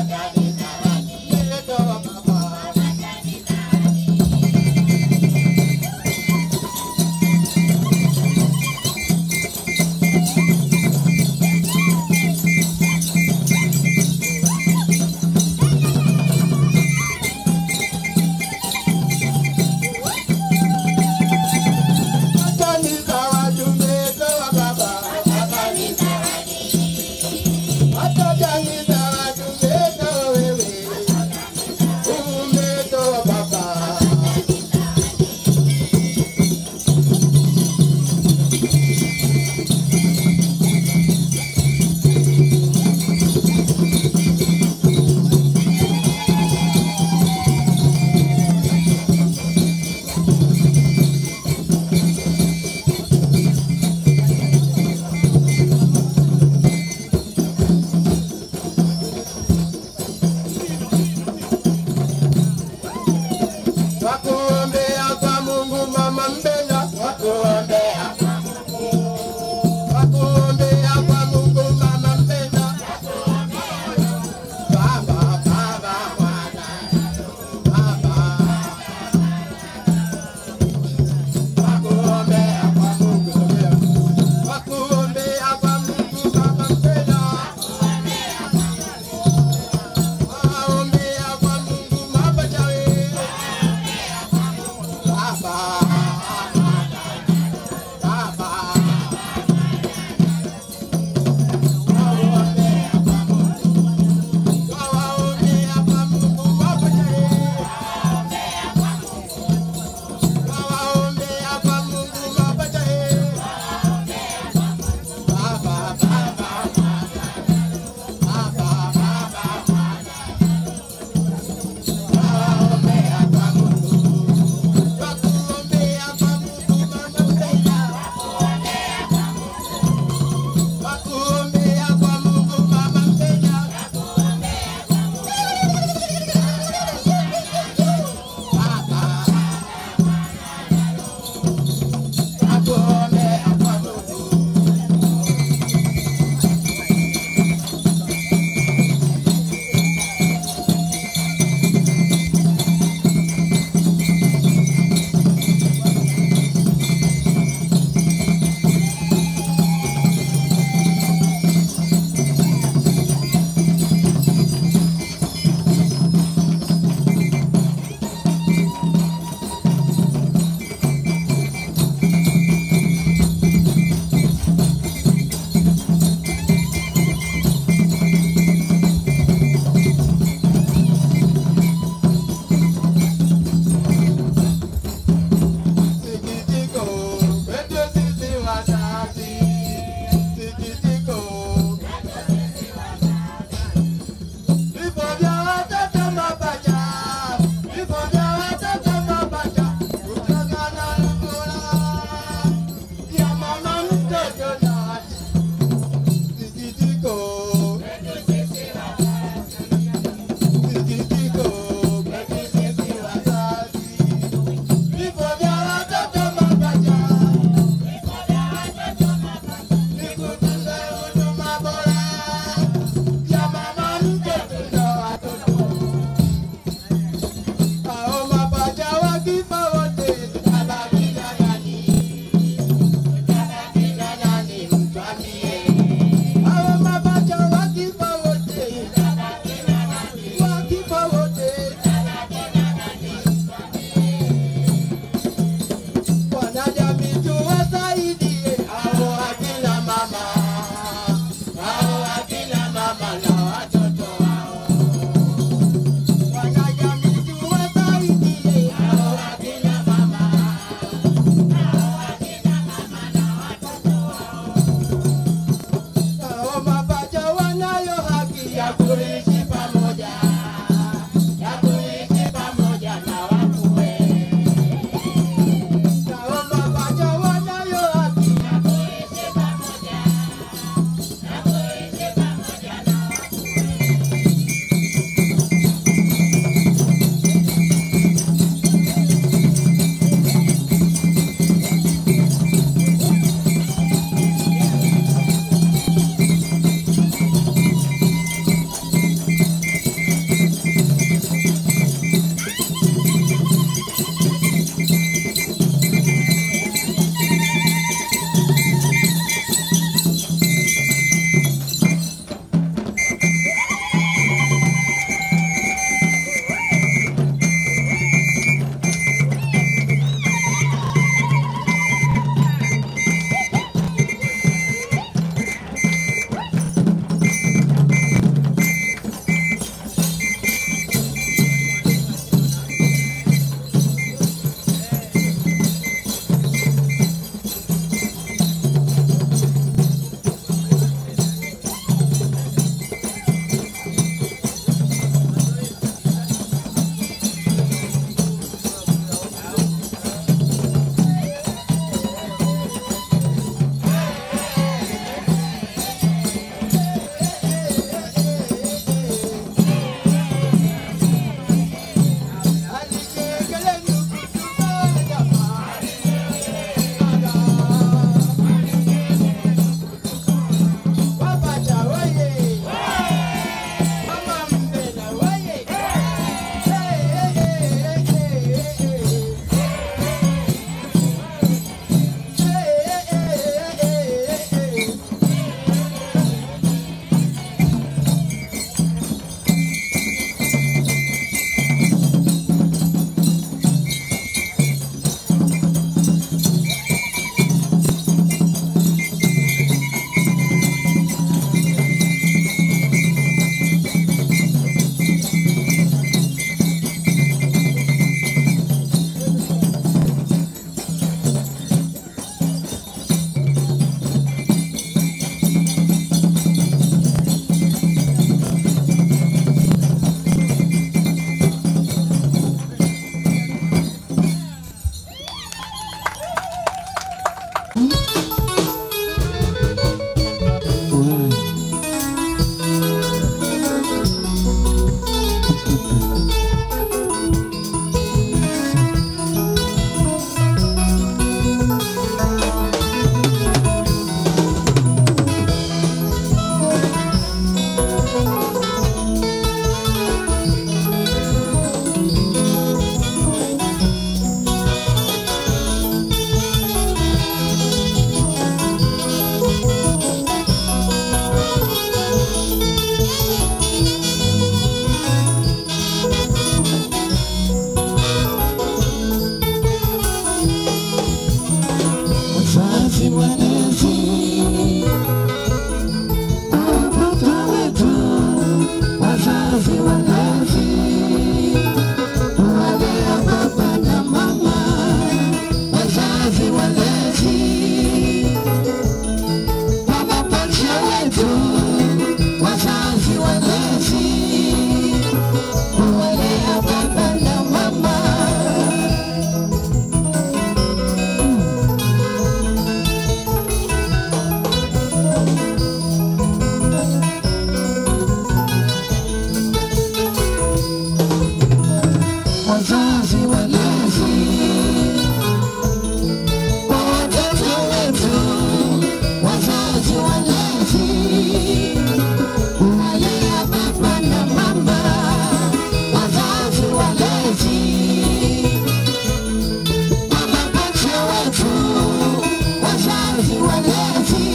walezi,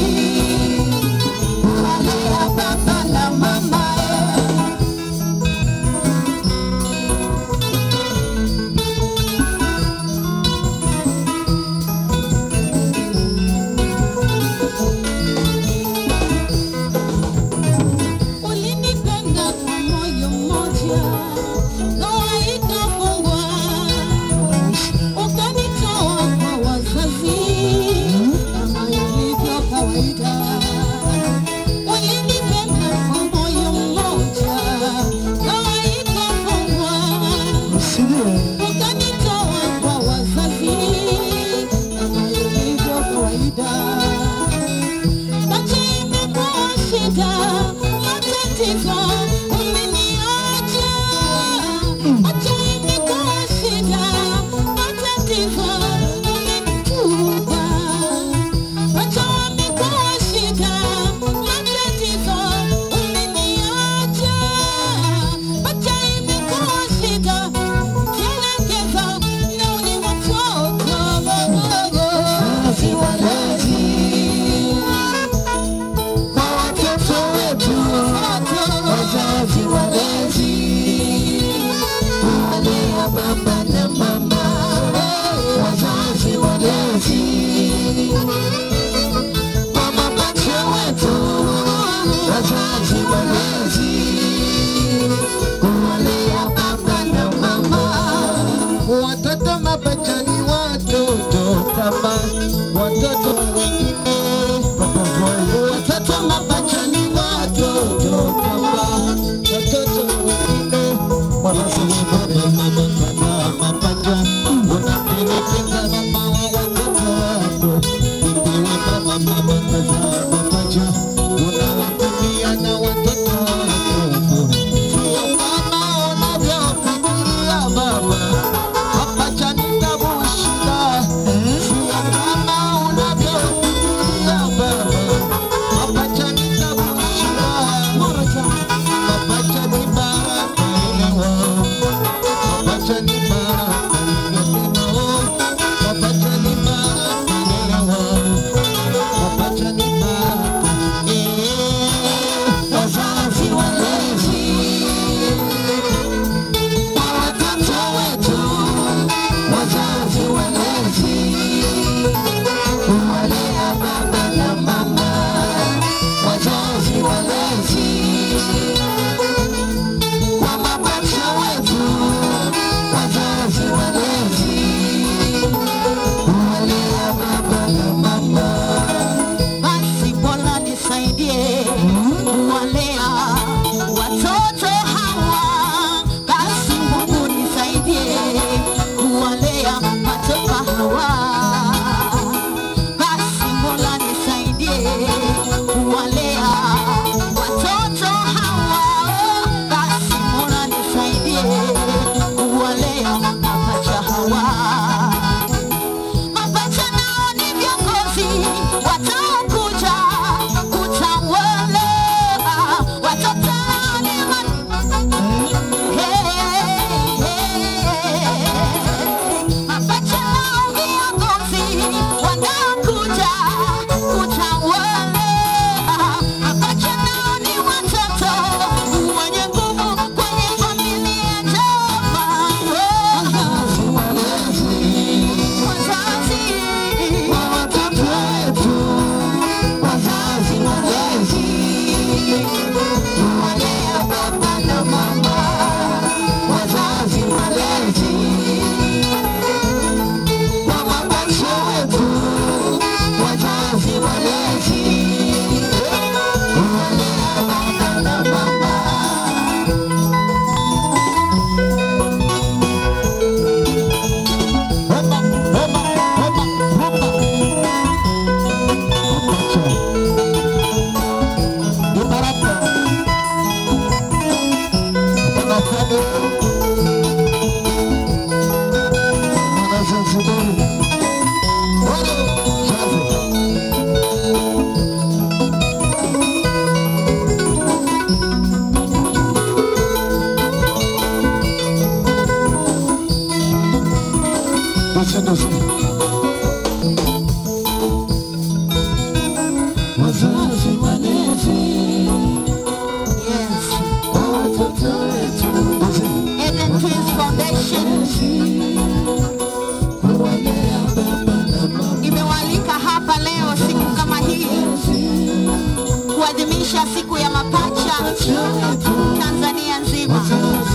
kuwalea baba na mama Ulinipenda kwa moyo mmoja, ndoa ikafungwa, ukanitoa kwa wazazi kama ilivyo kawaida. Ulinipenda kwa moyo mmoja, ndoa ikafungwa, ukanitoa kwa wazazi kama ilivyo kawaida. Macho imekuwa shida, matatizo umeniacha. Macho imekuwa shida, matatizo umenitupa. Macho imekuwa shida, matatizo umeniacha. Macho imekuwa shida, kielekeza na uni watoto wadogo. Wazazi walezi kwa watoto wetu, wazazi walezi, kuwalea baba na mama, wazazi walezi, kwa mapacha wetu, wazazi walezi, kuwalea baba na mama, watoto mapacha ni watoto kama watoto wengine watoto mapacha ni watoto kama watoto wengine wanasema mama kama mapacha unapendekeza mama wa watoto wako ikiwa kama mama kaza mapacha unawatumia na watoto wako sio kama unavyofikiria baba mapacha ni tabu shida sio kama unavyofikiria baba mapacha ni tabu shida mapacha ni baraka elewa mapacha ni baraka elewa mapacha ni baraka elewa mapacha ni baraka eh wazazi walezi kwa watoto wetu wazazi walezi kuwalea baba na mama wazazi walezi kwa mapacha wetu wazazi walezi kuwalea baba na mama basi bora nisaidie kuwalea watoto hawa basi Mungu nisaidie kuwalea watoto hawa basi Mola nisaidie kuwalea watoto hawa basi Mola nisaidie kuwalea mapacha hawa mapacha nao ni viongozi wataokuja kutawala watoto ni mapacha nao viongozi wanaokuja kutawala mapacha nao ni watoto wenye nguvu kwenye familia njema wazazi wa watoto wetu wazazi walezi kuwalea baba na mama wazazi walezi wa mapacha wetu wazazi walezi kuwalea baba na mama kuadhimisha siku ya mapacha Tanzania nzima.